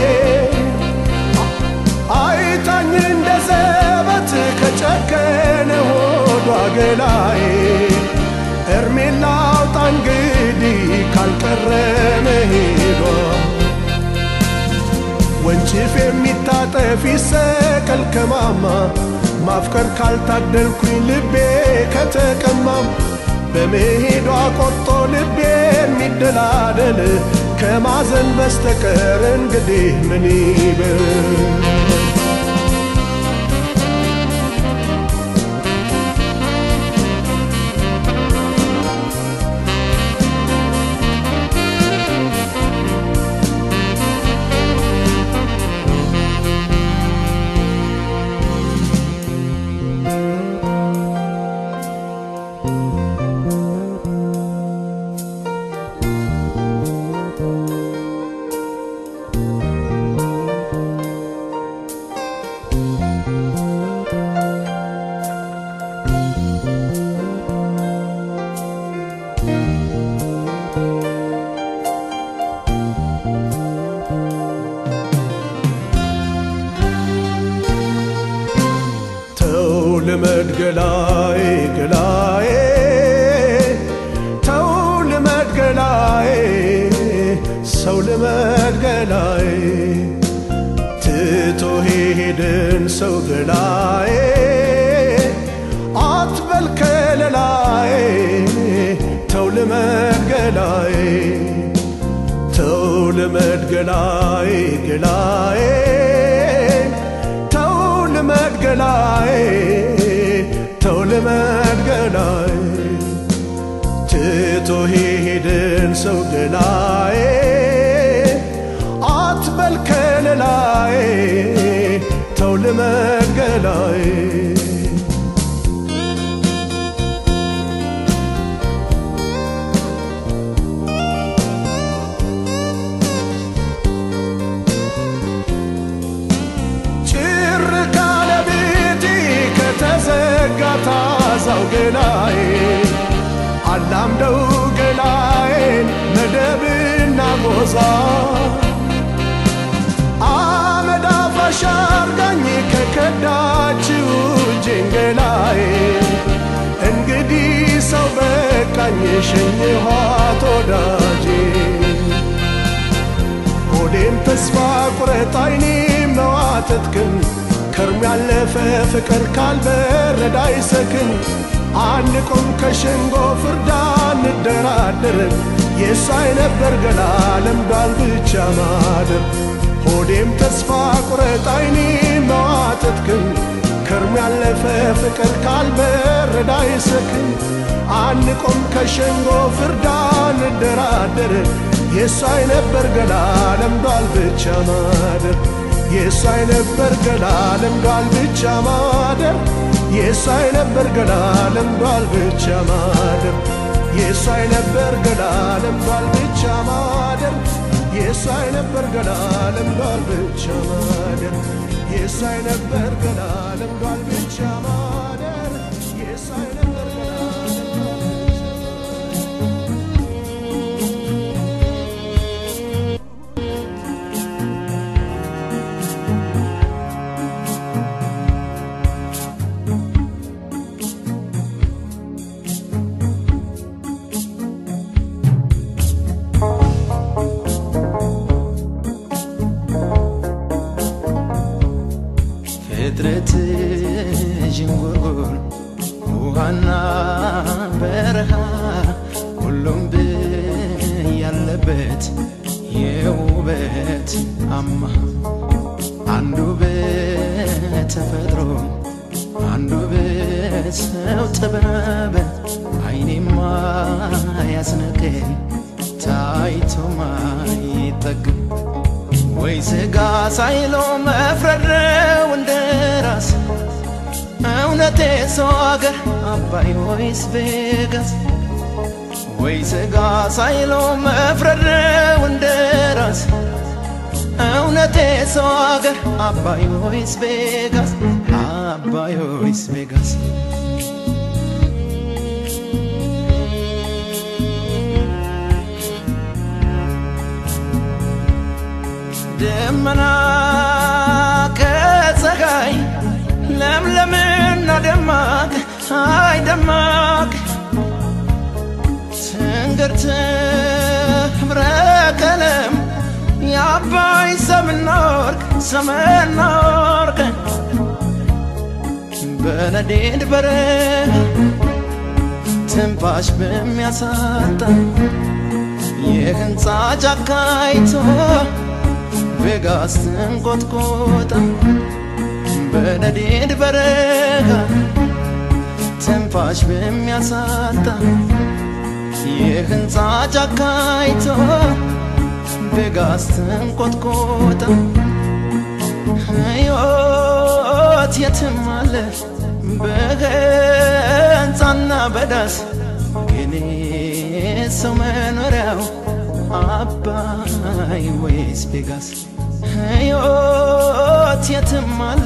አይታኝ እንደ ዘበት ከጨከነ ሆዷ ገላዬ እርሜን ላውጣ እንግዲህ ካልቀረ መሄዷ ወንጭፍ የሚታጠፍ ይሰቀል ከማማ ማፍቀር ካልታደልኩኝ ልቤ ከተቀማም በመሄዷ ቆርጦ ልቤ የሚደላደል ከማዘን በስተቀር እንግዲህ ምን ይበል ተው ልመድ ገላዬ ገላዬ ተው ልመድ ገላዬ ሰው ልመድ ገላዬ ትቶ ሄድን ሰው ገላዬ አትበል ከለላዬ ተው ልመድ ገላዬ ተው ልመድ ገላዬ ገላዬ ተው ልመድ ገላዬ ተው ልመድ ገላዬ ትቶ ሄድን ሰው ገላዬ አትበል ከለላዬ ተው ልመድ ገላዬ ሮዛ አመድ አፋሽ አርጋኝ ከከዳችው ጅንገላዬ እንግዲህ ሰው በቃኝ ሸኝኋት ወዳጄ ሆዴም ተስፋ ቁረጥ አይኔም መዋተትክን ከርም ያለፈ ፍቅር ካልበረዳ አይሰክን አንቆም ከሸንጎ ፍርዳ እንደራደር የሳይ ነበር ገላ ለምዷል ብቻ ማደር ሆዴም ተስፋ ቁረጥ አይኔም መዋተትክን ከርም ያለፈ ፍቅር ካልበረዳ አይሰክን አንቆም ከሸንጎ ፍርዳ እንደራደር የሳይ ነበር ገላ ለምዷል ብቻ ማደር የሳይ ነበር ገላ ለምዷል ብቻ ማደር የሳይ ነበር ገላ ለምዷል ብቻ ማደር የሳይ ነበር ገላ ለምዷል ብቻ ማደር የሳይ ነበር ገላ ለምዷል ብቻ ማደር የሳይ ነበር ገላ ለምዷል ብቻ ማደር የሳይ ነበር ገላ ፍጥረት ዥንጉርጉር ውሃና በረሃ ሁሉም ያለበት የውበት አማ አንዱ በተፈጥሮ አንዱ በሰው ጥበብ አይኔማ ያስነቅል ታይቶ ማይጠግብ ወይ ስጋ ሳይሎ መፍረድ ነው እንደ ራስ እውነቴ ሰው አገር አባይ ወይስ ቬጋስ ወይ ስጋ ሳይሎ መፍረድ ነው እንደ ራስ እውነቴ ሰው አገር አባይ ወይስ ቬጋስ አባይ ወይስ ቬጋስ ደመና ከፀሐይ ለምለምና ደማቅ አይ ደማቅ ትንግርት ህብረ ቀለም የአባይ ሰምና ወርቅ ሰምና ወርቅ በነዴድ በረሃ ትንፋሽ በሚያሳጣ የህንፃ ጫካይቶ ቬጋስ ትንቆጥቆጣ በነዴድ በረጋ ትንፋሽ በሚያሳጣ የህንፃ ጫካይቶ ቬጋስ ትንቆጥቆጣ ሕይወት የትም አለ በህንፃና በዳስ ግን ሰው መኖሪያው አባይ ወይስ ቬጋስ ሕይወት የትም አለ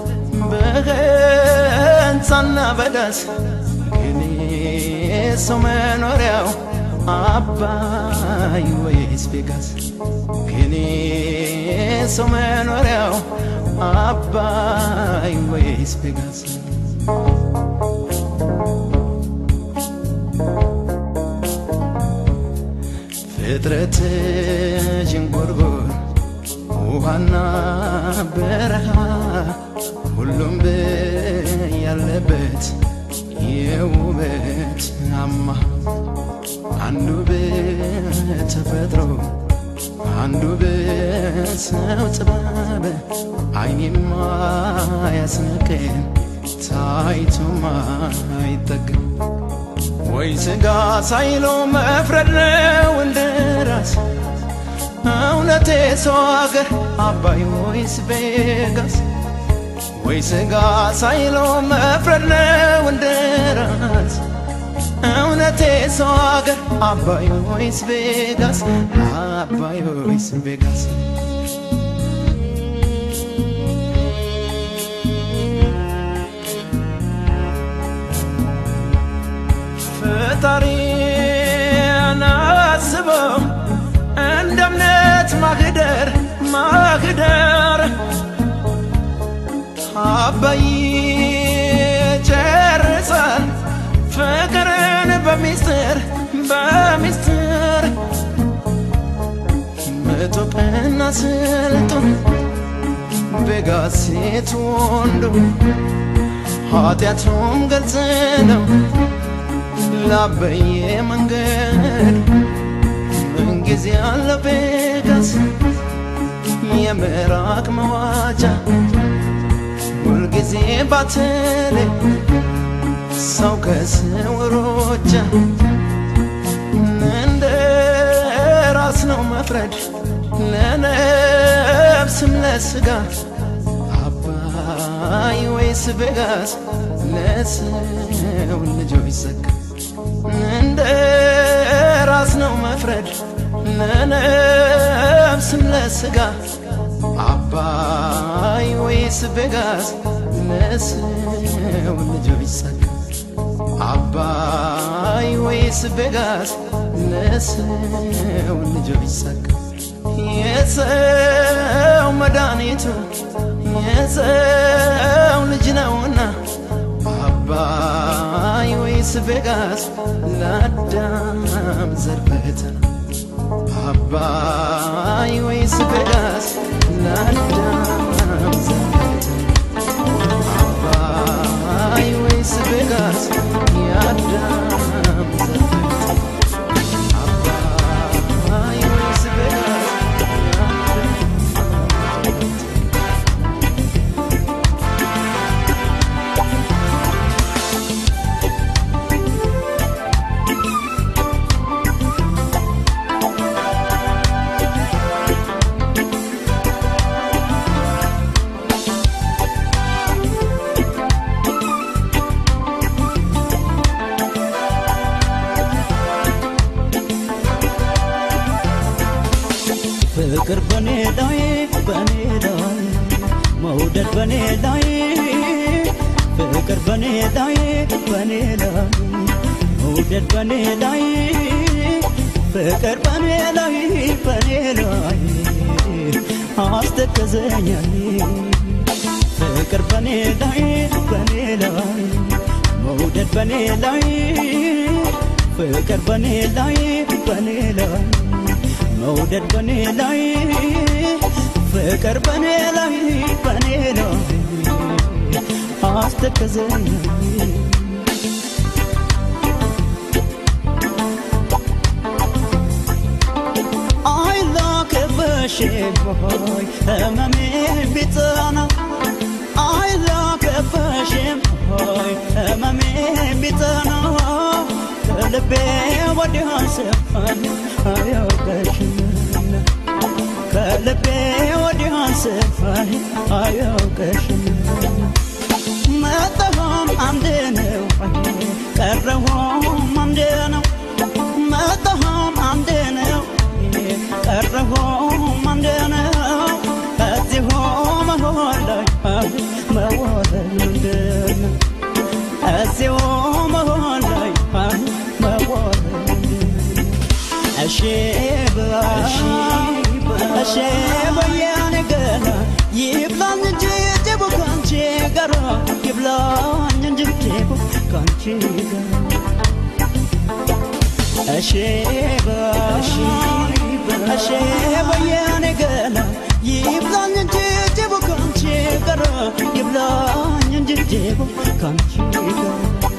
በህንፃና በዳስ ግን ሰው መኖሪያው አባይ ወይስ ቬጋስ ግን ሰው መኖሪያው አባይ ወይስ ቬጋስ ፍጥረት ዥንጉርጉር ውሃና በረሃ ሁሉም ያለበት የውበት አማ አንዱ በተፈጥሮ አንዱ በሰው ጥበብ አይኔማ ያስነቅን ታይቶማ አይጠግም ወይ ስጋ ሳይሎ መፍረድ ነው እንደ ራስ እውነቴ ሰው አገር አባይ ወይስ ቬጋስ ወይ ስጋ ሳይሎ መፍረድ ነው እንደ ራስ እውነቴ ሰው አገር አባይ ወይስ ቬጋስ አባይ ወይስ ቬጋስ ፈጣሪን አስበው እንደ እምነት ማህደር ማህደር አባይ ጨርሳል ፍቅርን በሚስጥር በሚስጥር ምጡቅና ስልጡን ቤጋስ ሴት ወንዱ ኃጢአቱም ግልጽ ነው ላበየ መንገድ ምንጊዜ ያለ ቤጋስ የምራቅ መዋጃ ሁልጊዜ ባትል ሰው ከስውሮቻ እንደ ራስ ነው መፍረድ ለነፍስም ለስጋ አባይ ወይስ ቤጋስ ለሰው ልጆች ዘጋ እንደ ራስ ነው መፍረድ ለነፍስም ለስጋ አባይ ወይስ ቤጋስ ለሰው ልጆች ዘጋ አባይ ወይስ ቤጋስ ለሰው ልጆች ዘጋ የሰው መድኃኒቱ የሰው ልጅ ነውና አባይ ወይስ ቤጋስ ለአዳም ዘር ፈተና አባይ ወይስ ቤጋስ ለአዳም ዘር ፈተና አባይ ወይስ ቤጋስ የአዳም ዘር ፈተና አባይ ወይስ ቤጋስ ፍቅር በኔ ላይ በኔ ላይ መውደድ በኔ ላይ ፍቅር በኔ ላይ በኔ ላይ መውደድ በኔ ላይ ፍቅር በኔ ላይ በኔ ላይ አስተከዘኛል ፍቅር በኔ ላይ በኔ ላይ መውደድ በኔ ላይ ፍቅር በኔ ላይ በኔ ላይ መውደድ በኔ ላይ ፍቅር በኔ ላይ በኔ ላይ አስተከዘኝ አይላከበሽም ሆይ ህመሜ ቢጸና አይላከበሽም ሆይ ህመሜ ቢጸና ከልቤ ወዲያ ስፋል አያውቀሽምና ከልቤ ወዲያ ስፋል አያውቀሽምና መጣሁም አንድ ነው ቀረሁም አንድ ነው መጣሁም አንድ ነው ቀረሁም አንድ ነው ከዚሁ መሆን ላይ መወደድ ምንድን ነው እዚሁ መሆን ላይ መወደድ እሺ ብላሽ እሺ በያኔ ገና ይብላኝ እንጂ ጅቡ ካንቺ ጋር ይብላኝ እንጂ ጅቡ ካንቺ ጋር እሺ ባሽ እሺ በያኔ ገና ይብላኝ እንጂ ጅቡ ካንቺ ጋር ይብላኝ እንጂ ጅቡ ካንቺ ጋር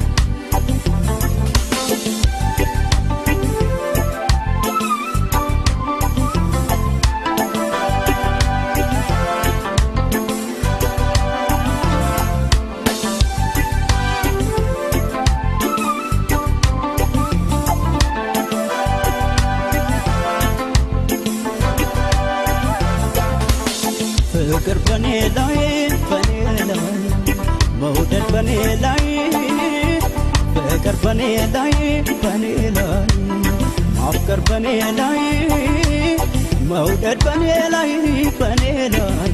ፍቅር በኔ ላይ በኔ ላይ መውደድ በኔ ላይ ፍቅር በኔ ላይ በኔ ላይ ማፍቀር በኔ ላይ መውደድ በኔ ላይ በኔ ላይ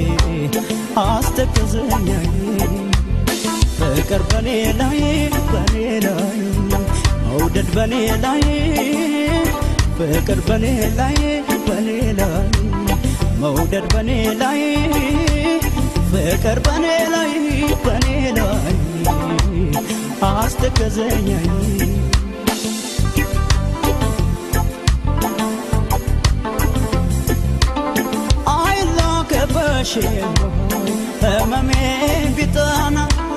አስተከዘኛል ፍቅር በኔ ላይ በኔ ላይ መውደድ በኔ ላይ ፍቅር በኔ ላይ በኔ ላይ መውደድ በኔ ላይ ፍቅር በኔ ላይ በኔ ላይ አስተከዘኛኝ አይላከበሽም ህመሜ ቢጠና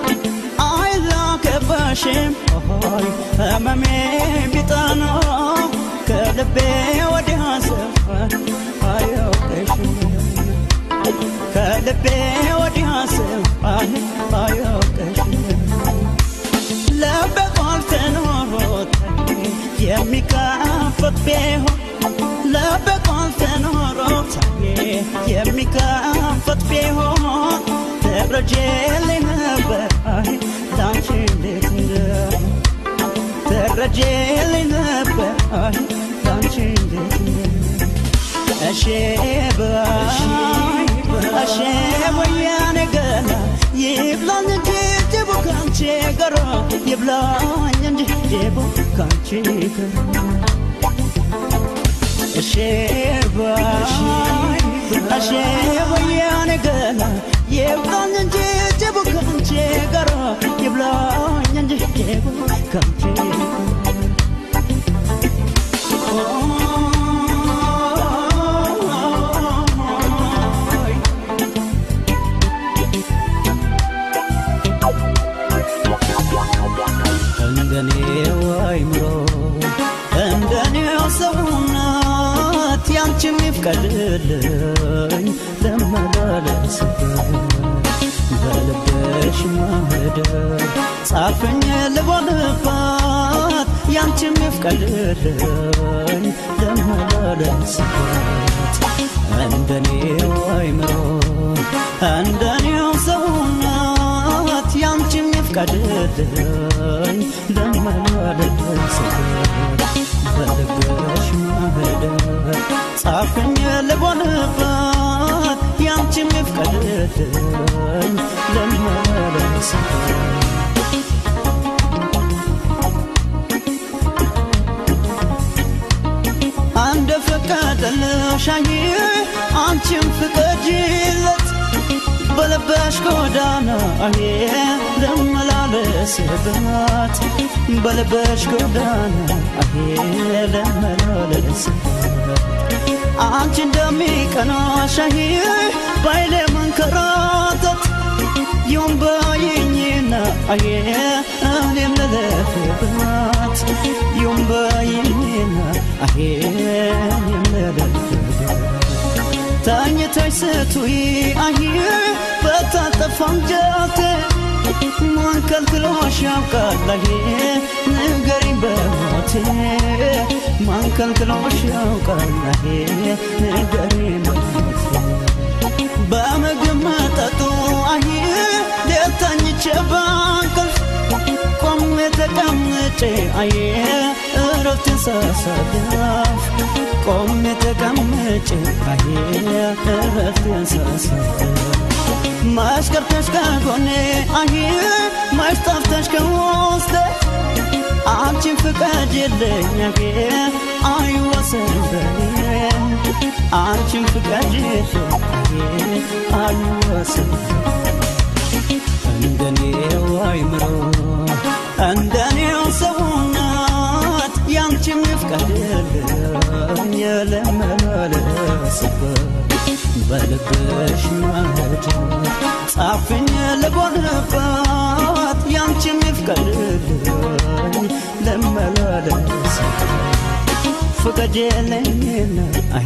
አይላከበሽም ሆይ ህመሜ ቢጠና ከልቤ ወዲያ ስፍራ አያውቅሽም ከልቤ ወዲያ ስፍራ አያውቅሽም ልቤ ቃል ተኖሮት የሚከፈት ቢሆን ልቤ ቃል ተኖሮት የሚከፈት ቢሆን ተረጄልኝ ነበር አይ ላንቺ እንዴት እንደሆነ ተረጄልኝ ነበር አይ ላንቺ እንዴት እንደሆነ እሺ በይ እሺ ወያኔ ገና ይብላኝ እንጂ ጅቡ ካንቺ ጋር ይብላኝ እንጂ ጅቡ ካንቺ ጋር እሺ በይ እሺ ወያኔ ገና ይብላኝ እንጂ ጅቡ ካንቺ ጋር ይብላኝ እንጂ ጅቡ ካንቺ እንደኔው አይምሮ እንደኔው ሰውነት ያንቺም ይፍቀድልኝ ለመላለስበት በልብሽ ማህደር ጻፍኝ ልቦንባት ያንቺም ይፍቀድልኝ ለመላለስበት እንደኔው አይምሮ እንደኔው ሰውነት ያንቺም ይፍቀድልኝ ለመላለስበት በልብሽ ማህደር ጻፍኝ ልቦንባት ያንቺም ይፍቀድልኝ ለመላለስበት አንድ ፈቀደልሽ አይ አንቺም ፍቀጂለት በልበሽ ጎዳና አይ ለመላለስበት በልበሽ ጎዳና አይ ለመላለስበት አንቺ እንደሚቀናሽ አይ ባይሌ መንከራተት ይሁን በይኝና አይ እኔም ልለፍበት ይሁን በይኝና አይ እኔም ልለፍበት ተኝተሽ ስትይ አይ በታጠፋ አንጀቴ ማን ከልክሎሽ ያውቃል አይ ንገሪኝ በሞቴ ማን ከልክሎሽ ያውቃል አይ ንገሪኝ በሞቴ በምግብ መጠጡ አይ ሌት ተኝቼ በእንቅልፍ ቆሜ ተቀምጬ አይ እረፍቴን ሳሳልፍ ቆሜ ተቀምጬ አይ እረፍቴን ሳሳልፍ ማሽከርከሽ ከጎኔ አይ ማሽ ጠፍተሽ ከውስጤ አንቺን ፍቀጅልኝ አጌ አይወሰን በኔ አንቺን ፍቀጅልኝ አጌ አይወሰን እንደኔው አይምሮ እንደኔው ሰውነት ያንቺም ይፍቀድልኝ ለመላለስበት በልብሽ ማህደር ጻፍኝ ልቦንባት ያንቺም ይፍቀድልኝ ለመላለስበት ፍቀጅልኝና አሄ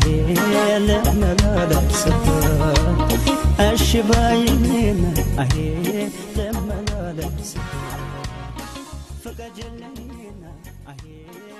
ለመላለስበት እሺ በይኝና አሄ ለመላለስበት ፍቀጅልኝና አሄ